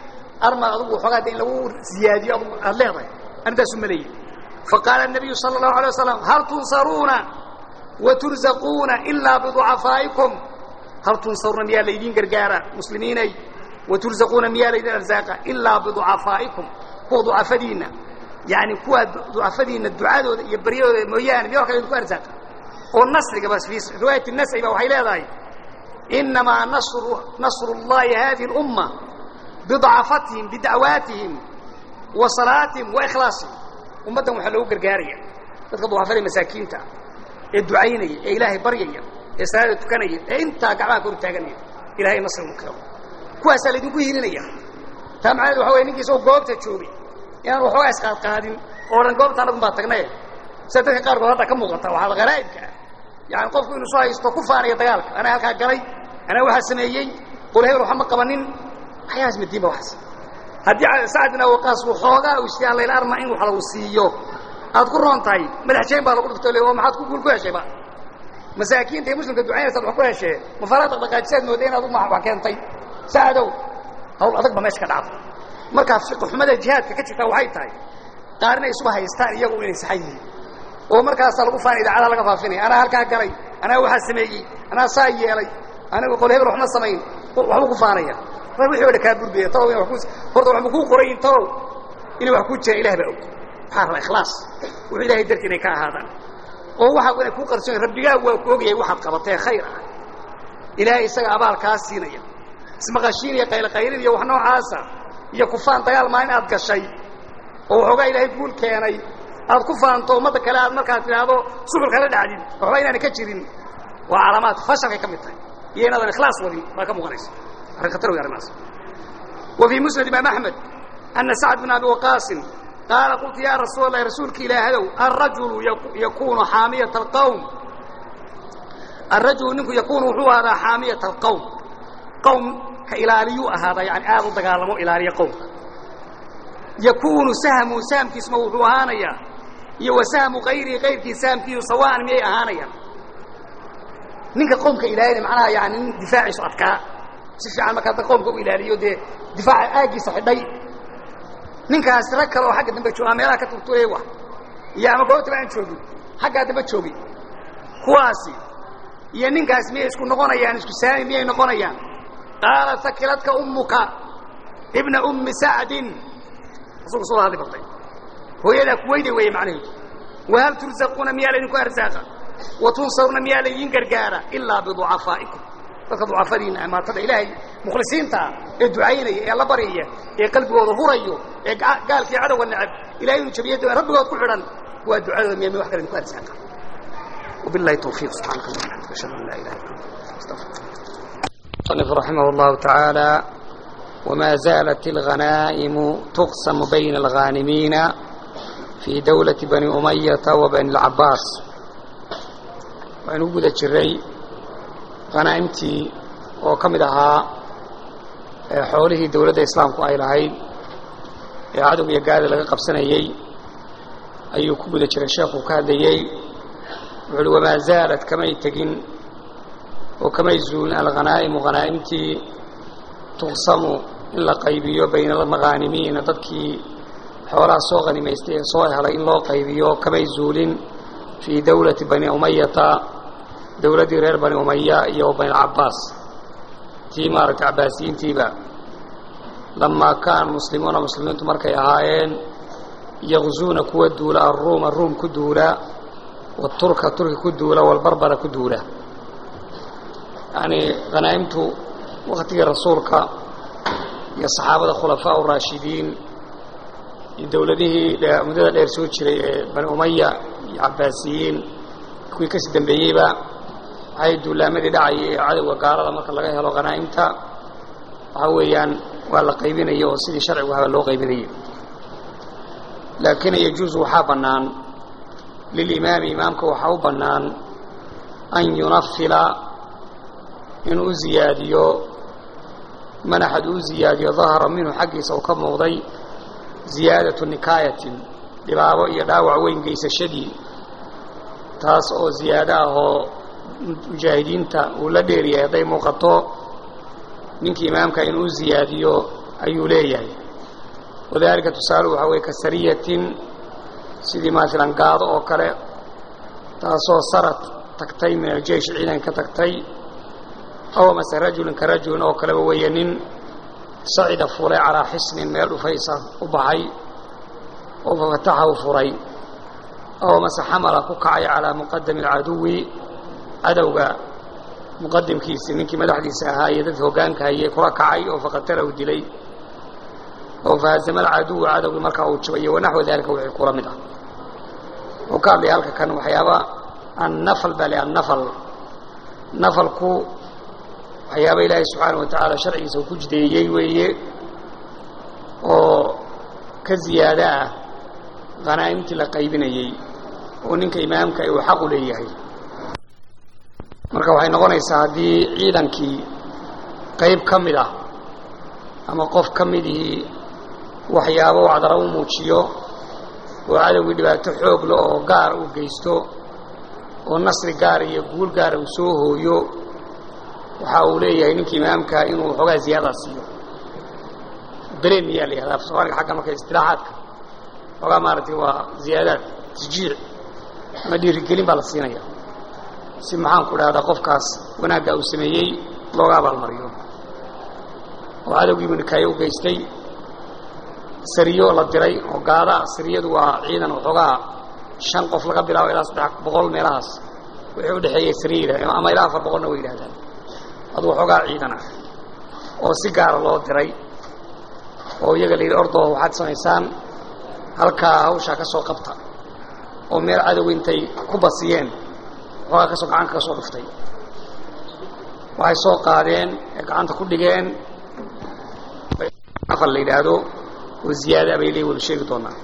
armaad adugu waxoogaa de in lagu ziyaadiyo adugu aad leedahay arrintaasu maleeyey faqaala الnabiyu salى الlahu alيه wasalam hal tunsaruuna waturzaquuna ilaa biducafaa'ikum hal tunsaruuna miyaa laydiin gargaara muslimiinay waturzaquuna miyaa laydin arzaaqa ilaa biducafaa'ikum kuwa ducafadiinna yani kuwa ducafadiinna ducadooda iyo baryadooda mooyaane miya warka idinku arzaaqa oo nasriga bas fi riwaayati nasri ba waxay leedahay inamaa nasru nasru اllahi hadihi اlumma biضcafatihim bidacwaatihim wa salaatihim wa ikhlaasihim ummaddan waxaa loogu gargaaraya dadka ducafada masaakiinta ee ducaynaya ee ilaahay baryaya ee salaada tukanaya ee intaa gacmaha kor taaganaya ilahay nasri u keeno kuwaasaa laydinku hiilinaya taa macnaheed waxa wey ninki isagoo goobta joogay inaan waxoogaa isqaadqaadin oo dhan goobta annagun baa tagnaye sida dadka qaarkood hadda ka muuqata waxaa haraa'ibka ah yani qofku inuu soo haysto ku faanaya dagaalka anaa halkaa galay anaa waxaa sameeyey qol hebel waxa ma qabanin waxyahaas madiinba waxaas haddii sacad bin awaqaas waxoogaa uu isyaa layla arma in wax lagu siiyo aad ku roon tahay madax jayn baa lagu dhifto le oo maxaad ku guul ku heshayba masaakiinta iyo muslimka ducaynaysaad wax ku heshee mafaraa dhaqdhaqaajisaad mooday inaad uma wax keentay sacadow hawl adag ba meesha ka dhacdo markaa fiqi xumada jihaadka ka jirtaa waxay tahay qaarina isuba haystaan iyagu inay saxan yihiin oo markaasaa lagu faanay idaacadaha laga faafinaya anaa halkaa galay anaa waxaa sameeyey anaa saa yeelay anigu qol hebel waxma samayn waxbuu ku faanaya mar wixii o dhan kaa burbaya talow ina wa ku horta waxba kuu qorayin talow inay wax ku jiraan ilah baa og waxaa rabaa ikhlaas wuxuu ilahay darti inay ka ahaadaan oo waxa inay kuu qarsoon rabbigaa waa ku ogyahay waxaad qabatee khayr ah ilaahay isaga abaal kaa siinaya ismaqashiin iyo qayloqaylid iyo wax noocaasa iyo kufaan dagaal maalin aad gashay oo waxoogaa ilaahay guul keenay aad ku faanto ummadda kale aad markaad tidhaahdo suxulka la dhacdid waxba inaana ka jirin waa calaamaad fashalkay ka mid tahay iyo inaadan ikhlaas wadin baa ka muuqanaysa arrin khatar wey arrimahaas wa fii musnad imaam axmed ana sacd bin abi waqaasin qaala qultu yaa rasuul allahi rasuulka ilaahadow alrajulu yakunu xaamiyata alqawm alrajulu ninku yakunu wuxuu ahaadaa xaamiyata alqawm qawmka ilaaliyuu ahaadaa yani aad u dagaalamo ilaaliya qowmka yakunu sahmu sahamkiisma wuxuu ahaanayaa iyo wa sahmu kayrihi kayrkii sahamkiisu sawaan miyay ahaanayaan ninka qowmka ilaalina macnaha yani nin difaaciisu adkaa si fiican marka hadda qowmka u ilaaliyo dee difaaca aaggiisa xidhay ninkaas rag kale oo xagga dambe jooga meelaha ka turturay wa iyo ama goobtaba aan joogin xaggaa dambe joogay kuwaasi iyo ninkaas miyay isku noqonayaan isku saami miyay noqonayaan qaala sakiladka ummuka ibna ummi sacdin rasuulku soo hadli bartay hooyadaa kuweyday weeye macnaheedu wahal turzaquuna miyaa laydinku arzaaqa wa tunsaruna miyaa laydiin gargaara ilaa biducafaa'ikum dadka ducafadiina amaatada ilaahay mukhlisiintaa ee ducaynaya ee la baryaya ee qalbigooda hurayo ee gaalkii cadowga necab ilahay inu jabiya rabbigood ku xidhan waa ducadooda miya mi wax kale idinku arzaaqa wabillahi tawfiiq subxaanaka allah waxamdika ashhadu an laa ilaha illa anta astaghfiruka المصنف رحمه الله تعالى وما زالت الغنائم تقسم بين الغانمين في دولة بني أمية وبني العباس وأن وجد الجري غنائمتي وكمدها حوله دولة الإسلام كأي لهي عدو يقال لغا قبسنيي أي كبد الجري الشيخ وكاديي وما زالت كما يتقن وكما يزول الغنائم غنائمتي تقسم in la qaybiyo bayna almaghaanimiina dadkii xoolaha soo hanimaystay ee soo helay in loo qaybiyo kamay zuulin fii dawlati bani umayata dawladdii reer bani umaya iyo bani alcabaas tii maaragtay cabaasiyiintiiba lamaa kaana muslimuuna muslimiintu markay ahaayeen yaqzuuna kuwa duula alruuma ruum ku duula waturka turki ku duula walbarbara ku duula yacnii hanaa'imtu waktigii rasuulka iyo saxaabada khulafaa uraashidiin iyo dawladihii muddada dheer soo jiray ee bani umaya iyo cabaasiyiin kuwii kasii dambeeyeyba waxay duulaamadii dhacayay ee cadowga gaalada marka laga helo khanaa'imta waxaa weeyaan waa la qaybinaya oo sidii sharcigu haba loo qaybinayay laakiin yajuusu waxaa bannaan lilimaami imaamka waxaa u bannaan an yunafila inuu u ziyaadiyo manaxad uu ziyaadiyo dahara minhu xaggiisa uu ka muuqday ziyaadatu nikaayatin dhibaabo iyo dhaawac weyn geysashadii taas oo ziyaado ah oo mujaahidiinta uu la dheeryahay hadday muuqato ninkii imaamka inuu ziyaadiyo ayuu leeyahay wadalika tusaalu waxaa weye ka sariyatin sidii maalan gaado oo kale taasoo sarad tagtay min aljeish ciidan ka tagtay aw mase rajulin ka rajulin oo kaleba weeye nin sacida fulay calaa xisnin meel dhufaysa u baxay oo fafataxahu furay aw mase xamala ku kacay calaa muqadami alcaduwi cadowga muqadimkiisii ninkii madaxdiisa ahaa iyo dadka hoggaanka hayay kula kacay oo faqatalahu dilay oo fahaazama alcaduwa cadowgii markaa uu jabay wanaxwa daalika wixii kula mid ah wuxuu ka hadlaya halka kan waxyaaba annafal baa le annafal nafalku waxyaaba ilaahay subxaana wa tacaala sharcigiisa uu ku jideeyey weeye oo ka ziyaado ah khanaa'imtii la qaybinayey oo ninka imaamka uu xaq u leeyahay marka waxay noqonaysaa haddii ciidankii qayb ka mid ah ama qof ka midihii waxyaabo wacdara u muujiyo oo cadowgii dhibaato xoog leh oo gaar uu geysto oo nasri gaara iyo guul gaara uu soo hooyo waxa uu leeyahay ninka imaamka inuu xoogaa ziyaadaa siiyo belen miyaa la yihahdaa soomaaliga xagga marka istilaaxaadka xoogaa maaragtay waa ziyaadaad tashjiic ama dhiirigelin baa la siinaya si maxaan ku dhahdaa qofkaas wanaagga uu sameeyey looga abaalmariyo oo cadowgiibu nikaayo u geystay sariyo la diray oo gaada sariyadu waa ciidan waxoogaa shan qof laga bilaabo ilaa saddex boqol meelahaas wixii udhexeeyey sariya yidhahdeen ama ilaa afar boqolna way yidhahdaan adu waxoogaa ciidan ah oo si gaara loo diray oo iyaga la yidhi ordoo waxaad samaysaan halkaa hawshaa ka soo qabta oo meel cadow intay ku basiyeen waxoogaa kasoo gacanka ka soo dhuftay waxay soo qaadeen ee gacanta ku dhigeen afal la yidhaahdo oo ziyaada bay leey wada sheegi doonaa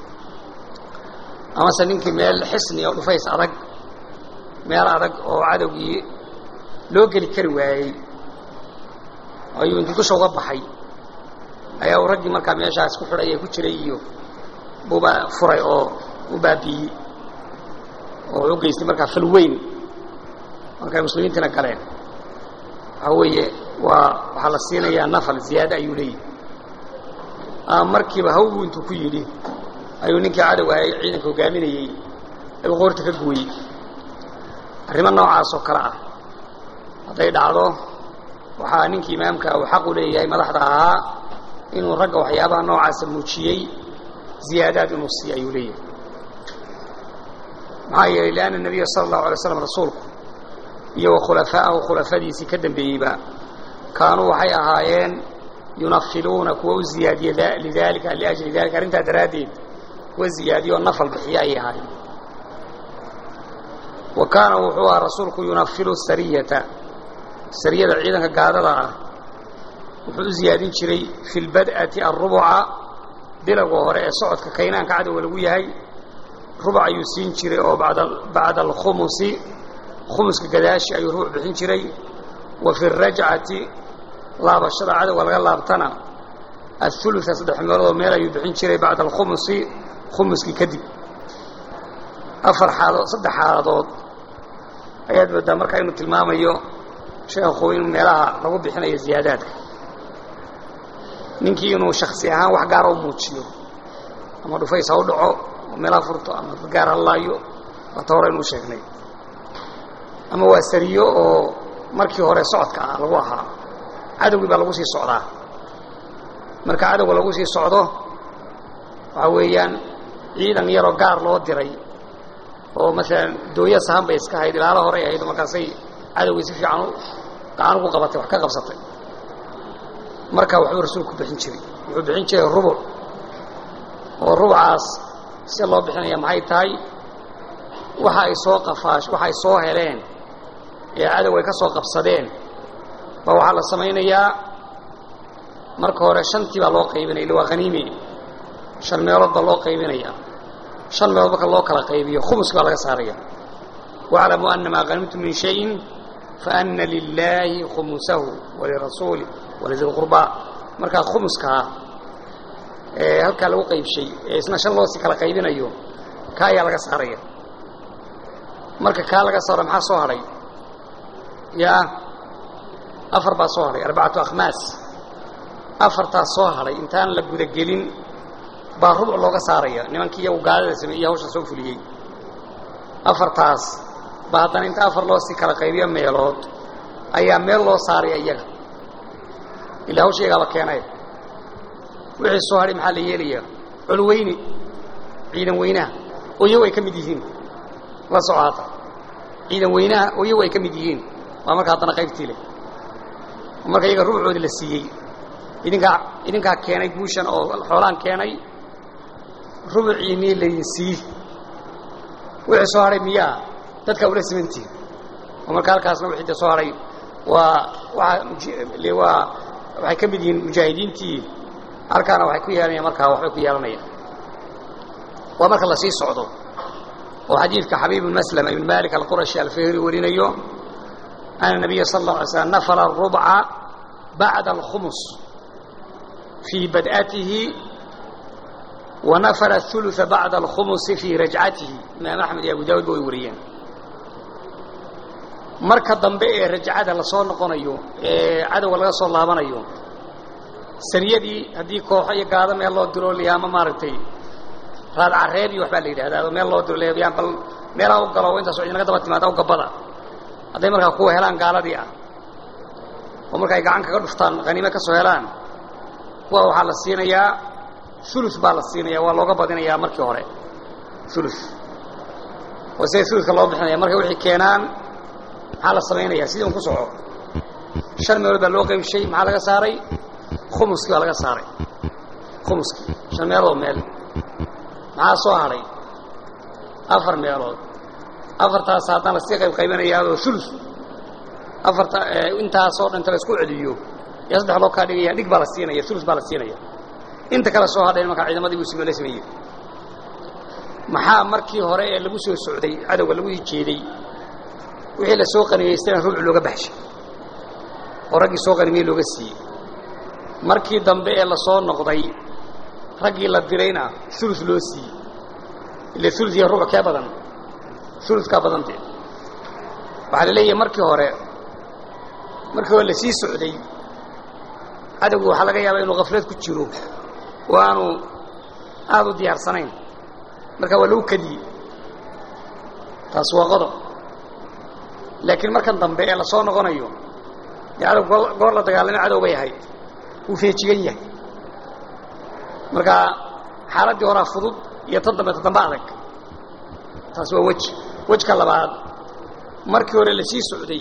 amase ninkii meel xisni oo dhufays adag meel adag oo cadowgii loo geli kari waayey ayuu intii dusha uga baxay ayaa uu raggii markaa meeshaas ku xidhay ee ku jiray iyo buuba furay oo u baabiiyey oo wuxuu geystay markaa fal weyn markay muslimiintiina galeen waxaa weeye waa waxaa la siinayaa nafal ziyaado ayuu leeyahay markiiba hawgu intuu ku yidhi ayuu ninkii cadow ahay ciidanka hogaaminayey ayuu qoorta ka gooyey arrimo noocaas oo kale ah hadday dhacdo waxaa ninkii imaamka uu xaq u leeyahay madaxda ahaa inuu ragga waxyaabaha noocaasa muujiyey ziyaadaad inuu siiyo ayuu leeyahay maxaa yeelay lianna nebiya sala allahu alay slam rasuulku iyo wa khulafaa'ahu khulafadiisii ka dambeeyeyba kaanuu waxay ahaayeen yunafiluuna kuwa u ziyaadiya lidalika liajli dalika arrintaa daraaddeed kuwa ziyaadiya oo nafal bixiya ayay ahaayeen wa kaana wuxuu ahaa rasuulku yunafilu sariyata sariyada ciidanka gaadada ah wuxuu u ziyaadin jiray fi lbad'ati alrubuca bilowga hore ee socodka kaynaanka cadowga lagu yahay rubuc ayuu siin jiray oo bacda alkhumusi khumuska gadaashi ayuu rubuc bixin jiray wa fi rajcati laabashada cadowga laga laabtana aulua saddex meeloodoo meel ayuu bixin jiray bacda alkhumusi khumuskii kadib afar xaaladood saddex xaaladood ayaad moodaa markaa inuu tilmaamayo sheekhu in meelaha lagu bixinayo ziyaadaadka ninkii inuu shaksi ahaan wax gaara u muujiyo ama dhufays ha u dhaco oo meelaha furto ama gaar ha laayo waata hore inuu sheegnay ama waa sariyo oo markii hore socodka ah lagu ahaa cadowgii baa lagu sii socdaa marka cadowga lagu sii socdo waxaa weeyaan ciidan yaroo gaar loo diray oo maalan dooya sahan bay iska hayd ilaalo horey ahayd markaasay cadowgii si fiican gacan ugu qabatay wax ka qabsatay marka waxbuu rasuulku bixin jiray wuxuu bixin jiray rubuc oo rubucaas si loo bixinaya maxay tahay waxa ay soo qafaash waxa ay soo heleen ee cadow ay ka soo qabsadeen ba waxaa la samaynayaa marka hore shantii baa loo qaybinaya illa waa haniime shan meelood baa loo qaybinaya shan meelood marka loo kala qaybiyo khumuski baa laga saaraya waclamuu ana maa hanimtum min shayin faana lilaahi khumusahu walirasuuli walidi lqurbaa markaa khumuskaa ee halkaa lagu qaybshay ee isna shan loosii kala qaybinayo ka ayaa laga saaraya marka kaa laga saaro maxaa soo hadhay yaa afar baa soo hadhay arbacatu akhmaas afartaas soo hadhay intaan la gudagelin baa rubuc looga saaraya nimankii iyagu gaalada sameeyey hawsha soo fuliyey afartaas ba haddana inta afar loo sii kala qaybiyo meelood ayaa meel loo saaraya iyaga ilaa hawsha iyagaaba keenay wixii soo hadhay maxaa la yeelayaa colweyne ciidan weynaha oo iyagu ay ka mid yihiin la socoata ciidan weynaha oo iyagu ay ka mid yihiin waa marka haddana qaybtii leh oo marka iyaga rubucoodii la siiyey idinkaa idinkaa keenay guushan oo xoolaan keenay rubucii mii laydin siiye wixii soo hadhay miyaa dadkaa ula simantihin oo marka halkaasna wixii de soo hadhay waa waa waa waxay ka mid yihiin mujaahidiintii halkaana waxay ku yeelanayaan markaa waxbay ku yeelanayaan waa marka la sii socdo oo xadiidka xabiib bn maslama ibn malik alqurashi alfihri warinayo ana nabiya sal اlه alay slam nafla الrubca bacda alkhumus fii bad'atihi wa nafla الثuluثa bacda alkhumusi fii rajcatihi imaam axmed iyo abu dawud ba way wariyeen marka dambe ee rajcada lasoo noqonayo ee cadowga laga soo laabanayo sariyadii haddii kooxo iyo gaado meel loo diro liyaama maaragtay raad careeb iyo waxbaa la yidhahdaa meel loo diro leeyaan bal meelaa u galo intaas idinaga daba timaada u gabada hadday markaa kuwa helaan gaaladii ah oo marka ay gacan kaga dhuftaan haniime ka soo helaan kuwa waxaa la siinayaa ulu baa la siinaya waa looga badinayaa markii hore ulu oo sida uluka loo bixinaya markay wixii keenaan maxaa la samaynaya sidii un ku soco shan meelood baa loo qaybshay maxaa laga saaray khumuskii baa laga saaray khumuskii shan meelood meel maxaa soo hadhay afar meelood afartaas haddana lasii qayb qaybanayaadoo ulu afarta intaasoo dhanta la isku celiyo yaa saddex loo kaa dhigaya dhig baa la siinaya ulu baa la siinaya inta kale soo hadhayn markaa ciidamadii buu sime la sameeyey maxaa markii hore ee lagu soo socday cadowga lagu hijeeday wixii la soo qanimaystayna rubuc looga baxshay oo raggii soo qanimay looga siiyey markii dambe ee lasoo noqday raggii la dirayna ulu loo siiyey ile ulu iyo rubuc kee badan ulukaa badantee waxaa la leeyahay markii hore markii hore lasii socday cadowgu waxaa laga yaabaa inuu khaflad ku jiro oo aanu aada u diyaarsanayn markaa waa lagu kadiyey taas waa qodob laakiin markan dambe ee lasoo noqonayo dee cadow goor la dagaalamay cadow bay ahayd wuu feejigan yahay marka xaaladdii horaa fudud iyo tan dambe ta dambe adag taas waa weji wejka labaad markii hore lasii socday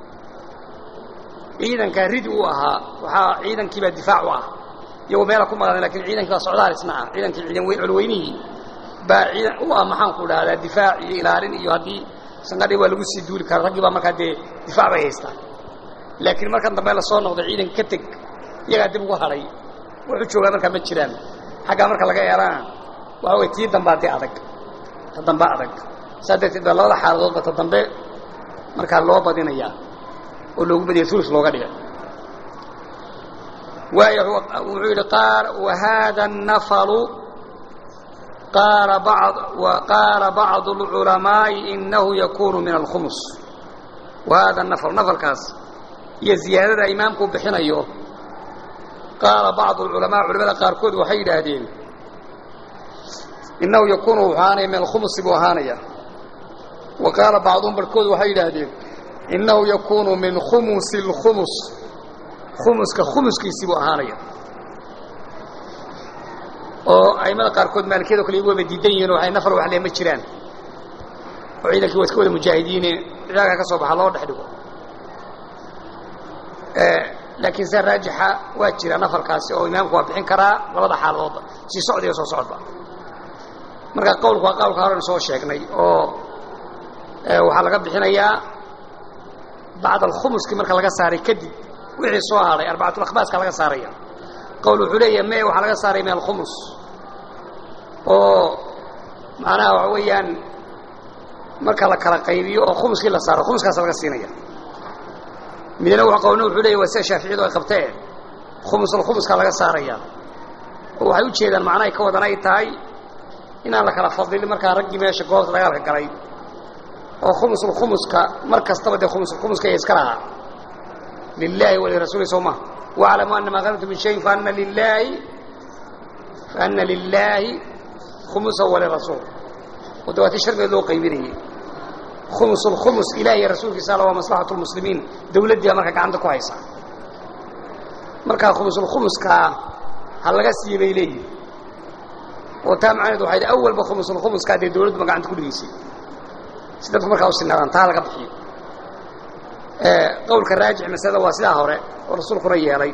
ciidankaa ridi u ahaa waxaa ciidankiibaa difaac u ah iyagoo meela ku maqan lakin ciidankii baa socdaal isna ah ciidankii ciidan weyn colweynihii baa ciidan u ah maxaan ku dhahdaa difaac iyo ilaalin iyo haddii sanqadhi waa lagu sii duuli kara raggii baa markaa dee difaac bay haystaan laakiin markan dambe lasoo noqday ciidanka ka teg iyagaa dib ugu hadhay wuxuu joogaa markaa ma jiraan xaggaa marka laga eelana waxa way tii dambaa dee adag ta dambe adag saa darteed baa labada xaaladoodba ta dambe markaa loo badinayaa oo loogu badiyay ulu looga dhigay waayo wuxuu yidhi qaal wahada الnafalu qaala bad qaala bacdu اlculamaaءi inahu yakunu min alkhumus wahada nafl nafalkaas iyo ziyaadada imaamku bixinayo qaala bacdu اlculamaa culamada qaarkood waxay yidhaahdeen inahu yakunu wuxuu ahaanaya min alkhumusi buu ahaanaya wa qaala bacduhum barhkood waxay yidhaahdeen inahu yakunu min khumusi اlkhumus khumuska khumuskiisii buu ahaanaya oo aimada qaarkood maalikiyado kale iyagu waba diidan yihin oo waxay nafar wax lee ma jiraan oo ciidankii waa iska wada mujaahidiine ciidanka ka soo baxa loo dhex dhigo laakiin se raajixa waa jira nafarkaasi oo imaamku waa bixin karaa labada xaaladoodba sii socda iyo soo socodba marka qawlku waa qawlka horen soo sheegnay oo waxaa laga bixinayaa bacd alkhumuski marka laga saaray kadib wixii soo hadhay arbacatulakbaaska laga saaraya qawl wuxuu leeyahay me waxaa laga saaraya min alkhumus oo macnaha waxa weeyaan marka la kala qaybiyo oo khumuskii la saaro khumuskaasa laga siinaya midna qowlna wuxuu leeyahy waa sida shaaficiyadu ay qabteen khumus alkhumuskaa laga saaraya oo waxay u jeedaan macnahay ka wadan ay tahay inaan la kala fadlin markaa raggii meesha goobta dagaalka galay oo khumusulkhumuska mar kastaba dee khumusulkhumuska iya iska lahaa lilahi walirasuuli soo maha waclamu ana maa qanimtu min shayin faana lilaahi faana lilaahi khumusa walirasuul oo de waa tii sharmigeed loo qaybinayey khumus lkhumus ilaah iyo rasuulkiisa alla waa maslaxatu lmuslimiin dawladdiiba marka gacanta ku haysa markaa khumusulkhumuskaa ha laga siiye bay leeyihin oo taa macnaheed waxay awalba khumusulkhumuskaa dee dawladduba gacanta ku dhigaysay si dadku markaa u sinaadaan taa laga bixiyo qowlka raajix masalada waa sidaa hore oo rasuulkuna yeelay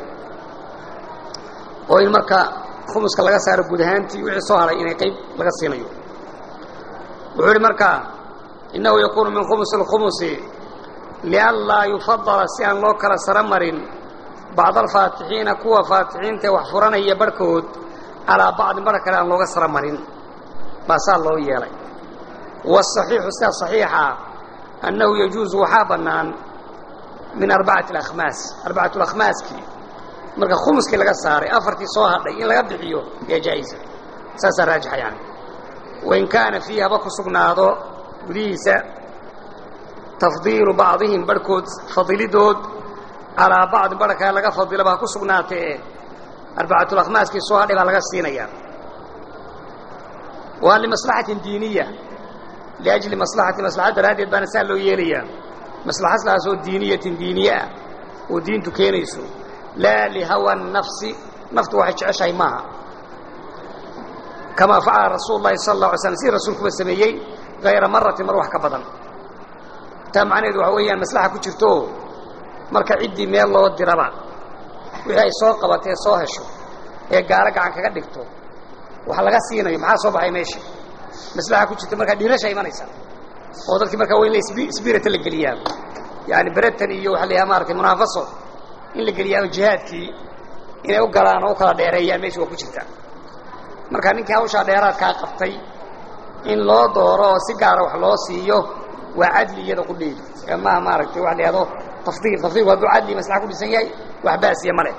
oo in marka khumuska laga saaro guud ahaantii wixii soo haray inay qayb laga siinayo wuxuu ihi marka innahu yakuunu min khumusi اlkhumusi lianlaa yufadala si aan loo kala saro marin bacd alfaatixiina kuwa faatixiintae wax furanaya barhkood calaa bacdin barh kale aan looga saro marin baa saa loo yeelay wاصaxiixu sida صaxiixa annahu yajuuzu waxaa bannaan min arbacati اlakhmaas arbacatu lakhmaaskii marka khumuskii laga saaray afartii soo hadhay in laga bixiyo yaa jaa-isa saasaa raajixa yani wain kaana fiihi haba ku sugnaado gudihiisa tafdiilu bacdihim barhkood fadilidood calaa bacdin barh kale laga fadilaba ha ku sugnaatee arbacatulakhmaaskii soo hadhay baa laga siinayaa waa limaslaxatin diiniya liajli maslaxati maslaxad daraaddeed baana saa loo yeelayaa maslaxadaasoo diiniyatin diiniye ah oo diintu keenayso laa lihawa nafsi naftu waxay jeceshahay maaha kamaa facala rasuulu llahi sala alla alay slam sidii rasuulkuba sameeyey hayra maratin mar wax ka badan taa macnaheedu waxa weeyaan maslaxa ku jirto marka ciddii meel loo diraba wixii ay soo qabatee soo hesho ee gaalo gacan kaga dhigto wax laga siinayo maxaa soo baxay meesha maslaxa ku jirta markaa dhiirasha imanaysa oo dadkii markaa waa in la sbirata la geliyaa yaani beretan iyo waxa la yaha maratay munaafaso in la geliyaaba jihaadkii inay u galaan oo u kala dheereeyaan meesha waa ku jirta marka ninkii hawshaa dheeraadkaa qabtay in loo dooro oo si gaara wax loo siiyo waa cadli iyada ku dheeli ee maaha maaragtay waxa la yihahdo tafdiil tafdiilku hadduu cadli maslaxa ku dhisan yahay wax baasiya ma leh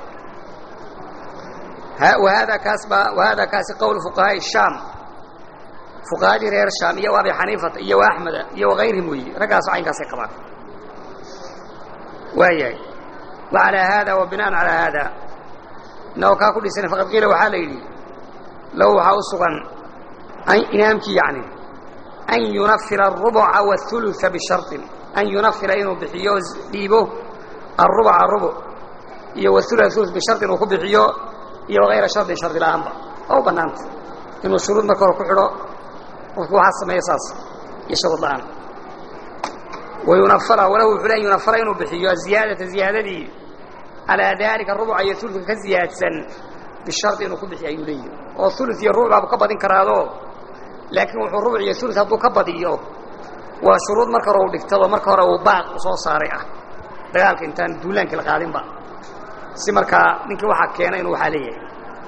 wahada kaas baa wahada kaasi qowlu fuqahaa'i shaam fuqahadii reer shaam iyo abi xaniifata iyo axmeda iyo wakayrihim weeye raggaaso caynkaasay qabaan waayahay وعalى hada وبinاء عalى hada inagoo kaa ku dhisan faqad qiila waxaa la yidhi low waxaa u sugan imaamkii yani an yunafira الرubca والثuluثa bشharطin an yunafira inuu bixiyo dhiibo الرubca rubuc iyo wالثuluث ثuluث bisharطin uu ku bixiyo iyo وغayra sharطin shardi la-aanba oo u banaanta inuu shuruud marka hore ku xidho qofku waxaa sameeya saas iyo shuruud la-aan wayunafara walahu wuxuu le an yunafara inuu bixiyo aziyaadata ziyaadadii calaa daalika rubuca iyo uludka ka ziyaadsan bishardi inuu ku bixiyo ayuu leeyihi oo ulud iyo rubuc baabu ka badin karaado laakiin wuxuu rubuc iyo ulud hadduu ka badiyo waa shuruud marka hore uu dhigtado marka hore uu baaq u soo saaray ah dagaalka intaan duulaankii la qaadinba si markaa ninkii waxaa keena inuu waxaa leeyahay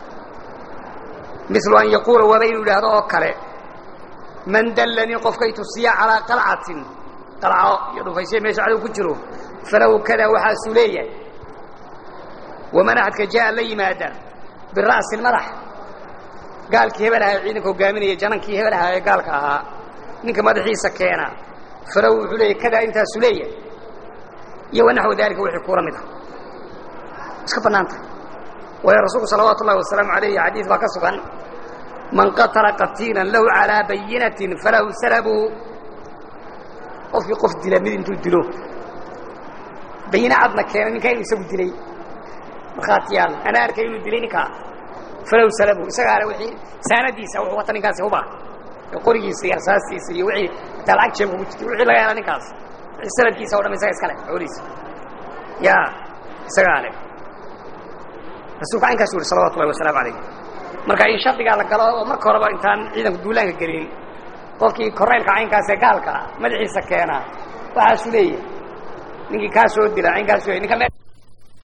milu an yaquula waaba inuu yidhaahdo oo kale man dallanii qofka i tusiya calaa qalcatin qalco iyo dhufaysya meesha cadow ku jiro falahu kada waxaasuu leeyahay waman axadka jaa la yimaada bira'si madax gaalkii hebel ahaa ciidanka hogaaminaya janankii hebel ahaa ee gaalka ahaa ninka madaxiisa keena falahu wuxuu leeyahy kadaa intaasuu leeyahay iyo wanaxwu daalika wixii kuula mid ah iska bannaanta waayo rasuulku salawaatu ullahi wasalaamu alayh xadiis baa ka sugan man qatala qatiilan lahu calaa bayinatin falahu salabuhu qofkii qof dila mid intuu dilo bayine cadna keenay ninkaa inuu isagu dilay markhaatiyaal anaa arkay inuu dilay ninkaa falow salabu isagaale wixii saanadiisa wuxuu wata ninkaasi huba qorigiisa iyo arsaastiisa iyo wixii hataa lacag jeebka ku jirtay wixii laga hela ninkaas wixii sanadkiisa o dham isaga iska leh xoolihiisa yaa isagaa leh rasuulku caynkaas yuri salawatu ullahi wasalaamu alayh marka in shardigaa la galo oo marka horeba intaan ciidanku duulaanka gelin qofkii koreylka caynkaas ee gaalka madaxiisa keena waxaasuu leeyahay ninkii kaa soo dila caynkaas ninka